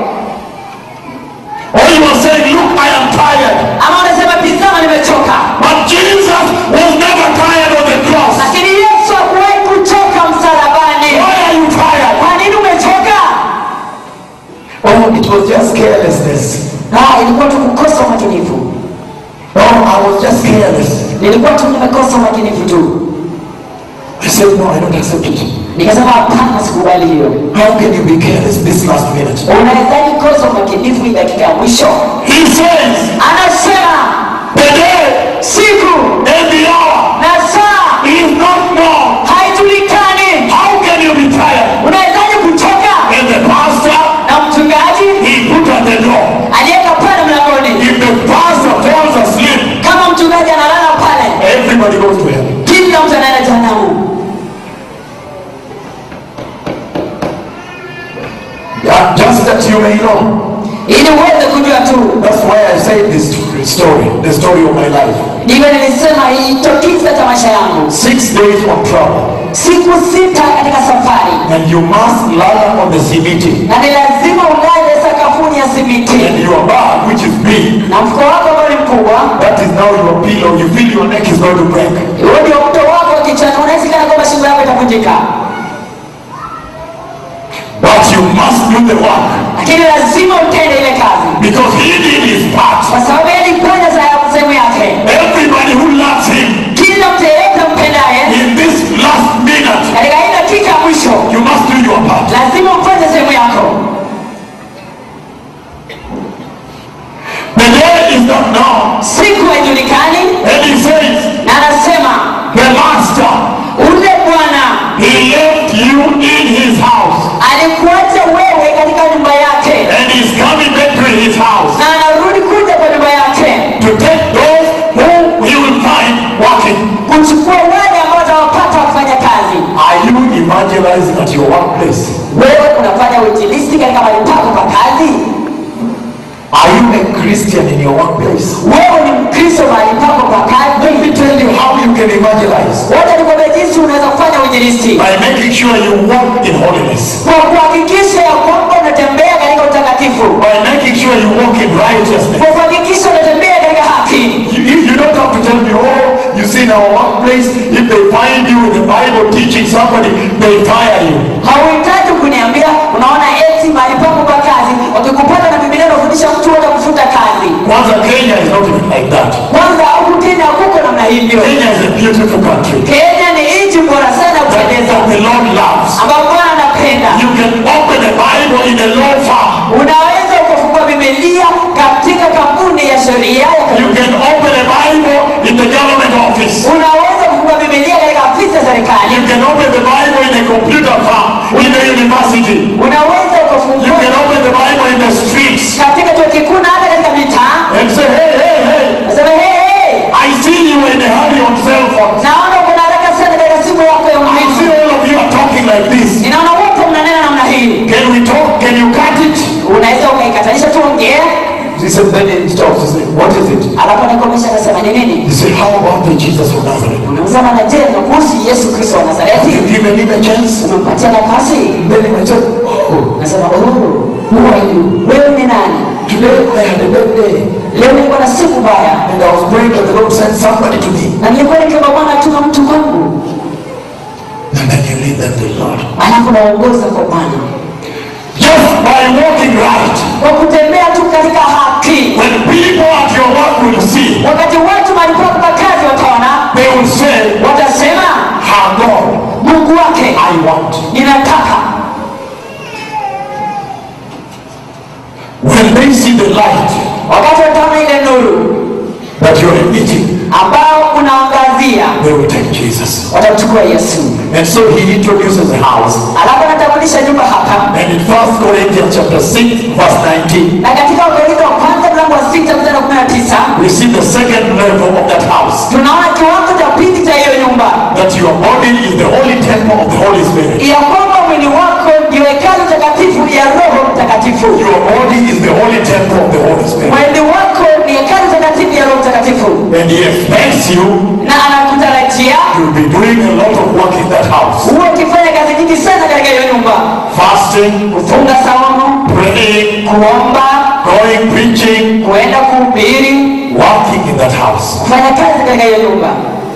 Or you are saying, look, I am tired. ama unasema tizama nimechoka But Jesus was never tired on the cross. lakini yesu hakuwahi kuchoka msalabani Why are you tired? kwa nini umechoka Oh, it was just carelessness. Ah, ilikuwa tu kukosa umakinifu Oh, I was just careless. nilikuwa tu nimekosa umakinifu tu I said, no, I don't accept it. nikasema hapana sikubali hiyo How can you be careless this last minute? unawezaji kosa umakinifu hii dakika ya mwisho He says, anasema the day siku and the hour na saa is not known. haijulikani How can you be tired? unawezaji kuchoka And the pastor, na mchungaji he put at the door. aliyeka pale mlangoni If the pastor falls asleep, kama mchungaji analala pale everybody goes to heaven. kila mtu anaenda jehanamu Yeah, just that you may know. ili uweze kujua tu That's why I said this story, the story of my life. ndivyo nilisema hicho kisa cha maisha yangu Six days of travel. siku sita katika safari And you must lie on the simiti. na ni lazima ulale sakafuni ya simiti And your bag, which is big, na mfuko wako ambao ni mkubwa that is now your pillow. You feel your neck is going to break. huo ndio mto wako wa kichwani unahisi kana kwamba shingo yako itavunjika But you must do the work. lakini lazima utende ile kazi Because he did his part. kwa sababu yeye alifanya sa- sehemu yake Everybody who loves him kila mtu yeyote mpendaye in this last minute, katika hii dakika ya mwisho you must do your part. lazima ufanye sehemu yako The day is not known. siku haijulikani And he says, na anasema the master, ule bwana he left you in his house. alikuacha wewe katika nyumba yake And he's coming back to his house na anarudi kuja kwa nyumba yake to take those who he will find working. kuchukua wale ambao watawapata wakifanya kazi Are you evangelizing at your workplace? wewe unafanya uinjilisti katika mahali pako pa kazi Are you a Christian in your workplace? wewe ni mkristo mahali pako pa Let me kazi tell you how you can evangelize. wote nikwambia jinsi unaweza kufanya uinjilisti By making sure you walk in holiness. kwa kuhakikisha ya kwamba unatembea katika utakatifu By making sure righteousness. kwa kuhakikisha unatembea katika haki You, you, you don't have to tell me, oh, you see in our workplace, if they find you in the Bible teaching somebody, they fire you. hauhitaji kuniambia unaona eti mahali pangu pa kazi wakikupata na bibilia unafundisha mtu watakufuta kazi Kwanza, Kenya is not even like that. kwanza huku kenya hakuko namna hivyo Kenya is a beautiful country kenya ni nchi bora sana ya that, kupendeza that the Lord loves. ambao bwana anapenda You can open the Bible in a law firm. unaweza ukafungua bibilia katika kampuni ya sheria ya You can open a Bible in the government office. unaweza kufungua bibilia katika afisi ya serikali You can open the Bible in a computer farm, in the university. unaweza You ukafungua can open the Bible in the streets katika chuo kikuu na hata katika mitaa and say, hey, hey, hey, nasema hey, hey, I see you in a hurry on cell phone. naona kuna haraka sana katika simu yako ya I see mkononi all of you are talking like this. ninaona wote mnanena namna hii Can we talk? Can you cut it? unaweza ukaikatanisha tu ongea He said, then he stops. He said, what is it? alafu anakomesha anasema ni nini He said, how about the Jesus of Nazareth? unamzama na je na kuhusu yesu kristo wa Have nazareti you given him a chance? umempatia nafasi Then he might say, oh, nasema oh, who are you wewe ni nani today I had a bad day. leo nilikuwa na siku mbaya And I was praying that the Lord sent somebody to me. na nilikuwa nikiomba bwana atuma mtu kwangu And then you lead them to the Lord. alafu naongoza kwa bwana Just by walking right. kwa kutembea tu katika haki When people at your work will see, wakati watu malipopo kwa kazi wataona they will say, watasema Her God, mungu wake I want. ninataka When they see the light wakati wataona ile nuru that you're emitting, ambao unaangazia they will take Jesus. watamchukua yesu And so he introduces the house. alafu anatambulisha nyumba hapa And in 1 Corinthians chapter 6, verse 19, na katika wakorintho wa kwanza mlango wa sita mstari wa kumi na tisa we see the second level of that house. tunaona kiwango cha pili cha hiyo nyumba That your body is the holy temple of the Holy Spirit. ya kwamba mwili wako ndio hekalu takatifu ya roho mtakatifu Your body is the holy temple of the Holy Spirit. mwili wako ni hekalu takatifu ya roho mtakatifu And he expects you na anakutarajia You'll be doing a lot of work in that house. huwe ukifanya kazi nyingi sana katika hiyo nyumba Fasting, kufunga saumu praying, kuomba going, preaching, kuenda kuhubiri working in that house. kufanya kazi katika hiyo nyumba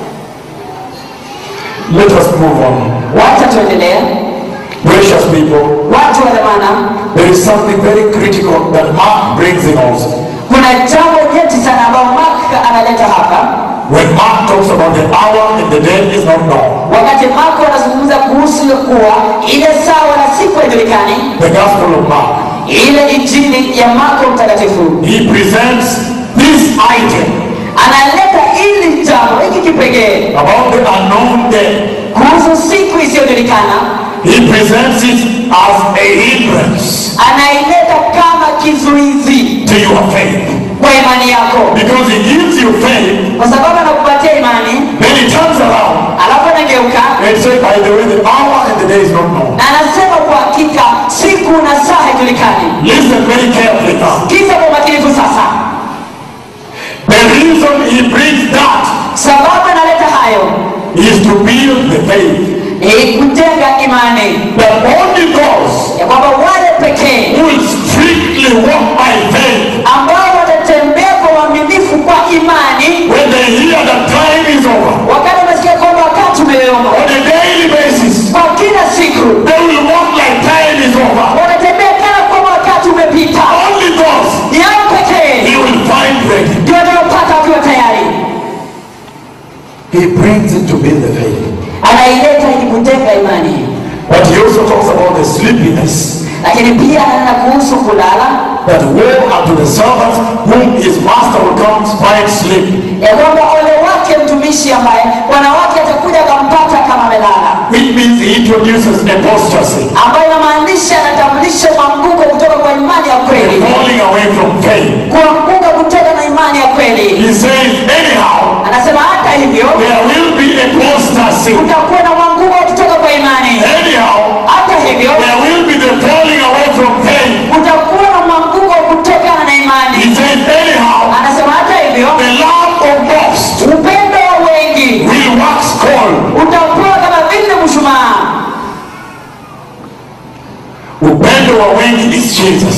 Let us move on. wacha tuendelea Precious people, watu wa dhamana there is something very critical that Mark brings in also. kuna jambo nyeti sana ambayo mark analeta hapa When Mark talks about the hour and the day is not known, wakati marko anazungumza kuhusu kuwa ile sawa na siku haijulikani the Gospel of Mark, ile injili ya marko mtakatifu he presents this item analeta ili jambo hiki kipekee about the unknown day. kuhusu siku isiyojulikana He presents it as a hindrance anaileta kama kizuizi to your faith. kwa imani yako Because he gives you faith, kwa sababu anakupatia imani then he turns around alafu anageuka and says, by the way, the hour and the day is not known. na anasema kwa hakika siku na saa haijulikani Listen very carefully now. kisa kwa umakinifu sasa The reason he brings that sababu analeta hayo is to build the faith. ni kujenga imani That only those ya kwamba wale pekee who will strictly walk by faith, ambao watatembea kwa uaminifu kwa imani when they hear that time is over, wakati wamesikia kwamba wakati umeyoyoma on a daily basis, kwa kila siku they will walk like time is over. wanatembea kana kwamba wakati umepita Only those ni hao pekee he will find ready. ndio wataopata wakiwa tayari He brings it to build the faith. anaileta ili kujenga imani But he also talks about the sleepiness. lakini pia ananena kuhusu kulala That woe unto the servant whom his master will come find sleep. ya kwamba ole wake mtumishi ambaye bwana wake atakuja akampata kama amelala Which means he introduces apostasy. ambayo inamaanisha anatambulisha mwanguko kutoka kwa imani ya kweli Falling away from faith. kuanguka kutoka na imani ya kweli He says, anyhow, anasema hata hivyo there will be apostasy. kutakuwa na mwanguko kutoka kwa imani Anyhow, hata hivyo there will be the falling away from faith. kutakuwa na mwanguko kutokana na He imani says, anyhow, anasema hata hivyo the love of most upendo wa wengi will wax cold. utakuwa kama vile mshumaa Upendo wa wengi is Jesus.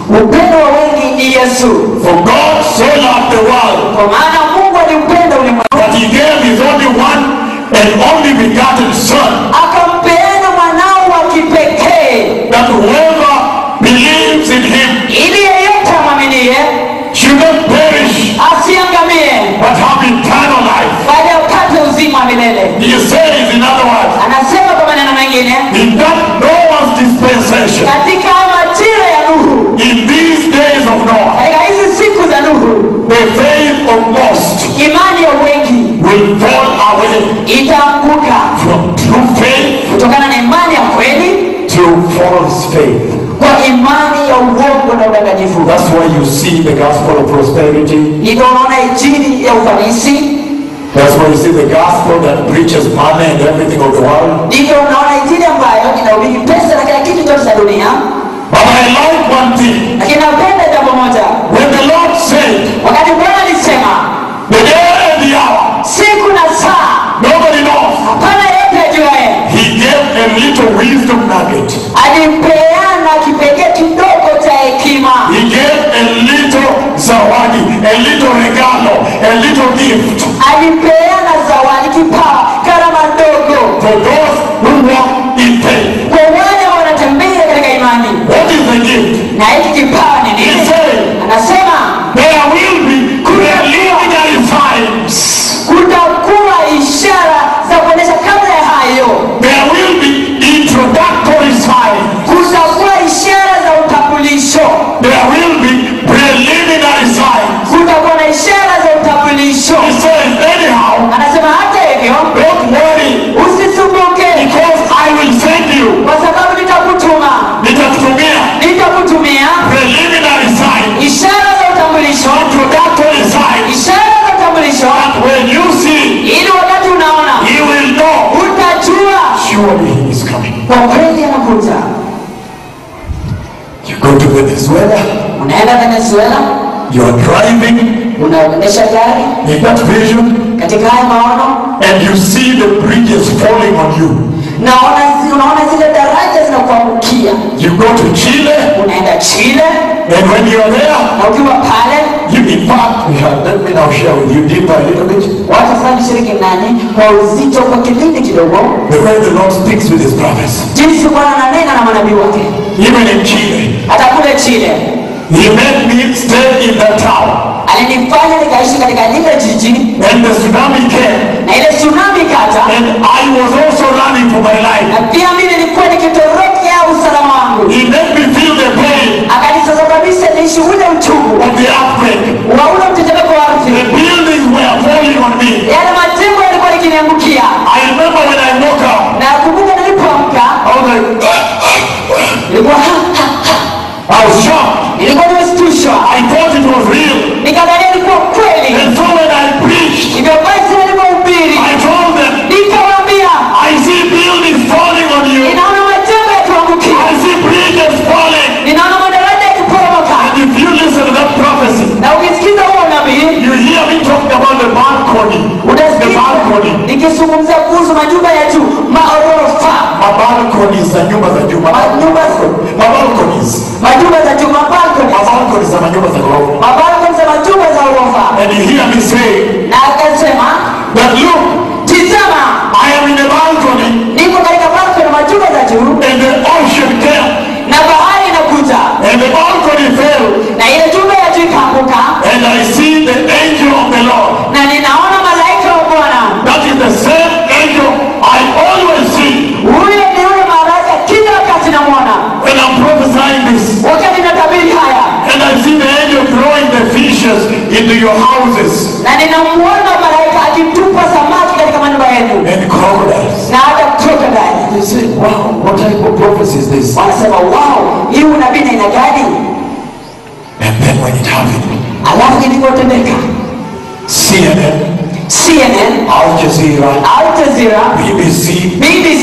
upendo wa wengi ni yesu For God so loved the world kwa maana mungu aliupenda ulimwengu that he gave his only one and only begotten Son, akampeana mwanao wa kipekee that whoever believes in him ili yeyote amwaminie should not perish asiangamie but have eternal life. bali apate uzima wa milele He says, in other words, anasema kwa maneno mengine in that Noah's dispensation, katika majira ya nuhu in these days of Noah, katika hizi siku za nuhu the faith of most imani ya wengi will fall away itaanguka from true faith kutokana na imani ya kweli to false faith. kwa imani ya uongo na udanganyifu That's why you see the gospel of prosperity. hivyo unaona injili ya ufanisi That's why you see the gospel that preaches money and everything of the world. ndivyo unaona injili ambayo inahubiri pesa na kila kitu chote cha dunia But I like one thing. lakini napenda jambo moja When the Lord said, wakati bwana alisema the day and the hour, siku na saa nobody knows. hapana yeyote ajuaye He gave a little wisdom nugget. alipeana kipekee kidogo cha hekima He gave a little zawadi, a little regalo, a little gift alipeana zawadi kipawa karama ndogo for those who walk in faith. kwa wale wanatembea katika imani What is the gift? na hiki kipawa ni He nini said, anasema there will be preliminary signs. kutakuwa ishara za kuonyesha kabla ya hayo There will be introductory signs. kutakuwa ishara za utambulisho There will be preliminary signs. kutakuwa na ishara za utambulisho He says, anyhow, anasema hata hivyo don't worry, usisumbuke because I will send you. kwa sababu nitakutuma Nitakutumia nitakutumia preliminary signs, ishara za utambulisho introductory signs. ishara za utambulisho That when you see, ili wakati unaona you will know utajua surely he is coming. kwa kweli anakuja You go to Venezuela, unaenda venezuela you are driving unaendesha gari in that vision, katika haya maono And you see the bridges falling on you. naona zi- unaona zile daraja zinakuangukia You go to Chile, unaenda chile and when you're there, na ukiwa pale you in fact, yeah, let me now share with you deeper a little bit. watu fulani shiriki nani kwa uzito kwa kipindi kidogo The way the Lord speaks with his prophets. jinsi bwana ananena na manabii wake even in Chile, hata kule chile he made me stay in that town. alinifanya nikaishi katika lile jiji And the tsunami came, na ile tsunami kaja and I was also running for my life. na pia mimi nilikuwa nikitorokea usalama wangu He made me feel the pain akanisababisha niishi ule uchungu of the earthquake. wa ule mtetemeko wa The ardhi buildings were falling on me. yale majengo yalikuwa likiniangukia I remember when I woke up, na kumbuka nilipoamka I was like, nilikuwa ha, ha, ha. I was shocked. nilikuwa nimeshtushwa I thought it was real. nikadhania ilikuwa kweli And so when I preached, hivyo basi nilipohubiri I told them, nikawaambia I see buildings falling on you. ninaona majengo yakiangukia I see bridges falling. ninaona madaraja yakiporomoka And if you listen to that prophecy, na ukisikiza huo nabii you hear me talking about the balcony. The utasikia balcony. nikizungumzia kuhusu majumba ya juu maorofa My balconies za nyumba za juu. My Manyumba my balconies. majumba za juu My mabalkoni balconies za manyumba za ghorofa. mabalkoni za majumba za orofa And you hear me say na akasema that look, tizama I am in the balcony niko katika balkoni majumba za juu and the ocean came na bahari inakuja and the balcony fell na ile jumba ya juu ikaanguka and I see the angel of the Lord. na ninaona malaika wa bwana That is the same angel I always see huyo ni yule malaika kila wakati namwona when I'm prophesying this. wakati natabiri haya And I see the angel throwing the fishes into your houses na ninamuona malaika akitupa samaki katika manyumba yenu And crocodiles. na hata crocodile You say, wow, what type of prophecy is this? wanasema wow hii unabii na aina gani And then when it happened, alafu ilivyotendeka CNN, cnn Al Jazeera, al jazeera BBC, bbc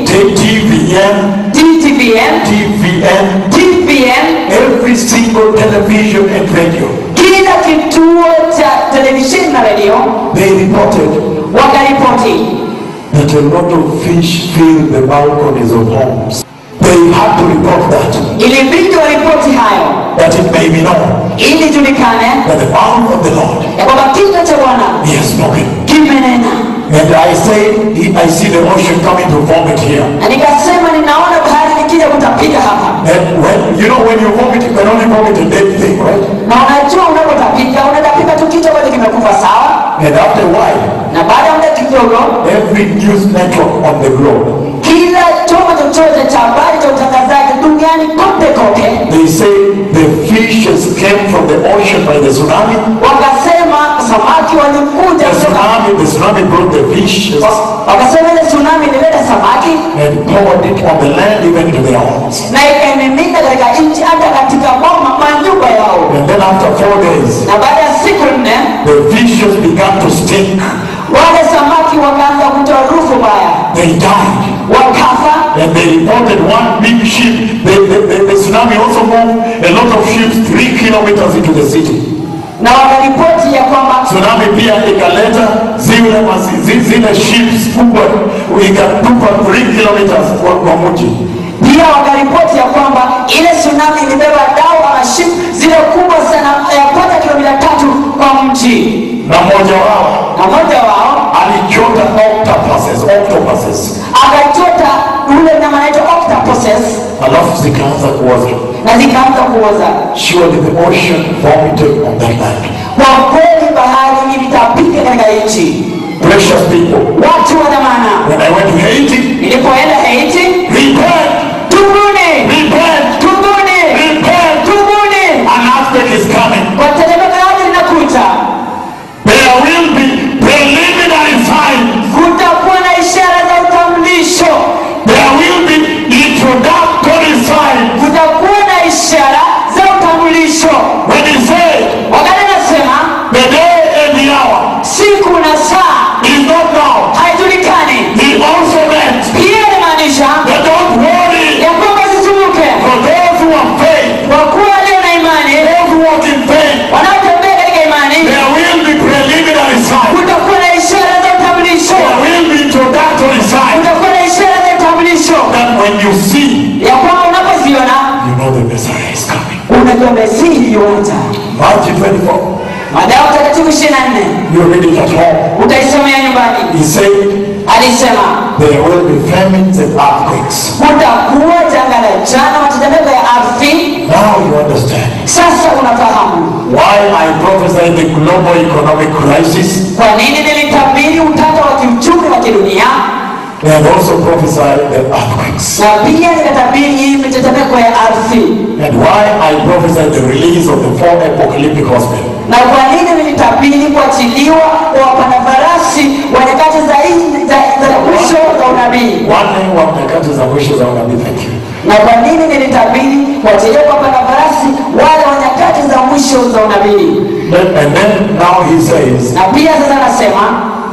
TVN, dtvn TVN, tvn every single television and radio, kila kituo cha televisheni na redio they reported wakaripoti that a lot of fish fill the balconies of homes. they had to report that, ilibidi waripoti hayo that it may be known ili julikane that the mouth of the Lord ya kwamba kinywa cha bwana he has spoken. kimenena And I say, I see the ocean coming to vomit here. na nikasema ninaona bahari nikija kutapika hapa And when you know when you vomit, you can only vomit a dead thing, right? na unajua unapotapika unatapika tu kitu ambacho kimekufa sawa And after a while, na baada ya muda kidogo every news network on the globe, kila chombo chochote cha habari cha utangazaji duniani kote kote they say the fishes came from the ocean by the tsunami. wakasema samaki walikuja The kutoka tsunami, the tsunami brought the fishes wakasema ile tsunami ilileta samaki and poured it on the land, even to their homes. na ikaimimina katika nchi hata katika mama manyumba yao And then after four days, na baada ya siku nne the fishes began to stink. wale samaki wakaanza kutoa harufu mbaya They died. wakafa And they reported one big ship. The, the, the, the tsunami also moved a lot of ships three kilometers into the city. na wakaripoti ya kwamba Tsunami pia ikaleta zile, masi- zi- zile ships kubwa ikatupa 3 kilometers kwa, kwa mji. pia wakaripoti ya kwamba ile tsunami ilibeba dawa na ship zile kubwa sana yapata kilomita tatu kwa mji Na mmoja wao na mmoja wao alichota octopuses, octopuses. akachota ule mnyama anaitwa octopuses Alafu zikaanza kuoza. na zikaanza kuoza Surely the ocean vomited on that land. kwa kweli bahari ilitapika katika nchi Precious people, watu wa dhamana when I went to Haiti, nilipoenda haiti repent, tubuni repent, tubuni repent. tubuni An earthquake is coming. kwa tetemeko la ardhi linakuja There will be preliminary signs. kutakuwa na ishara za utambulisho There will be introductory signs. kutakuwa na ishara za utambulisho When he said, wakati anasema the day and the hour siku na saa is not now, haijulikani he also meant pia inamaanisha that don't worry ya kwamba zisumuke for those who have faith, kwa kuwa walio na imani those who walk in faith, wanaotembea katika imani there will be preliminary signs. kutakuwa na ishara za utambulisho There will be introductory signs kutakuwa na ishara za utambulisho that when you see, ya kwamba unapoziona you know the Messiah is coming. unajua mesihi yuaja Matthew 24, madawa mtakatifu ishirini na nne you read it at home. utaisomea nyumbani He said, alisema there will be famines and earthquakes. kutakuwa janga la jana matetemeko ya ardhi Now you understand sasa unafahamu why I prophesied the global economic crisis kwa nini nilitabiri utata wa kiuchumi wa kidunia and also prophesied the earthquakes. na pia nikatabiri hii mitetemeko ya ardhi And why I prophesied the release of the four apocalyptic horsemen. na kwa nini nilitabiri kuachiliwa kwa wapanda farasi wa nyakati za hii- za za mwisho za unabii Wanne wa nyakati za mwisho za unabii. Thank you. na kwa nini nilitabiri kuachiliwa kwa wapanda farasi wale wa nyakati za mwisho za unabii Then- And then now he says, na pia sasa anasema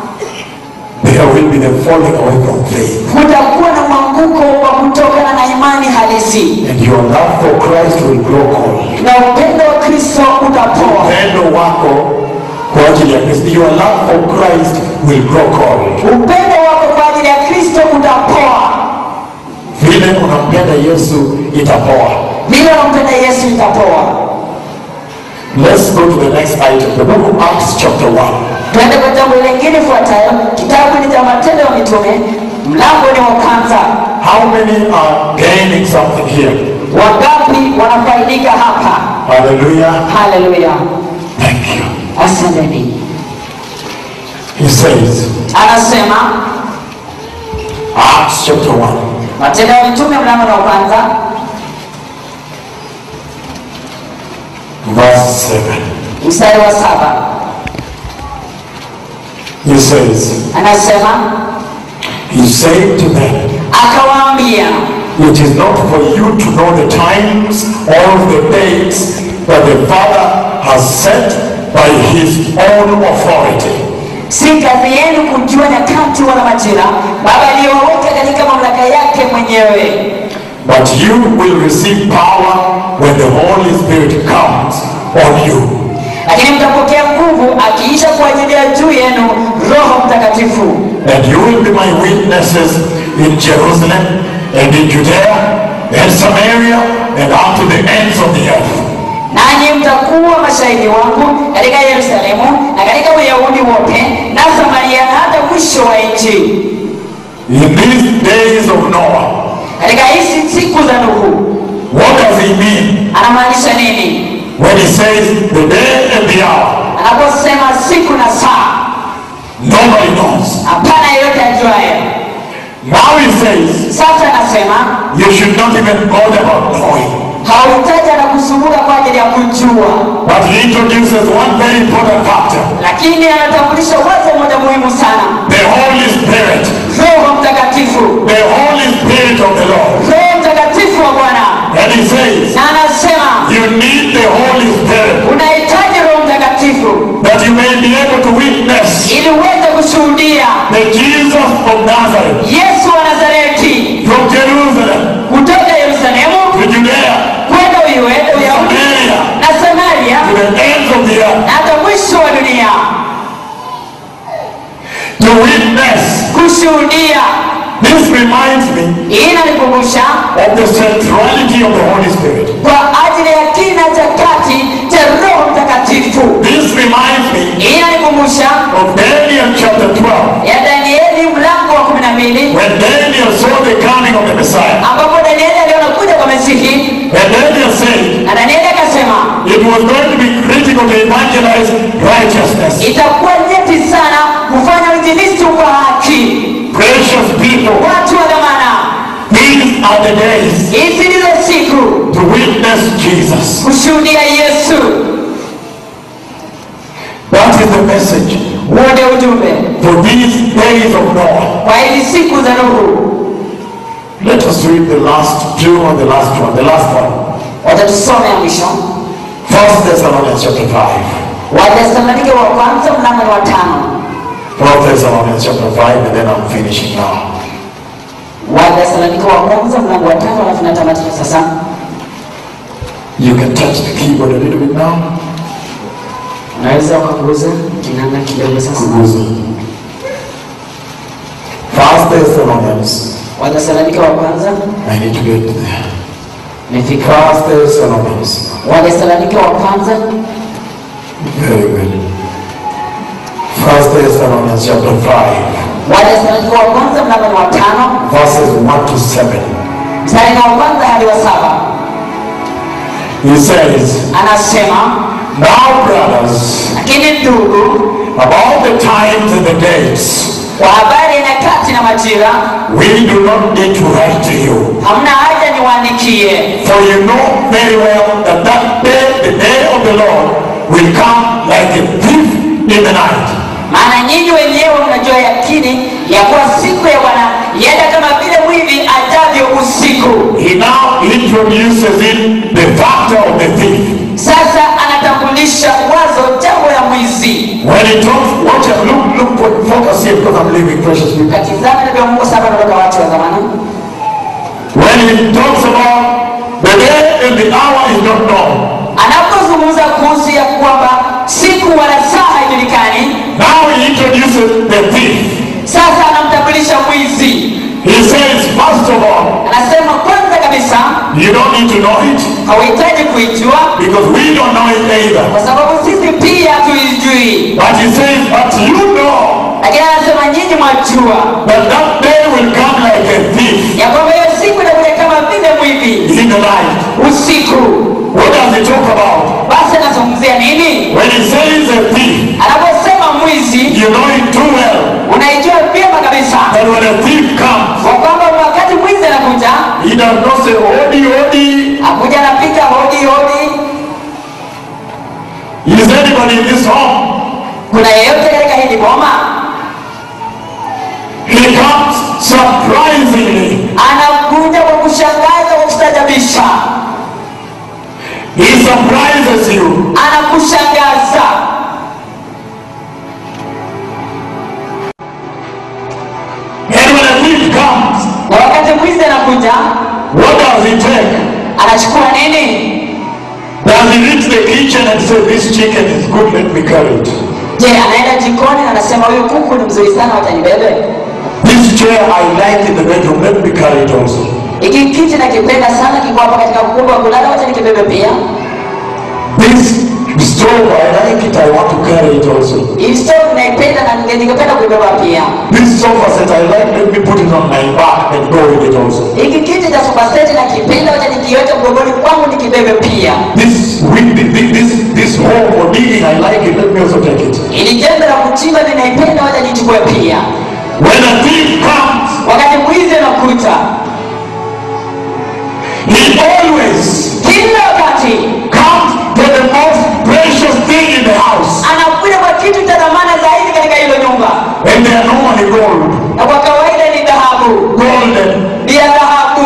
there will be the falling away from faith. kutakuwa na mwanguko wa kutokana na imani halisi And your love for Christ will grow cold. na upendo wa kristo utapoa Upendo wako kwa ajili ya Kristo. Your love for Christ will grow cold. upendo wako kwa ajili ya kristo utapoa Vile unampenda Yesu itapoa. vile unampenda yesu itapoa Let's go to the next item. The book of Acts chapter 1. tuende kwa jambo lingine ifuatayo kitabu ni cha matendo ya mitume mlango ni wa kwanza How many are gaining something here? wangapi wanafaidika hapa Hallelujah. haleluya Thank you. asanteni He says, anasema Acts chapter 1, matendo ya mitume mlango ni wa kwanza verse 7. mstari wa saba He says, anasema He said to them, akawaambia It is not for you to know the times or the dates that the Father has set by his own authority. si kazi yenu kujua nyakati wala majira baba aliyowaweka katika mamlaka yake mwenyewe But you will receive power when the Holy Spirit comes on you. lakini mtapokea nguvu akiisha kuajilia juu yenu roho mtakatifu And you will be my witnesses in Jerusalem and in Judea and Samaria and unto the ends of the earth. nanyi mtakuwa mashahidi wangu katika Yerusalemu na katika Uyahudi wote na Samaria na hata mwisho wa nchi. In these days of Noah, Katika hizi siku za Nuhu what does he mean anamaanisha nini when he says the day and the hour? anaposema siku na saa? Nobody knows. Hapana yeyote ajuaye. Now he says Sasa anasema you should not even bother about knowing. hauhitaji na kusumbuka kwa ajili ya kujua, But he introduces one very important factor. lakini anatambulisha wazo moja muhimu sana, The Holy Spirit. Roho Mtakatifu, The Holy Spirit of the Lord. Roho Mtakatifu wa Bwana. And he says Na anasema you need the Holy Spirit unahitaji Roho Mtakatifu that you may be able to witness ili uweze kushuhudia the Jesus of Nazareth Yesu wa Nazareti from Jerusalem kutoka Yerusalemu to Judea kwenda Uyahudi Uyahudi Samaria na Samaria to the ends of the earth na hata mwisho wa dunia, to witness. kushuhudia. This reminds me Hii inanikumbusha of the centrality of the Holy Spirit. kwa ajili ya kina cha kati cha Roho Mtakatifu. This reminds me Hii inanikumbusha of Daniel chapter 12 ya Danieli mlango wa kumi na mbili when Daniel saw the coming of the Messiah. ambapo Danieli aliona kuja kwa Masihi And Daniel said na Danieli akasema it was going to be critical to evangelize righteousness. itakuwa nyeti sana kufanya uinjilisti kwa haki. Precious people, Watu wa dhamana, these are the days hizi ndizo siku to witness Jesus. kushuhudia Yesu. That is the message Huo ndio ujumbe for these days of Noah. kwa hizi siku za Nuhu. Let us read the last two or the last one, the last one. Wacha tusome ya mwisho, First Thessalonians chapter 5. Wathesalonike wa kwanza mlango wa tano. First Thessalonians chapter 5, and then I'm finishing now. Wathesalonike wa kwanza mlango wa tano, alafu natamatisha sasa. You can touch the keyboard a little bit now. Unaweza ukaguza kinanda kidogo sasa. Kuguza. First Thessalonians. Wathesalonike wa kwanza I need to get there. imefika. First Thessalonians. Wathesalonike wa kwanza Very good. First Thessalonians chapter 5, Wathesalonike wa kwanza mlango wa tano verses 1 to 7. mstari wa kwanza hadi wa saba He says, anasema, Now, brothers, lakini ndugu, about the times and the dates, kwa habari ya nyakati na majira we do not need to write to you. hamna haja niwaandikie, For you know very well that that day, the day of the Lord, will come like a thief in the night. maana nyinyi wenyewe mnajua yakini ya kuwa siku ya Bwana yenda kama vile mwivi ajavyo usiku. He now introduces in the factor of the thief. Sasa anatambulisha wazo jambo la mwizi. When he talks, watch out, look, look, put focus here because I'm leaving precious people. Katizame ndio Mungu sasa anatoka watu wa zamani. When he talks about the day and the hour is not known. Anapozungumza kuhusu ya kwamba siku wala saa haijulikani, Now he introduces the thief. sasa anamtambulisha mwizi. He says, first of all, Anasema kwanza kabisa you don't need to know it hauhitaji kuijua because we don't know it either. kwa sababu sisi pia hatuijui, But he says, but you know lakini anasema nyinyi mwajua that that day will come like a thief ya kwamba hiyo siku inakuja kama vile mwivi in the night. usiku. What does he talk about? Basi anazungumzia nini? When he says a thief, Anaposema mwizi, you know it too well unaijua vyema kabisa that when a thief comes, kwa kwamba wakati mwizi anakuja, he does not say, Odi, Odi. akuja anapiga hodi hodi. Is anybody in this home? Kuna yeyote katika hili boma? He comes surprisingly. Anakuja kwa kushangaza, kwa kustajabisha, He surprises you. anakushangaza. And when a thief comes, Na wakati mwizi anakuja, what does he take? anachukua nini? Does he reach the kitchen and say, This chicken is good, let me carry it? Je, anaenda jikoni na anasema huyu kuku ni mzuri sana, watanibebe? This chair I like in the bedroom, let me carry it also. Hiki kiti nakipenda sana, kiko hapa katika ukumbi wa kulala, wacha nikibebe pia. This stove, I like it, I want to carry it also. Hii stove naipenda na ninge- ningependa kuibeba pia. This sofa set, I like, let me put it on my back and go with it also. Hiki kiti cha sofa set nakipenda, wacha nikiweke mgongoni kwangu nikibebe pia. This wind, this, this, this hole for digging, I like it, let me also take it. Ili jembe la kuchimba ninaipenda, wacha nichukue pia. When a thief comes, Wakati mwizi anakuta, he always kila wakati comes to the most precious thing in the house. anakuja kwa kitu cha dhamana zaidi katika hilo nyumba, And they are normally gold, na kwa kawaida ni dhahabu, golden, ni ya dhahabu,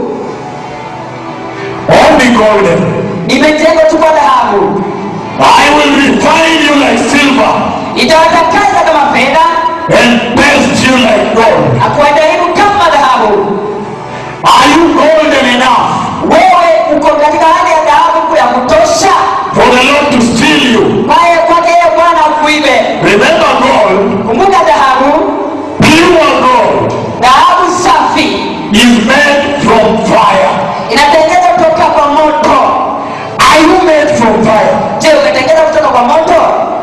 only golden. imejengwa tu kwa dhahabu, I will refine you like silver itawatakasa kama fedha and test you like gold. na kuwadharibu kama dhahabu. Are you golden enough Wewe uko katika hali ya dhahabu ya kutosha for the Lord to steal you? kwaye kwake yeye Bwana akuibe. Remember gold, Kumbuka dhahabu, pure gold dhahabu safi is made from fire. inatengenezwa kutoka kwa moto. Are you made from fire? Je, umetengenezwa kutoka kwa moto?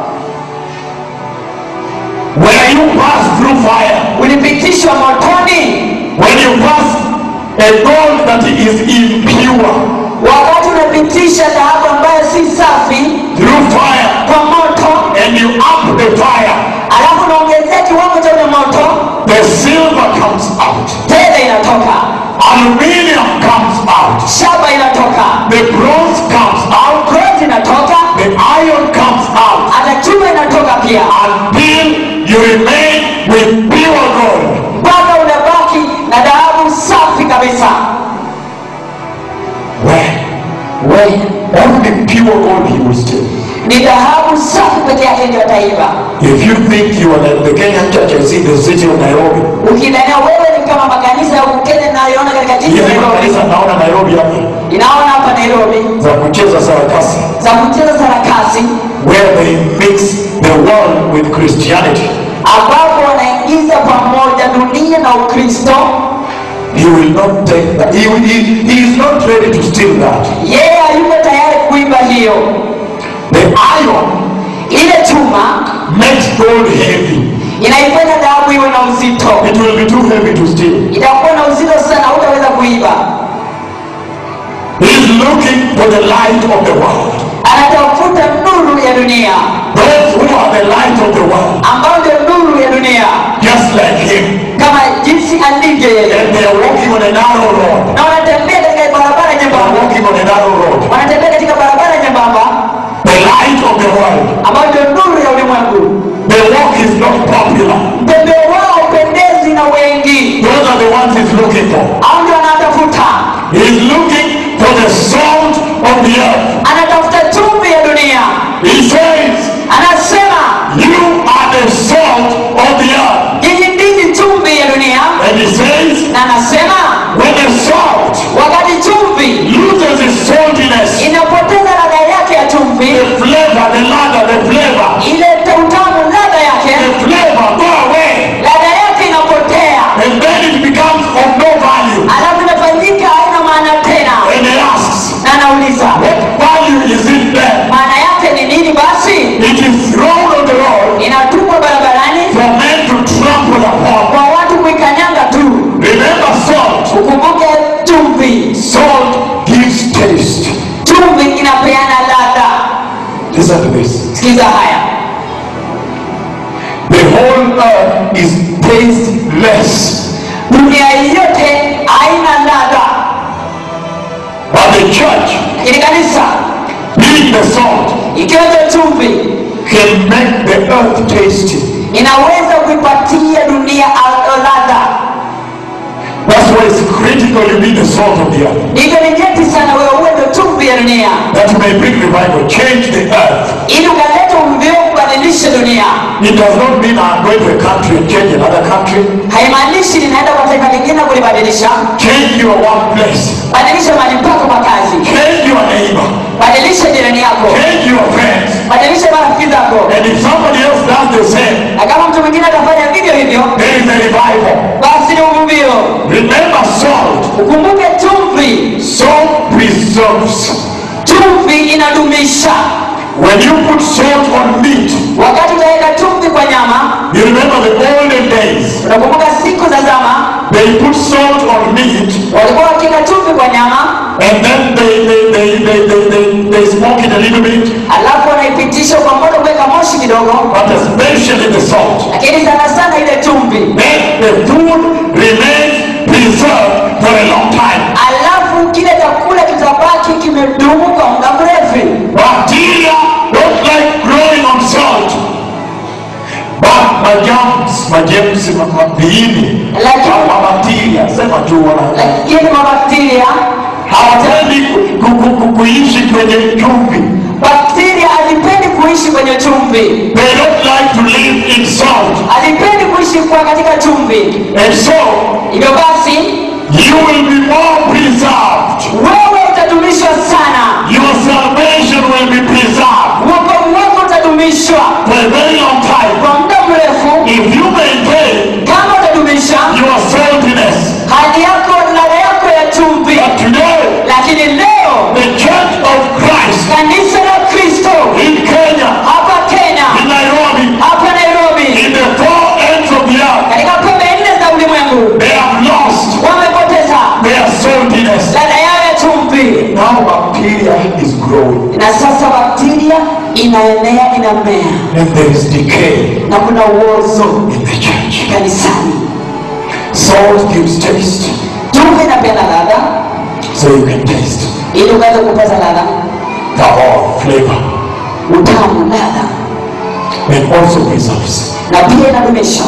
Where you pass through fire, Ulipitishwa motoni when you pass a gold that is impure wakati unapitisha dhahabu ambayo si safi through fire kwa moto, and you up the fire, alafu unaongezea kiwango cha ule moto, the silver comes out, fedha inatoka, aluminium comes out, shaba inatoka, the bronze comes out, bronze inatoka, the iron comes out hata chuma inatoka pia, until you remain with pure gold. mpaka unabaki na dhahabu safi kabisa. Where? We Only pure gold he will steal. ni dhahabu safi peke yake ndio ataiba. If you think you are like the Kenyan church I see in the city of Nairobi, Ukidhania wewe ni kama makanisa ya Kenya nayoona katika jiji la hizi Nairobi, makanisa naona Nairobi hapa inaona hapa Nairobi za kucheza sarakasi za kucheza sarakasi where they mix the world with Christianity. ambapo wanaingiza pamoja dunia na Ukristo. He will not take that. He, will- he, he is not ready to steal that. Yeye hayuko tayari kuiba hiyo. The iron Ile chuma makes gold heavy. inaifanya dhahabu iwe na uzito, It will be too heavy to steal. itakuwa na uzito sana, hutaweza kuiba. He is looking for the light of the world. Anatafuta nuru ya dunia, Those who are the light of the world, ambayo ndio nuru ya dunia, just like him. kama jinsi alivyo yeye, And they are walking on a narrow road. na wanatembea katika barabara They are nyembamba, walking on a narrow road. wanatembea katika barabara nyembamba The light of the world. ambayo ndio nuru ya ulimwengu. The walk is not popular. Mtembeo wao upendezi na wengi, Those are the ones he's looking for. au ndio anatafuta, He's looking for the salt of the earth. anatafuta chumvi ya dunia. He says, Anasema You are the salt of the earth. nyinyi ndini chumvi ya dunia, And he says, na anasema When the salt wakati chumvi loses its saltiness, inapoteza ladha yake ya chumvi, the flavor, the ladder, the flavor, ile utamu ladha the yake, flavor go away. ladha yake inapotea, And then it becomes of no value. alafu inafanyika haina maana tena. And he asks, Na anauliza What value is it then? maana yake ni nini? Basi It is thrown on the road inatupwa barabarani for men to trample upon. kwa watu kuikanyanga tu. Remember salt. Ukumbuke chumvi, Salt gives taste. chumvi inapeana ladha. Listen to this. Sikiza haya, The whole earth is tasteless. dunia yote haina ladha, But the church, lakini kanisa being the salt, ikiwa ndio chumvi can make the earth tasty. inaweza kuipatia dunia al- ladha. That's why it's critical you be the salt of the earth. Hivyo ni nyeti sana wewe uwe ndio chumvi ya dunia, That you may bring revival, change the earth. ili ukaleta uvio kubadilisha dunia. It does not mean I'm going to a country and change another country. Haimaanishi ninaenda kwa taifa lingine kulibadilisha. Change your workplace. Badilisha mahali pako pa kazi, Change your neighbor. badilisha jirani yako, Change your friends. badilisha marafiki zako, And if somebody else does the same, na kama mtu mwingine atafanya vivyo hivyo, there is a revival. basi ni uvuvio. Remember salt. Ukumbuke preserves. chumvi inadumisha When you put salt on meat, wakati utaweka chumvi kwa nyama you remember the olden days, unakumbuka siku za zama they put salt on meat walikuwa wakiweka chumvi kwa nyama and then they, they, they, they, they, they, they smoke it a little bit, alafu wanaipitisha kwa moto kuweka moshi kidogo but especially the salt. lakini sana sana ile chumvi Then the food remains preserved for a long time. alafu kile chakula kitabaki kimedumu kwa muda mrefu Bacteria don't like growing on salt. But majams, majems, ma- ma- viini, Lakini- ma- mabakteria, sema tu wana lakini mabakteria hawapendi ku- ku- ku- kuishi kwenye chumvi. bakteria alipendi kuishi kwenye chumvi They don't like to live in salt. alipendi kuishi kwa katika chumvi And so, hivyo basi you will be more preserved. wewe utadumishwa sana Your salvation will be preserved wokovu wako utadumishwa for a very long time. kwa muda mrefu If you maintain kama utadumisha your saltiness. hali yako ladha yako ya chumvi But today, lakini leo the Church of Christ kanisa la kristo in Kenya, hapa kenya in Nairobi, hapa nairobi in the four ends of the earth, katika pembe nne za ulimwengu they have lost wamepoteza their saltiness. ladha yao ya chumvi Now bacteria is growing na sasa bakteria inaenea inamea and there is decay na kuna uozo in the church. kanisani Salt gives taste, chumvi inapeana ladha so you can taste ili ukaweza kupata ladha the whole flavor utamu ladha and also preserves. na pia inadumisha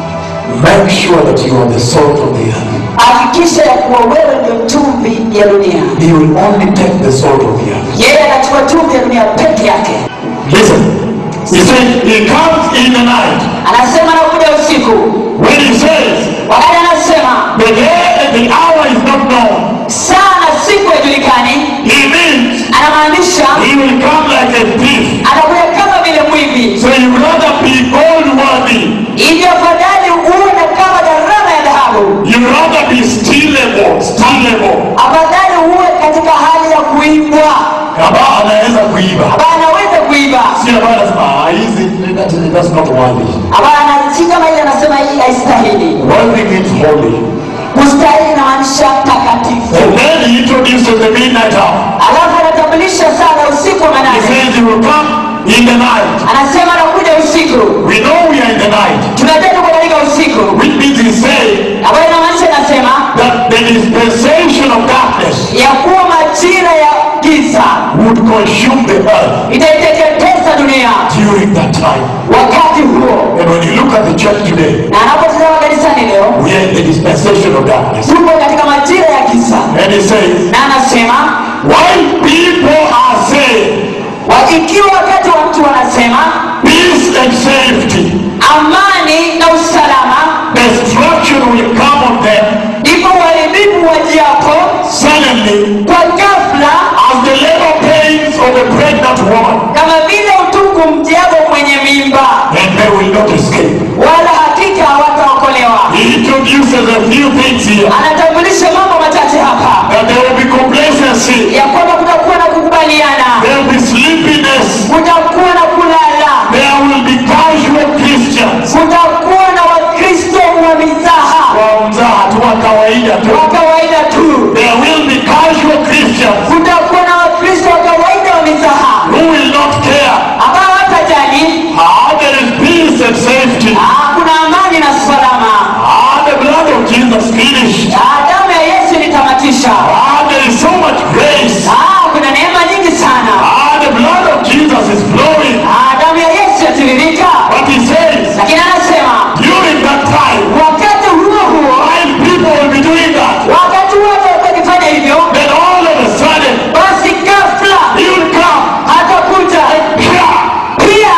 Make sure that you are the salt of the earth. hakikisha ya kuwa wewe ndio chumvi ya dunia He will only take the salt of the earth. yeye anachukua chumvi ya dunia peke yake Listen, he said he comes in the night. anasema anakuja usiku When he says wakati anasema the day and the hour is not known, saa na siku haijulikani he means anamaanisha he will come like a thief. anakuja kama vile mwivi So you rather be gold worthy. hivyo afadhali uwe na kama gharama ya dhahabu You rather be stealable, stealable. afadhali uwe katika hali ya kuibwa Kama anaweza kuiba. ambaye anaweza kuiba Si ambaye anasema ah, hizi that- that's not worthy. ambaye anasi kama ile anasema hii haistahili Worthy means holy. kustahili inamaanisha takatifu And then he introduces the midnight hour. alafu anatambulisha saa la usiku wa He manane says he will come in the night. anasema anakuja usiku We know we are in the night. tunajua tuko katika usiku Which means he's saying ambayo inamaanisha inasema that the dispensation of darkness ya kuwa majira ya giza would consume the earth itaiteketeza dunia during that time. wakati huo And when you look at the church today, na anapotazama kanisani leo we are in the dispensation of darkness. tupo katika majira ya giza And he says, na anasema while people are saying wakikiwa wakati wa mtu wanasema peace and safety, amani na usalama destruction will come on them ndipo uharibifu wajiapo suddenly kwa ghafla as the labor pains of a pregnant woman, kama vile utungu mjiapo mwenye mimba and they will not escape. wala hakika hawataokolewa He introduces a few things here anatambulisha mambo machache hapa that there will be complacency, ya kwamba kutakuwa na kukubaliana there will be sleepiness, kutakuwa na kulala there will be casual Christians. kutakuwa na wakristo wa mizaha Wa mzaha tu wa kawaida tu. wa kawaida tu There will be casual Christians kutakuwa na wakristo wa kawaida wa mizaha who will not care. ambao hawatajali Ah, there is peace and safety. ah, kuna amani na salama Ah, the blood of Jesus finished. Ah, damu ya yesu ilitamatisha Ah, there is so much grace. Ah, kuna neema nyingi sana Ah, the blood of Jesus is flowing. Ah, damu ya yesu yatiririka But he says, lakini anasema during that time, wakati huo huo while people will be doing that, wakati wote wakifanya hivyo then all of a sudden, basi ghafla he will come hatakuja here pia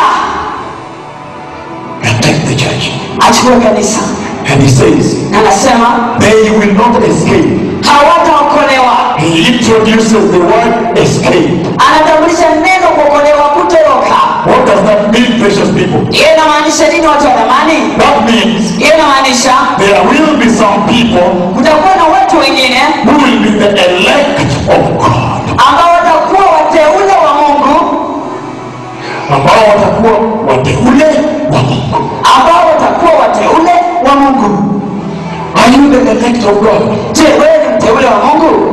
and take the church. achukue kanisa And he says, na anasema they will not escape. hawataokolewa He introduces the word escape. anatambulisha neno kuokolewa kutoroka What does that mean, precious people? hiyo inamaanisha nini watu wa dhamani That means hiyo inamaanisha there will be some people kutakuwa na watu wengine who will be the elect of God. ambao of God. je wewe ni mteule wa mungu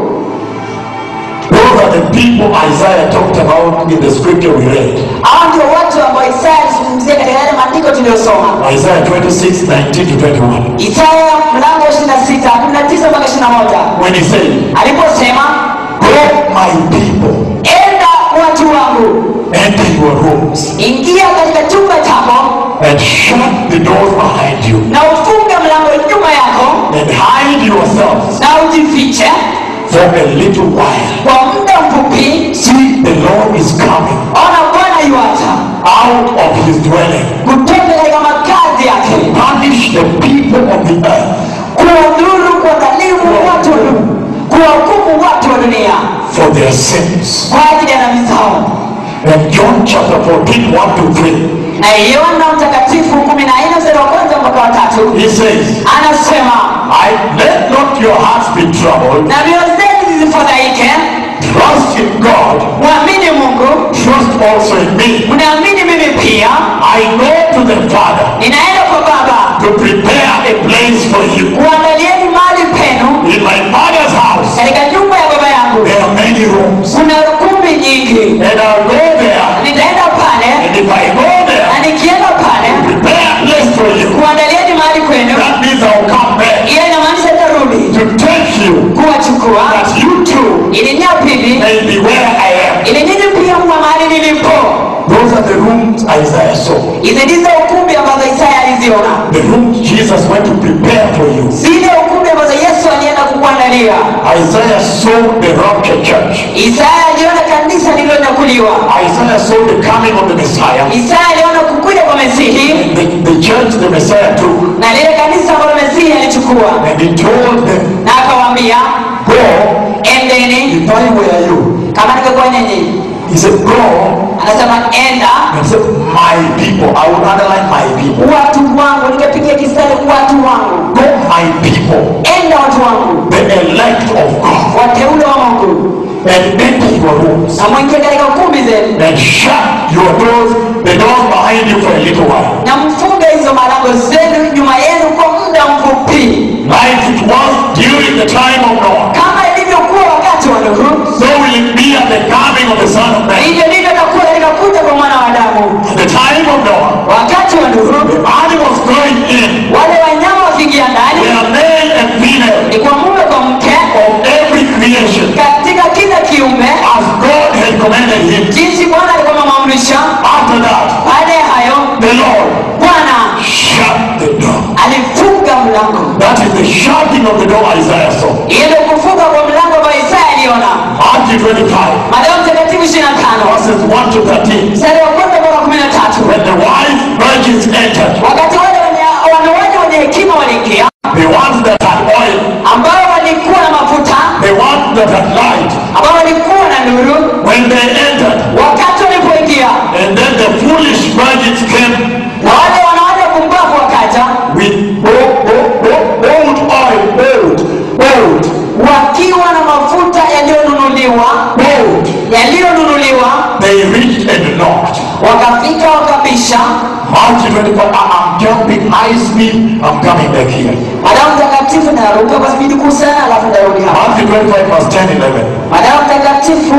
Those are the people Isaiah talked about in the scripture we read. hao ndio watu ambao isaya alizungumzia katika yale maandiko tuliyosoma Isaiah 26, 19 to 21. isaya mlango wa 26 19 mpaka 21 When he said, aliposema Go, my people, enda watu wangu enter your rooms ingia katika chumba chako and shut the doors behind you na ufunge mlango nyuma yako and hide yourselves na ujifiche for a little while. kwa muda mfupi See, the Lord is coming ona bwana yuacha out of his dwelling. kutoka katika makazi yake Punish the people of the earth kuwadhuru kuwadhalimu watu wa dunia kuwahukumu watu wa dunia for their sins. kwa ajili ya dhambi zao And John chapter 14, 1 to 3, na Yohana mtakatifu kumi na nne mstari wa kwanza mpaka wa tatu he says, anasema I let not your hearts be troubled. na mioyo zenu zisifadhaike Trust in God. mwamini mungu Trust also in me. mnaamini mimi pia I go to the Father ninaenda kwa baba to prepare a place for you. kuandalieni mahali penu In my Father's house, katika nyumba ya baba yangu there are many rooms. kuna kumbi nyingi And I'll go there. nitaenda pale And if I go na there, nikienda pale prepare a place for you. kuandalieni mahali kwenu That means I'll come back hiyo inamaanisha tarudi to take you kuwachukua that you too ili nya pili may be where I am. ili nyinyi pia mwa mahali nilipo Those are the rooms Isaiah saw. hizi ndizo ukumbi ambazo isaya aliziona The rooms Jesus went to prepare for you. zile ukumbi ambazo yesu alienda kukuandalia Isaiah saw the rapture church. isaya aliona kanisa lililonyakuliwa Isaiah saw the coming of the Messiah. isaya aliona kukuja kwa mesihi The, the church the Messiah took. na lile kanisa ambalo mesihi alichukua And he told them, na akawaambia Go, endeni if I were you. kama ningekuwa nyinyi He said, Go. anasema enda And he said, My people. I will underline my people. watu wangu nikapigia kistari watu wangu Go, my people. enda watu wangu The elect of God. wateule wa mungu And enter your rooms. na mwingie katika kumbi zenu And shut your doors, the doors behind you for a little while. na mfunge hizo malango zenu nyuma yenu kwa muda mfupi Like it was during the time of Noah. kama ilivyokuwa wakati wa nuhu So will it be at the coming of the Son of Man. hivyo ndivyo itakuwa katika kuja kwa mwana wa adamu At the time of Noah, wakati wa nuhu the animals going in wale wanyama wakiingia ndani were male and female ni kwa mume kwa mke of every creation katika kila kiumbe as God had commanded him. jinsi bwana alikuwa amemwamrisha After that, baada ya hayo the Lord bwana shut the door. alifunga mlango That is the shutting of the door Isaiah saw. hiyo ndio kufunga kwa mlango ambao isaya aliona Matthew 25, mathayo mtakatifu 25 verses 1 to 13. mstari wa kwanza mpaka kumi na tatu When the wise virgins entered, wakati wale wenye- wanawake wenye hekima waliingia the ones that had oil, ambao walikuwa na mafuta the ones that had light, ambao walikuwa na nuru when they entered, wakati walipoingia and then the foolish virgins came na wale wanawake pumbavu wakaja with bo- bo- bo- bold oil, bold, bold, wakiwa na mafuta yaliyonunuliwa bold. yaliyonunuliwa They reached and knocked. wakafika wakabisha Matthew 25, I- I'm jumping high speed, I'm coming back here. madamu mtakatifu naruka kwa spidi kuu sana alafu ndarudi hapa Matthew 25, verse 10, 11. madamu mtakatifu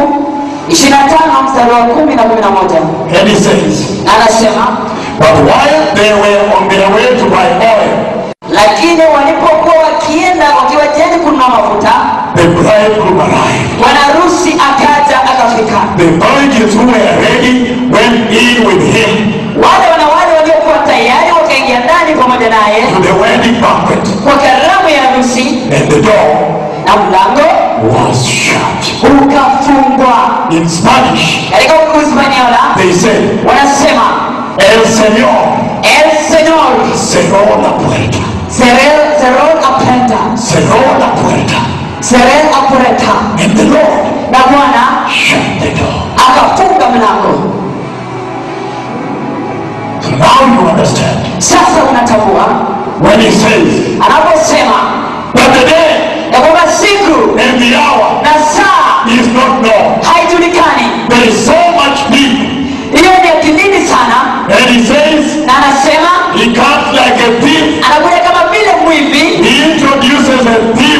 25 mstari wa kumi na kumi na moja And he says, na anasema But while they were on their way to buy oil, lakini walipokuwa wakienda wakiwa jiani kununua mafuta the bridegroom arrived. bwana harusi akaja akafika The virgins who were ready went in with him wale wanawali waliokuwa tayari wakaingia ndani pamoja naye to the wedding banquet, kwa karamu ya harusi and the door na mlango was shut. ukafungwa In Spanish, katika uhispaniola they said, wanasema El Señor el señor cerró la puerta. cerró cerró la puerta Cerró la puerta. cerró la puerta And the Lord na bwana shut the door. akafunga mlango So now you understand. sasa unatambua When he says, anaposema But the day ya kwamba siku and the hour na saa is not known. haijulikani There is so much people. hiyo ni akilini sana And he says, na anasema He comes like a thief. anakuja kama vile mwivi He introduces a thief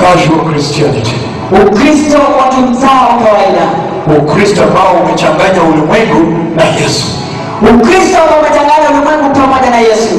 casual Christianity, ukristo wa kimzaa wa kawaida Ukristo ambao umechanganya ulimwengu na Yesu, ukristo ambao umechanganya ulimwengu pamoja na yesu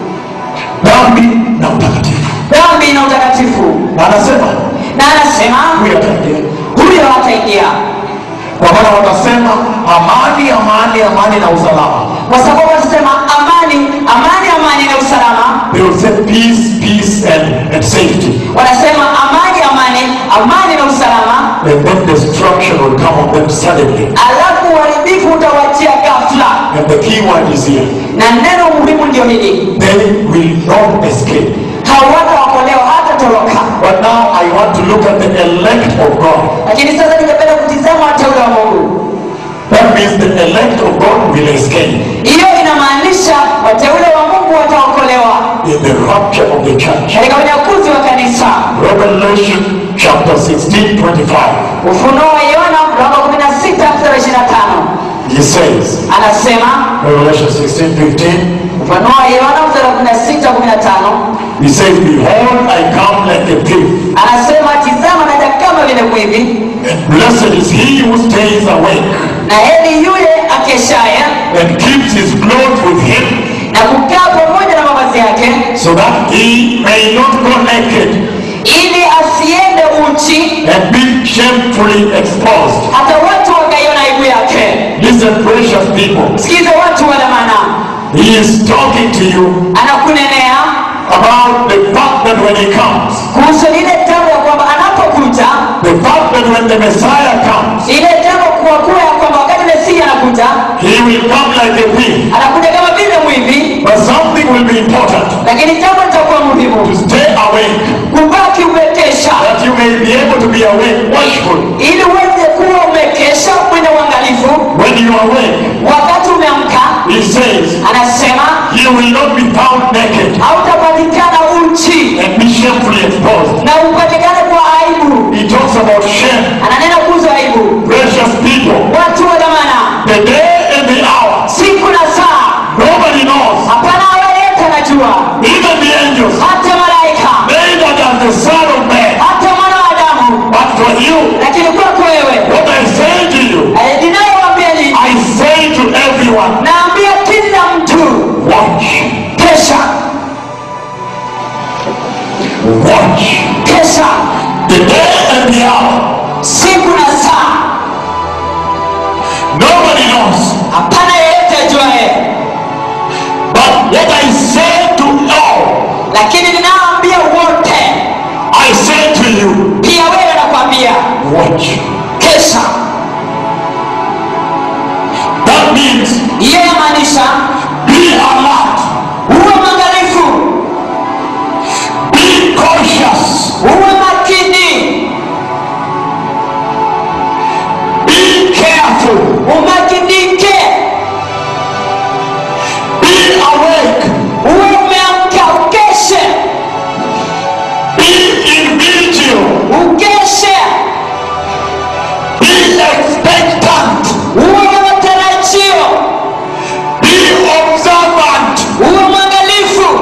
dhambi na utakatifu. dhambi na utakatifu Na anasema na anasema huyu ataingia, huyo hataingia kwa maana watasema amani, amani, amani na usalama. kwa sababu watasema amani amani amani na usalama They will say peace, peace and, and safety. wanasema amani amani amani na usalama And then destruction will come on them suddenly. alafu uharibifu utawachia ghafla And the key word is here. na neno muhimu ndio hili They will not escape. hawataokolewa hata toroka But now I want to look at the elect of God. lakini sasa ningependa kutizama wateule wa mungu That means the elect of God will escape hiyo inamaanisha wateule wa mungu wataokolewa in the rapture of the church. katika unyakuzi wa kanisa Revelation chapter 16, 25. ufunuo wa yohana mlango wa 16 mstari wa 25 He says, anasema Revelation 16, 15. ufunuo wa yohana mstari wa 16 15 He says, Behold, I come like a thief, anasema tizama naja kama vile mwivi and blessed is he who stays awake na heri yule akeshaye and keeps his clothes with him, na kukaa pamoja na mavazi yake so that he may not go naked ili asiende uchi and be shamefully exposed. hata watu wakaiona aibu yake Listen, precious people. sikiza watu wa dhamana He is talking to you anakunenea about the fact that when he comes, kuhusu lile jambo ya kwamba anapokuja the fact that when the Messiah comes, ile jambo kuwa kuwa ya kwamba wakati mesia anakuja he will come like a thief. anakuja kama vile mwivi But something will be important lakini jambo litakuwa to muhimu stay awake, kubaki umekesha that you may be able to be awake, watchful. ili uweze kuwa umekesha mwenye uangalifu When you are awake, wakati umeamka he says, anasema you will not be found naked hautapatikana uchi and be shamefully exposed. na upatikane kwa aibu He talks about shame. ananena kuhusu aibu Precious people, watu wa dhamana the day and the hour, siku na saa nobody knows, hapana awaleta najua even the angels, hata malaika neither does the Son of Man. hata mwana wa adamu But for you, lakini kwako wewe what I say to you, eh, ninayowaambia ni I say to everyone, naambia kila mtu watch, kesha watch. kesha The day and the hour, siku na saa nobody knows. hapana yeyote ajuaye But what I say to all, lakini ninaambia wote I say to you, pia wewe nakwambia watch. kesha That means hiyo yamaanisha be alert, uwe mwangalifu be cautious, uwe makini be careful, umakinike be awake, uwe umeamka ukeshe be in vigil, ukeshe be expectant, uwe na matarajio be observant. uwe mwangalifu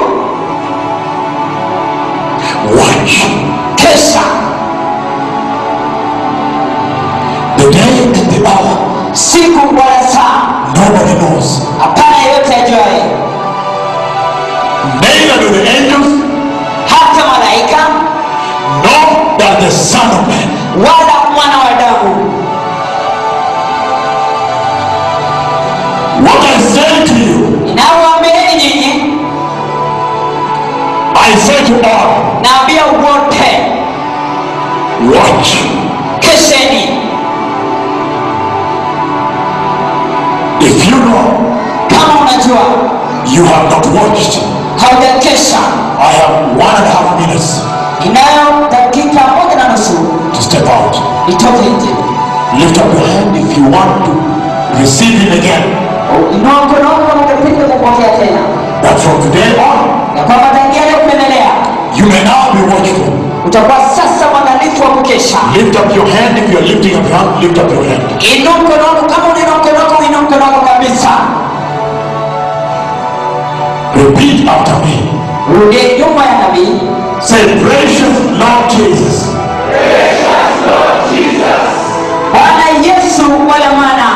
Watch. kesha The day and the hour, siku wala saa nobody knows. hapana yeyote ajuaye Neither do the angels, hata malaika nor does the Son of Man. wala mwana wa damu What I say to you, inawaambieni nyinyi I say to all, naambia wote watch. kesheni If you know kama unajua you have not watched, haujakesha I have one and a half minutes inayo dakika moja na nusu to step out. itoke nje Lift up your hand if you want to receive Him again. inua mkono wako kama ungependa kupokea tena That from today on, ya kwamba tangia leo kuendelea you may now be watchful. utakuwa sasa mwangalifu wa kukesha Lift up your hand if you are lifting up your hand. Lift up your hand. inua mkono wako kama unainua mkono wako uinua mkono wako kabisa Repeat after me. rudie nyuma ya nabii Say, precious Lord Jesus, Yesu wala Mwana